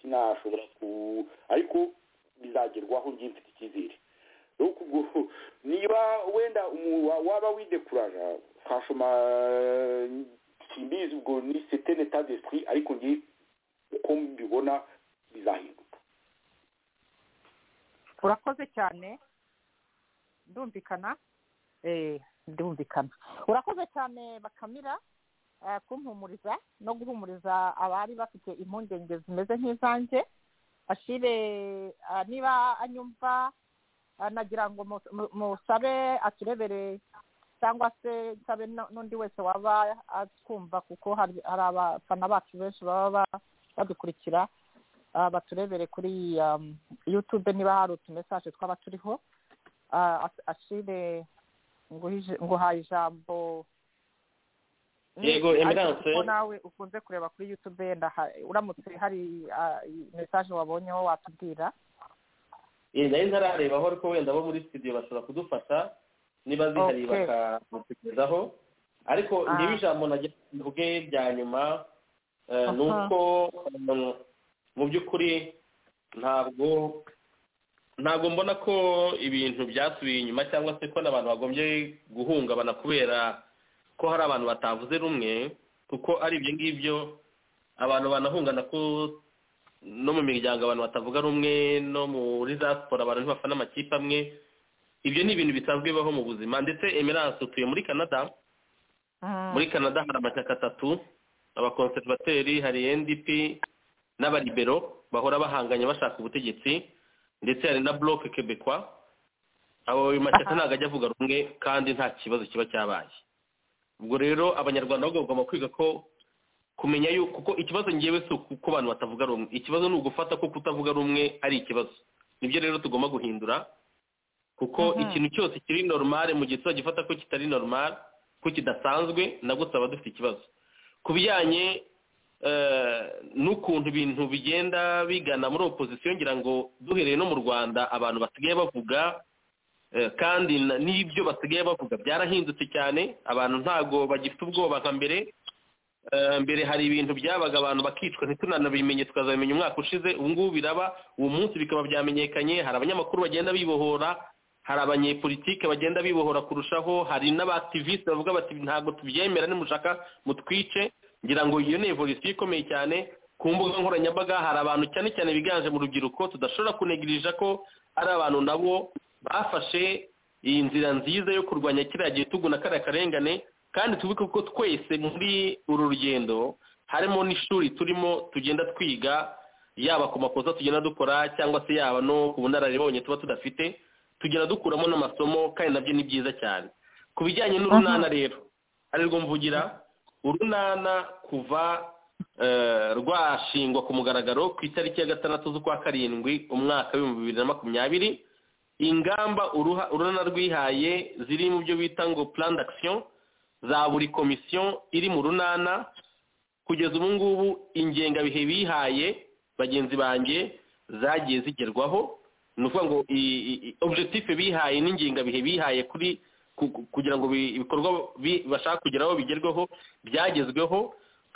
sinashobora ku ariko bizagerwaho ngiye mfite icyizere rero ubwo niba wenda umu- wa- waba widekuraja twashoma simbizi ubwo ni setene ta d'esprit ariko ngiye uko mbibona bizahinduka urakoze cyane ndumvikana eh ndumvikana urakoze cyane bakamira eh, kumpumuriza no guhumuriza abari bafite impungenge zimeze nk'izanjye ashire ah, niba anyumva ah, nagira ngo mu- mu- musabe aturebere cyangwa se nsabe no- n'undi wese waba atwumva kuko hari hari abafana bacu benshi baba ba- badukurikira ah, baturebere kuri um, youtube niba hari utumesaje twaba turiho Ah, As- ashire nguhije- nguhaye ijambo Ni- Yego, ariko Emerance. kuko nawe ukunze kureba kuri youtube yenda ha- uramutse hari ah, mesaje wabonyeho watubwira iyi nayo ntararebaho ariko wenda bo muri studio bashobora kudufasha niba zihari Okay. bakamutekerezaho ariko Ah. ngewe ijambo nagira mvuge rya nyuma eh, ni Aha. uko mm, mu by'ukuri ntabwo ntabwo mbona ko ibintu byasubiye inyuma cyangwa se ko n'abantu bagombye guhungabana kubera ko hari abantu batavuze rumwe kuko ari ibyo ngibyo abantu banahungana ko no mu miryango abantu batavuga rumwe no muri za siporo abantu ntibafana amakipe amwe ibyo ni ibintu bisanzwe bibaho mu buzima ndetse emerance utuye muri canada Mm, muri canada hari amashyaka atatu abakonservateri hari ndp n'abalibero bahora bahanganye bashaka ubutegetsi ndetse hari na bloc quebecois abo ayo mashyaka Aha. ntabwo ajya avuga rumwe kandi nta kibazo kiba cyabaye ubwo rero abanyarwanda bo bagomba kwiga ko kumenya yuko kuko ikibazo ngewe si uko abantu batavuga rumwe ikibazo ni ugufata ko kutavuga rumwe ari ikibazo nibyo rero tugomba guhindura kuko Mhm. ikintu cyose kiri normale mu gihe tuzagifata ko kitari normale ko kidasanzwe nabwo tuzaba dufite ikibazo ku bijyanye eh, n'ukuntu ibintu bigenda bigana muri opozisiyo ngira ngo duhereye no mu rwanda abantu basigaye bavuga Eh, kandi na- n'ibyo basigaye bavuga byarahindutse cyane abantu ntago bagifite ubwoba nka mbere Eh, mbere hari ibintu byabaga abantu bakicwa ntitunanabimenye tukazabimenya umwaka ushize ubu ngubu biraba uwo munsi bikaba byamenyekanye hari abanyamakuru bagenda bibohora hari abanyepolitike bagenda bibohora kurushaho hari n'abaktiviste bavuga bati ntabwo tubyemera nimushaka mutwice ngira ngo iyo ni evolution ikomeye cyane ku mbuga nkoranyambaga hari abantu cyane cyane biganje mu rubyiruko tudashobora kunegirija ko ari abantu nabo bafashe iyi nzira nziza yo kurwanya kiriya gitugu na kariya karengane kandi tubibuke ko twese muri uru rugendo harimo n'ishuri turimo tugenda twiga yaba ku makosa tugenda dukora cyangwa se yaba no ku bunararibonye tuba tudafite tugenda dukuramo n'amasomo kandi nabyo ni byiza cyane ku bijyanye n'urunana rero arirwo mvugira urunana kuva eh, rwashingwa ku mugaragaro ku itariki ya gatandatu z'ukwa karindwi umwaka w'ibihumbi bibiri na makumyabiri ingamba uruha- urunana rwihaye ziri mu byo bita ngo plan d'action za buri komisiyo iri mu runana kugeza ubu ngubu ingengabihe bihaye bagenzi banjye zagiye zigerwaho ni ukuvuga ngo i- i- i- objectif bihaye n'ingengabihe bihaye kuri ku- ku- kugira ngo bi- ibikorwa bi- bashaka kugeraho bigerweho byagezweho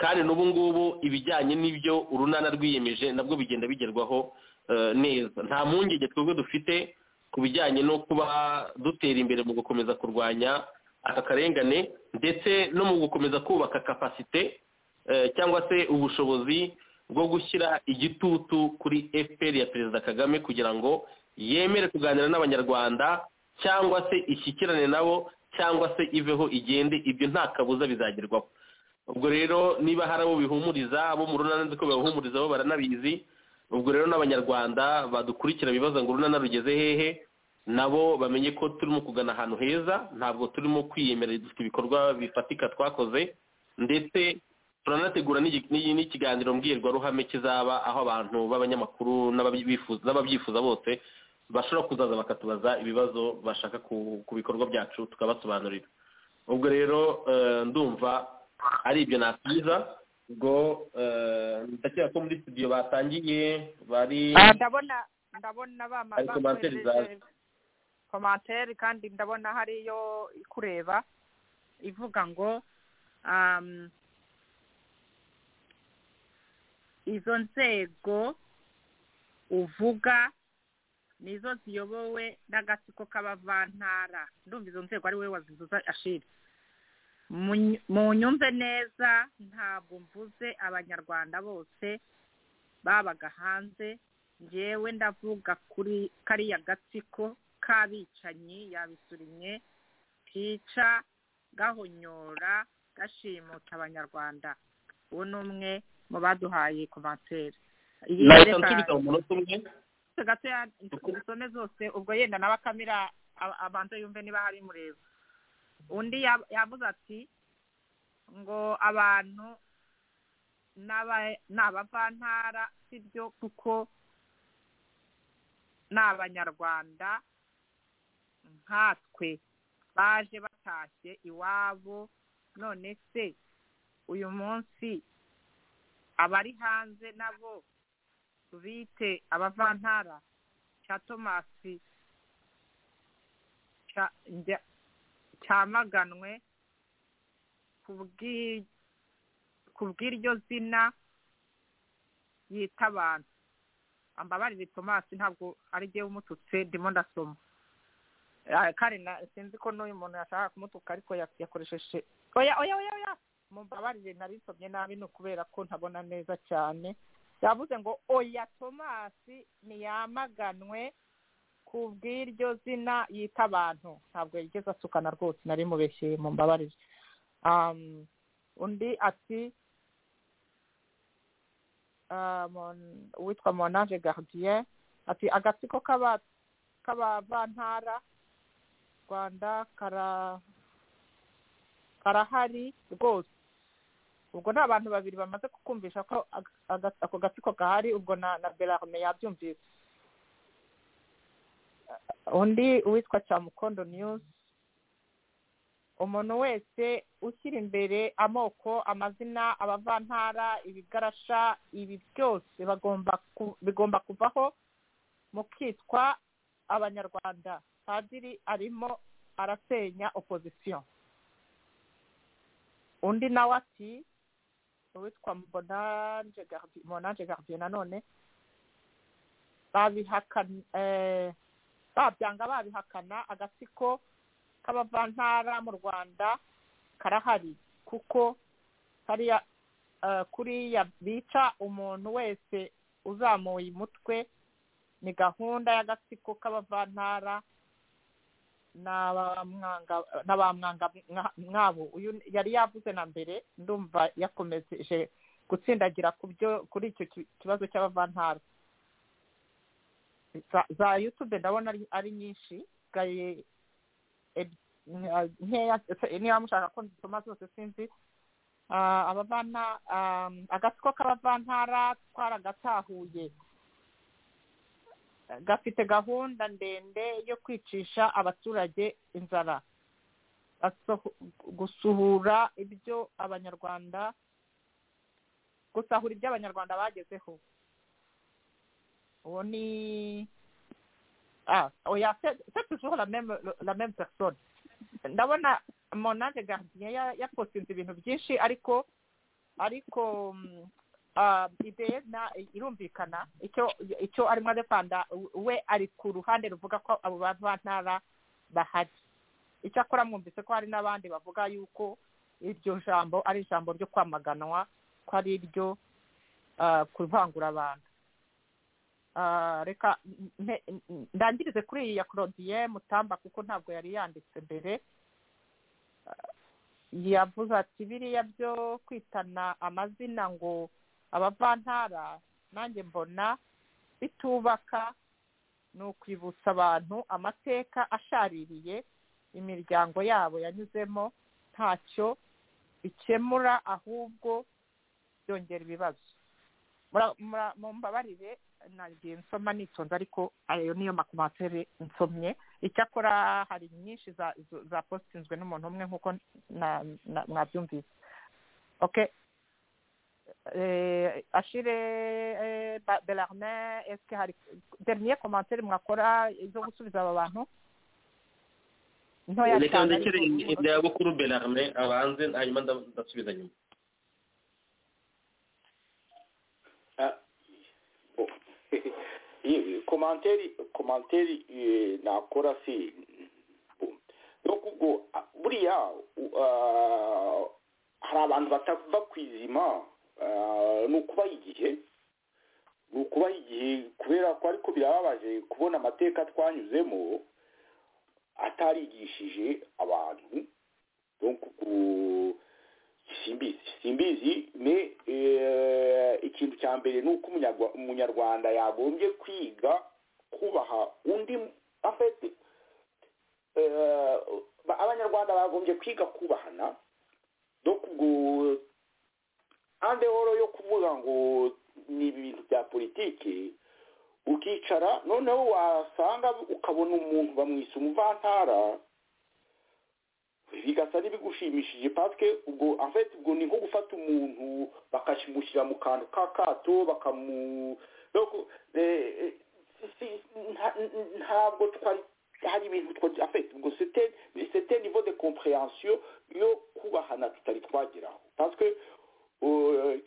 kandi n'ubu ngubu ibijyanye n'ibyo urunana rwiyemeje nabwo bigenda bigerwaho eh, neza nta mpungenge twebwe dufite ku bijyanye no kuba dutera imbere mu gukomeza kurwanya aka karengane ndetse no mu gukomeza kubaka kapasite eh, cyangwa se ubushobozi bwo gushyira igitutu kuri fpr ya perezida kagame kugira ngo yemere kuganira n'abanyarwanda cyangwa se ishyikirane nabo cyangwa se iveho igende ibyo nta kabuza bizagerwaho ubwo rero niba hari abo bihumuriza abo mu runana nzi ko babihumuriza bo baranabizi ubwo rero n'abanyarwanda badukurikira bibaza ngo urunana rugeze hehe nabo bamenye ko turimo kugana ahantu heza ntabwo turimo kwiyemerera dufite ibikorwa bifatika twakoze ndetse turanategura n'igi- n'igi- n'ikiganiro mbwirwaruhame kizaba aho abantu b'abanyamakuru n'ababyifuza- n'ababyifuza bose bashobora kuzaza bakatubaza ibibazo bashaka ku ku bikorwa byacu tukabasobanurira ubwo rero eh, ndumva ari ibyo nasubiza ubwo eh, ndakeka ko muri studio batangiye bari Ah, ndabona ndabona bama Hari commentaire zaje. komantere kandi ndabona hariyo ikureba ivuga ngo um, izo nzego uvuga nizo ziyobowe n'agatsiko k'abavantara ndumva izo nzego ari wowe wazizuza ashira Munyu- munyumve neza ntabwo mvuze abanyarwanda bose babaga hanze ngewe ndavuga kuri kariya gatsiko k'abicanyi yabisurimye kica gahonyora gashimuta abanyarwanda uwo ni umwe mu baduhaye komantere iyi nahita reka- nsubiza mu munota umwe gato ya dusome zose ubwo yenda nawe akamira a- abanza yumve niba hari mureba undi ya- yavuze ati ngo abantu n'aba- ni abavantara si byo kuko ni abanyarwanda nkatwe baje batashye iwabo none se uyu munsi abari hanze nabo bite abavantara cya tomasi cya- njya- cyamaganwe ku bw'i- ku bw'iryo zina yita abantu ambabarire tomasi ntabwo ari jyewe umututse ndimo ndasoma Ah, kandi na- sinzi ko n'uyu muntu yashaka kumutuka ariko ya- yakoresheje oya oya oya oya mumbabarire narisomye nabi ni ukubera ko ntabona neza cyane yavuze ngo oya tomasi ntiyamaganwe ku bw'iryo zina yita abantu ntabwo yigeze asukana rwose nari mubeshyeye mu mbabarire um, undi ati ah, Mon- uwitwa monage gardien ati agatsiko k'aba- k'abavantara rwanda kara karahari rwose ubwo ni abantu babiri bamaze kukumvisha ko aga- aga- ako gatsiko gahari ubwo na na berarme yabyumvise undi uwitwa cyamukondo news umuntu wese ushyira imbere amoko amazina abavantara ibigarasha ibi byose bagomba ku- bigomba kuvaho mukitwa abanyarwanda padiri arimo arasenya opozisiyo undi nawe ati uwitwa mbonanje Gardi- monanje gardien nanone babihakana eh, babyanga babihakana agatsiko k'abavantara mu rwanda karahari kuko hariya eh, kuriya bica umuntu wese uzamuye umutwe ni gahunda y'agatsiko k'abavantara n'abamwanga n'abamwanga mwa- mwabo uyu yari yavuze na mbere ndumva yakomeje gutsindagira ku byo kuri icyo ki- kibazo cy'abavantara za- za youtube ndabona ari, ari nyinshi gaye eb- nkeya niba mushaka ko nzisoma zose sinzi Ah, abavana ah, agatsiko k'abavantara twaragatahuye gafite gahunda ndende yo kwicisha abaturage inzara Gasoho- gusuhura ibyo abanyarwanda gusahura ibyo abanyarwanda bagezeho uwo ni ah oya c'est c'est toujours la même la même personne ndabona monange gardien ya- yaposinze ibintu byinshi ariko ariko mm, ah, ideye na irumvikana icyo icyo arimo adepanda we ari ku ruhande ruvuga ko abo bantu ba ntara bahari icyakora mwumvise ko hari n'abandi bavuga yuko iryo jambo ari ijambo ryo kwamaganwa ko ari iryo ah, kuvangura abantu Ah, reka nte- ndangirize kuri iyi ya claudien mutamba kuko ntabwo yari yanditse mbere Ah, yavuze ati biriya byo kwitana amazina ngo abavantara nanjye mbona bitubaka ni ukwibutsa abantu amateka ashaririye imiryango yabo yanyuzemo ntacyo bikemura ahubwo byongera ibibazo Mura- mura- mumbabarire nagiye nsoma nitonze ariko ayo niyo makomatere nsomye icyakora hari nyinshi za zo- za postinzwe n'umuntu umwe nk'uko na- na- mwabyumvise okay eh, ashire eh, Ba- belarmin eske hari dernier commentaire mwakora zo gusubiza aba bantu ntoya reka cyane ndekere ariko- ibya bukuru belarme abanze hanyuma nda- ndasubiza nyuma Ah, bon. Eh, komanteri komanteri eh, nakora si bon. donc ubwo ah, buriya u- ah, hari abantu batava ku izima ah, ni ukubaha igihe ni ukubaha igihe kubera ko ariko birababaje kubona amateka twanyuzemo atarigishije abantu donc ubwo simbizi simbizi me eh, ikintu cya mbere ni uko umunyarwa- umunyarwanda yagombye kwiga kubaha undi afite abanyarwanda bagombye kwiga kubahana no ubwo andehoro yo kuvuga ngo ni ibintu bya politiki ukicara noneho wasanga ukabona umuntu bamwise umuvantara bigasa n'ibigushimishije patwe ubwo afite ubwo ni nko gufata umuntu bakamushyira mu kantu k'akato bakamu no ku- eh, eh, si- nta- ntabwo twari hari ibintu afite ubwo sete nivo de kompureyansiyo yo kubahana tutari twageraho patwe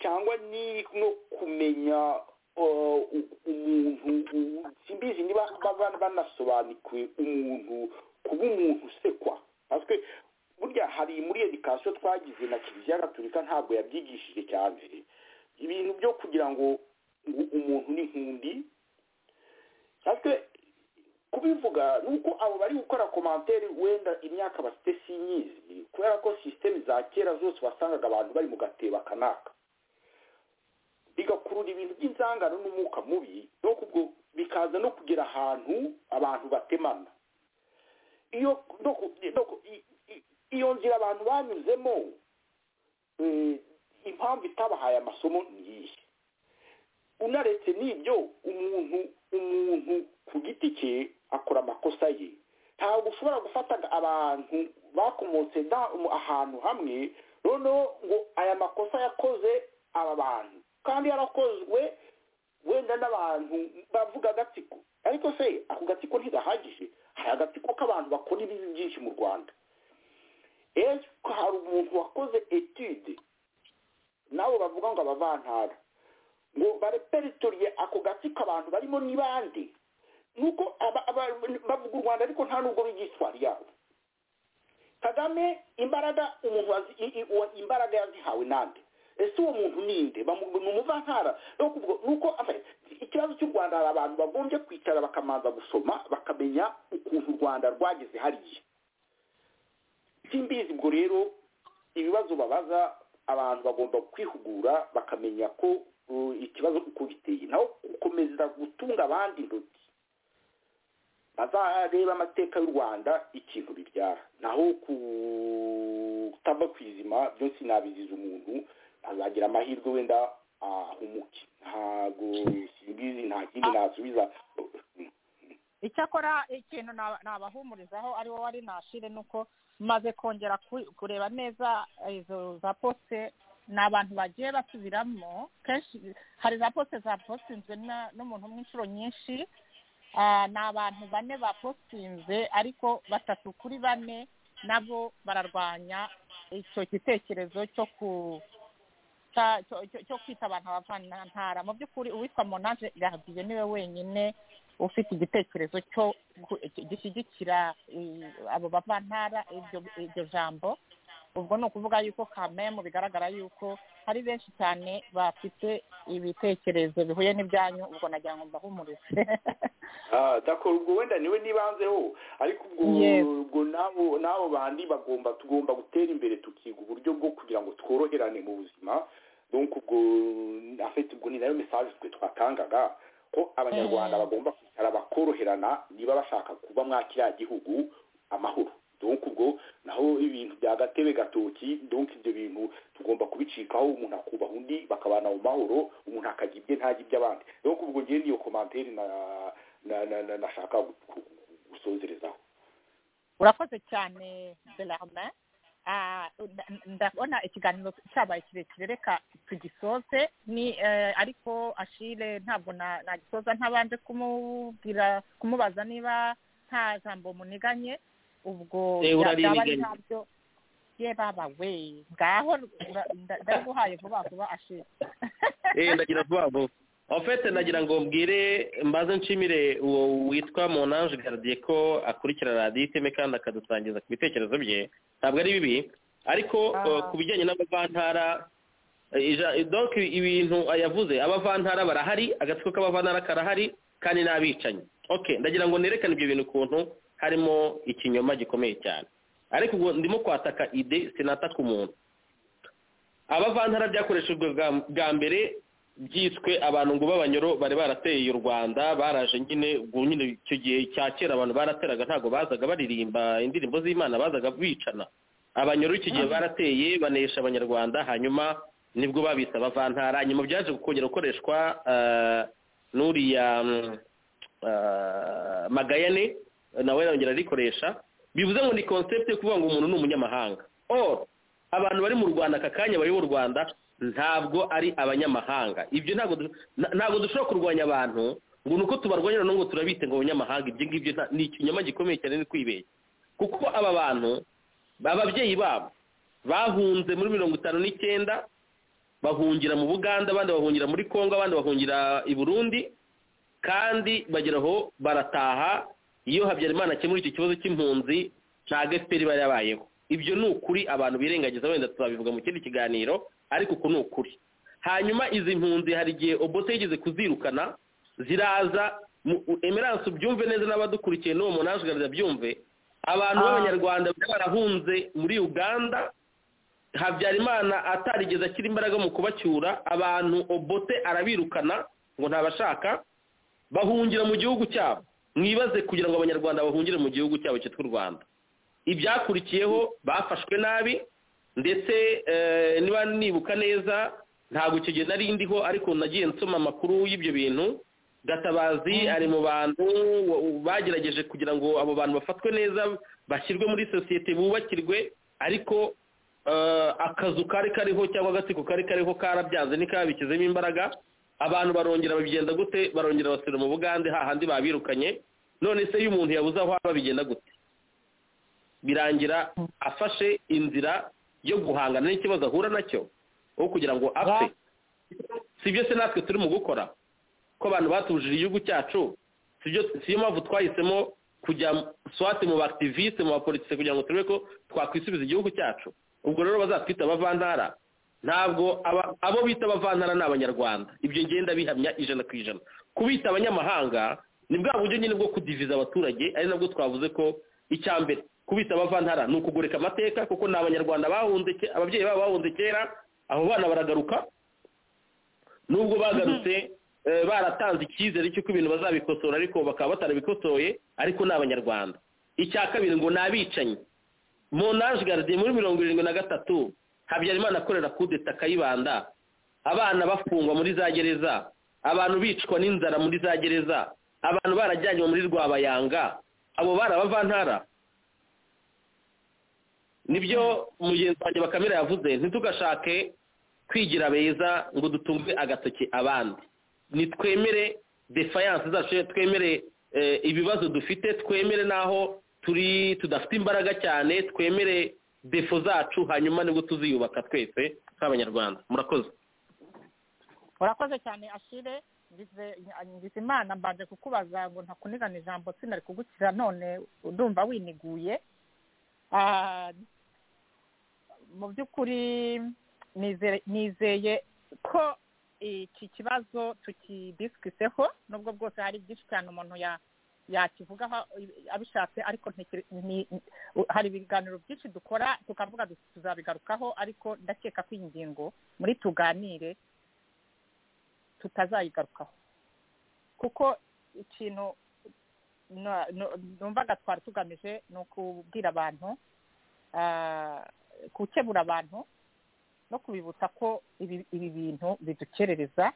cyangwa ni no kumenya eh, u- umuntu u- simbizi niba baba banasobanukiwe umuntu kuba umuntu usekwa patwe burya hari muri edikasiyo twagize na kiliziya gatolika ntabwo yabyigishije cyane ibintu byo kugira ngo u- umuntu ni nkundi natwe kubivuga ni uko abo bari gukora komantere wenda imyaka bafite sinyizi kubera ko sisiteme za kera zose wasangaga abantu bari mu gateba kanaka bigakurura ibintu by'inzangano n'umwuka mubi no kubwo bikaza no kugera ahantu abantu batemana iyo no ku- no ku- i- i- iyo nzira abantu banyuzemo eh, impamvu itabahaye amasomo n'iyi unaretse n'ibyo umuntu umuntu ku giti cye akora amakosa ye ntabwo ushobora gufata abantu bakomotse da- mu- ahantu hamwe noneho ngo aya makosa yakoze aba bantu kandi yarakozwe wenda n'abantu bavuga agatsiko ariko se ako gatsiko ntigahagije hari agatsiko k'abantu bakora ibibi byinshi mu rwanda ejo hari umuntu wakoze etude nabo bavuga ngo abavantara ngo bareperituriye ako gatsiko abantu barimo ni bande nuko aba- aba- bavuga u rwanda ariko nta nubwo biga iswari yabo kagame imbaraga umuntu wazi- i- i- uwa- imbaraga yazihawe nande ese uwo muntu ninde Bamu- ni umuvantara no kuvuga nuko afa- ikibazo cy'u rwanda hari abantu bagombye kwicara bakamanza gusoma bakamenya ukuntu u rwanda rwageze hariya simbizi ubwo rero ibibazo babaza abantu bagomba kwihugura bakamenya ko uh, ikibazo uko giteye naho gukomeza gutunga abandi intoki bazareba amateka y'u rwanda ikintu bibyara naho ku utava ku izima byose sinabiziza umuntu azagira amahirwe wenda ahumuke ntabwo simbizi nta kindi nasubiza icyakora ikintu naba- nabahumurizaho ari wowe ari nashire ni uko maze kongera ku- kureba neza izo za posite ni abantu bagiye basubiramo kenshi hari za posite zapositinzwe na- n'umuntu umwe inshuro nyinshi Ah, ni abantu bane bapositinze ariko batatu kuri bane nabo bararwanya icyo gitekerezo cyo ku cya- cyo- cyo- cyo kwita abantu abavanantara mu by'ukuri uwitwa monaje gabiye niwe wenyine ufite igitekerezo cyo gu- gishyigikira eh, abo bavantara iryo- iryo jambo ubwo ni ukuvuga yuko kamemu bigaragara yuko hari benshi cyane bafite ibitekerezo bihuye n'ibyanyu ubwo nagira ngo mbahumurize Ah, d'accord ubwo wenda niwe nibanzeho ariko ubwo Yes. ubwo nabo nabo bandi bagomba tugomba gutera imbere tukiga uburyo bwo kugira ngo tworoherane mu buzima donc ubwo en fait ubwo ni nayo message twe twatangaga ko abanyarwanda Mm. bagomba kwicara bakoroherana niba bashaka kuba mwa kiriya gihugu amahoro donc ubwo naho ibintu bya gatebe gatoki donc ibyo bintu tugomba kubicikaho umuntu akubaha undi bakabana mu mahoro umuntu akajya ibye ntajya iby'abandi donc ubwo ngewe niyo komantere na na na na nashaka gu- gu- gu- gusozerezaho urakoze cyane Bellarmin Ah, nda- ndabona ikiganiro cyabaye kirekire reka tugisoze ni eh, ariko ashire ntabwo na- nagisoza ntabanje kumubwira kumubaza niba nta jambo muniganye ubwo bya- Eh, urariganya. byaba ari ntabyo ye baba we ngaho nda- nda- ndabiguhaye vuba vuba ashire eh ndagira vuba vuba ofete ndagira ngo mbwire mbaze nshimire uwo witwa monange gardiye ko akurikira radiyo iteme kandi akadusangiza ku bitekerezo bye ntabwo ari bibi ariko eh, ku bijyanye n'abavantara eh, ija- eh, donc ibintu yavuze abavantara barahari agatsiko k'abavantara karahari kandi n'abicanyi okay ndagira ngo nerekane ibyo bintu ukuntu harimo ikinyoma gikomeye cyane ariko ubwo ndimo kwataka ide sinataka umuntu abavantara byakoreshejwe bwa- bwa mbere byiswe abantu ngo b'abanyoro bari barateye u rwanda baraje nyine ubwo nyine icyo gihe cya kera abantu barateraga ntabwo bazaga baririmba indirimbo z'imana bazaga bicana abanyoro icyo gihe barateye banesha abanyarwanda hanyuma nibwo babise abavantara nyuma byaje kongera gukoreshwa eh, n'uriya mm, eh, magayane nawe yongera arikoresha bivuze ngo ni concept yo kuvuga ngo umuntu ni umunyamahanga or abantu bari mu rwanda aka kanya bari mu rwanda ntabwo ari abanyamahanga ibyo ntabwo du- na- ntabwo dushobora kurwanya abantu ngo ni uko tubarwanya noneho ngo turabite ngo abanyamahanga ibyo ngibyo nta- ni ikinyoma gikomeye cyane ni kwibeshya kuko aba bantu ababyeyi babo bahunze muri mirongo itanu n'icyenda bahungira mu buganda abandi bahungira muri kongo abandi bahungira i burundi kandi bagera aho barataha iyo habyarimana akemura icyo kibazo cy'impunzi ntabwo efuperi iba yabayeho ibyo ni ukuri abantu birengagiza wenda tuzabivuga mu kindi kiganiro ariko uku ni ukuri hanyuma izi mpunzi hari igihe obote yigeze kuzirukana ziraza mu- u- emerance ubyumve neza n'abadukurikiye n'uwo monange garida byumve abantu b'abanyarwanda bari barahunze muri uganda habyarimana atarigeze ashyira imbaraga mu kubacyura abantu obote arabirukana ngo ntabashaka bahungira mu gihugu cyabo mwibaze kugira ngo abanyarwanda bahungire mu gihugu cyabo cyitwa u rwanda ibyakurikiyeho bafashwe nabi ndetse eh, niba nibuka neza ntabwo icyo gihe nari ndiho ariko nagiye nsoma amakuru y'ibyo bintu gatabazi ari mu bantu wa- u- bagerageje kugira ngo abo bantu bafatwe neza bashyirwe muri sosiyete bubakirwe ariko eh, akazu kari kariho cyangwa agatsiko kari kariho karabyanze ntikabishyizemo imbaraga abantu barongera babigenda gute barongera basubira mu bugande hahandi babirukanye none se iyo umuntu yabuze aho aba bigenda gute birangira afashe inzira yo guhangana n'ikibazo ahura nacyo aho kugira ngo apfe si byo se natwe turimo gukora ko abantu batujije igihugu cyacu si byo- si yo mpamvu twahisemo kujya swate mu bakitiviste mu bapolitise kugira ngo turebe ko twakwisubiza igihugu cyacu ubwo rero bazatwita abavantara ntabwo aba- abo bita abavantara ni abanyarwanda ibyo ngenda bihamya ijana ku ijana kubita abanyamahanga ni bwa buryo nyine bwo kudiviza abaturage ari nabwo twavuze ko icya mbere kubita abavantara ni ukugoreka amateka kuko ni abanyarwanda bahunze ke- ababyeyi babo bahunze kera abo bana baragaruka nubwo bagarutse eh, baratanze icyizere cy'uko ibintu bazabikosora ariko bakaba batarabikosoye ariko ni abanyarwanda icya kabiri ngo ni abicanyi monage garde muri mirongo irindwi na gatatu habyarimana akorera kudeta akayibanda abana bafungwa muri za gereza abantu bicwa n'inzara muri za gereza abantu barajyanywe muri rwabayanga abo bari abavantara nibyo mugenzi wanjye bakamira yavuze ntitugashake kwigira beza ngo dutunge agatoki abandi nitwemere defayanse zacu twemere ibibazo dufite twemere n'aho turi tudafite imbaraga cyane twemere defo zacu hanyuma nibwo tuziyubaka twese nk'abanyarwanda murakoze urakoze cyane ashire ngize imana mbanje kukubaza ngo ntakunigana ijambo sinari kugukira none ndumva winiguye Ah, mu by'ukuri nizere- nizeye ko iki kibazo tukidisikiseho nubwo bwose hari byinshi cyane umuntu ya- yakivugaho abishatse ariko ntekere- ni- ni- hari ibiganiro byinshi dukora tukavuga duti tuzabigarukaho ariko ndakeka ko iyi ngingo muri tuganire tutazayigarukaho kuko ikintu na- nu- numvaga twari tugamije ni ukubwira abantu ah, gukebura abantu no kubibutsa ko ibi ibi bintu bidukerereza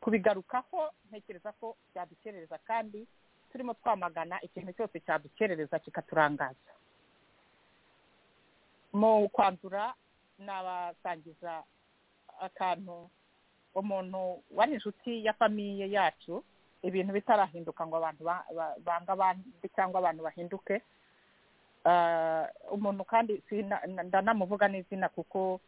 kubigarukaho ntekereza ko byadukerereza kandi turimo twamagana ikintu cyose cyadukerereza kikaturangaza mu kwandura nabasangiza akantu umuntu wari inshuti ya famiye yacu ibintu bitarahinduka ngo abantu ba- ba- bange abandi cyangwa abantu bahinduke Ah, umuntu kandi sina- ndanamuvuga n'izina kuko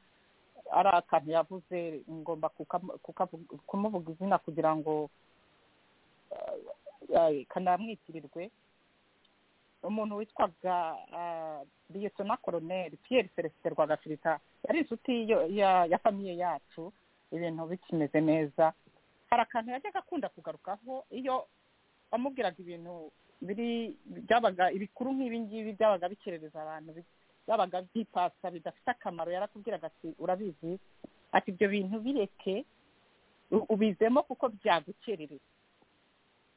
ari akantu yavuze ngomba kukam- kukavu- kumuvuga izina kugira ngo ah, ah, kanamwitirirwe umuntu witwaga ah, liyetona koroneri piyeri celestin rwagafirita yari inshuti yo- ya- ya famiye yacu ibintu bikimeze neza hari akantu yajyaga akunda kugarukaho iyo bamubwiraga ibintu biri byabaga ibikuru nk'ibi ngibi byabaga bikerereza abantu bi- byabaga byipasa bidafite akamaro yarakubwiraga ati urabizi ati ibyo bintu bireke u- ubizemo kuko byagukerereza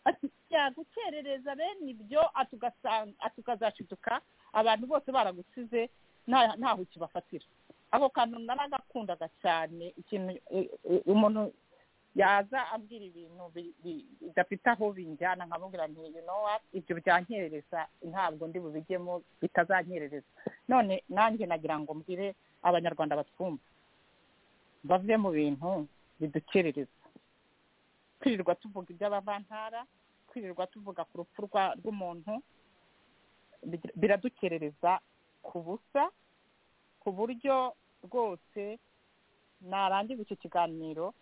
ati byagukerereza bene ibyo ati ugasanga- ati ukazashiduka abantu bose baragusize nta- ntaho ukibafatira ako kantu naragakundaga cyane ikintu e- e- umuntu yaza ambwira ibintu bi- bi- bidafite aho binjyana nkababwira nti you know what ibyo byankerereza ntabwo ndi bubijyemo bitazankerereza none nanjye nagira ngo mbwire abanyarwanda batwumva bave mu bintu bidukerereza kwirirwa tuvuga iby'abavantara kwirirwa tuvuga ku rupfu rwa- rw'umuntu bigira- biradukerereza ku busa ku buryo rwose narangiza icyo kiganiro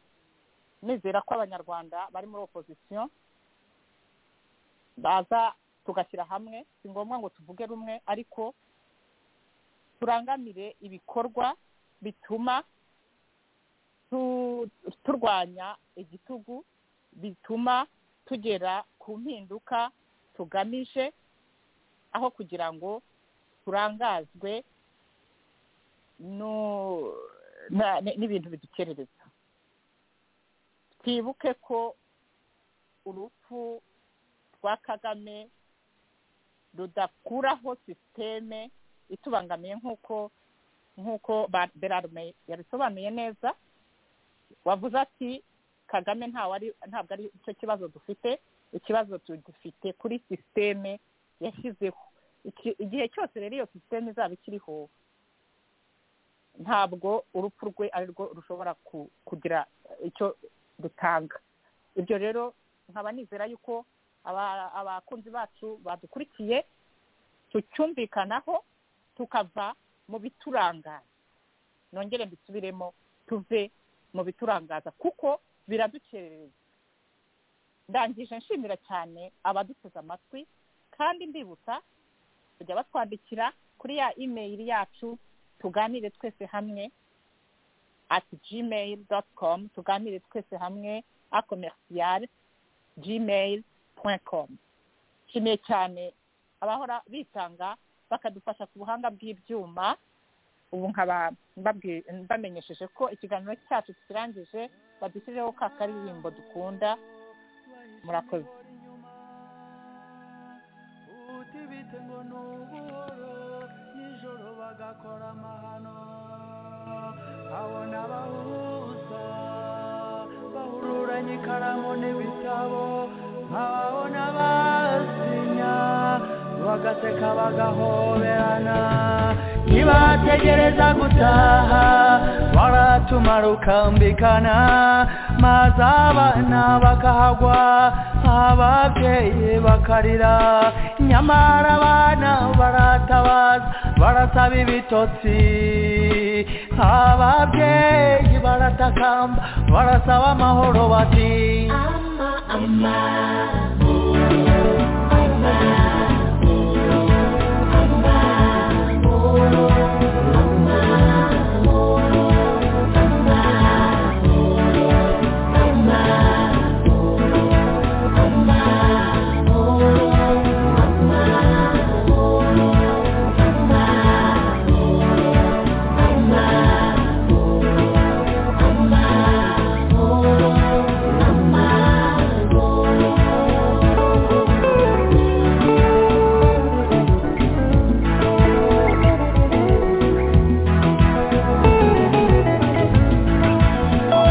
nizera ko abanyarwanda bari muri opozisiyo baza tugashyira hamwe si ngombwa ngo tuvuge rumwe ariko turangamire ibikorwa bituma tu- turwanya igitugu bituma tugera ku mpinduka tugamije aho kugira ngo turangazwe no- na- n'ibintu bidukerereza twibuke ko urupfu rwa kagame rudakuraho sisiteme itubangamiye nk'uko nk'uko ba- berarume yabisobanuye neza wavuze ati kagame ntawe ari ntabwo ari cyo kibazo dufite ikibazo tugifite kuri sisiteme yashyizeho Iki- igihe cyose rero iyo sisiteme izaba ikiriho ntabwo urupfu rwe ari rwo rushobora ku- kugira icyo dutanga ibyo rero nkaba nizera yuko aba- abakunzi bacu badukurikiye tucyumvikanaho tukava mu biturangaza nongere mbisubiremo tuve mu biturangaza kuko biradukerereza ndangije nshimira cyane abaduteze amatwi kandi mbibutsa kujya batwandikira kuri ya imeyili yacu tuganire twese hamwe at gmail dot com tuganire twese hamwe a commercial gmail point com nshimiye cyane abahora bitanga bakadufasha ku buhanga bw'ibyuma ubu nkaba mbabwi- mbamenyesheje ko ikiganiro cyacu kirangije badushyireho ka karirimbo dukunda murakoze utibite ngo ni ubuhoro nijoro ba akora amahano abona abahuza bahururanye ikaramu n'ibitabo nk'ababona basinya bagaseka bagahoberana ntibategereza gutaha baratumara ukambikana maze abana bakahagwa ababyeyi bakarira nyamara abana baratabaza barasaba ibitotsi ababyeyi baratakamba barasaba amahoro bati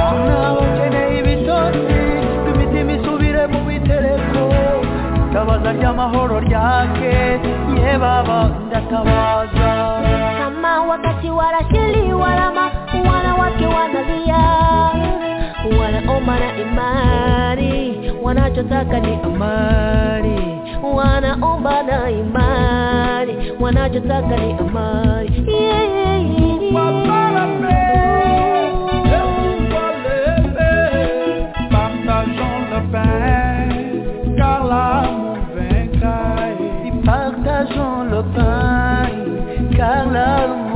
Abana bakeneye ibitotsi imitima isubire mu bitereko tabaza ry'amahoro ryake ye baba ndatabaza kama wakati warashili walama wanawake wanalia wanaomba na imani wanachotaka ni amani wanaomba na imani wanachotaka ni amani yeah, yeah, yeah. Ils partageons le pain, car l'amour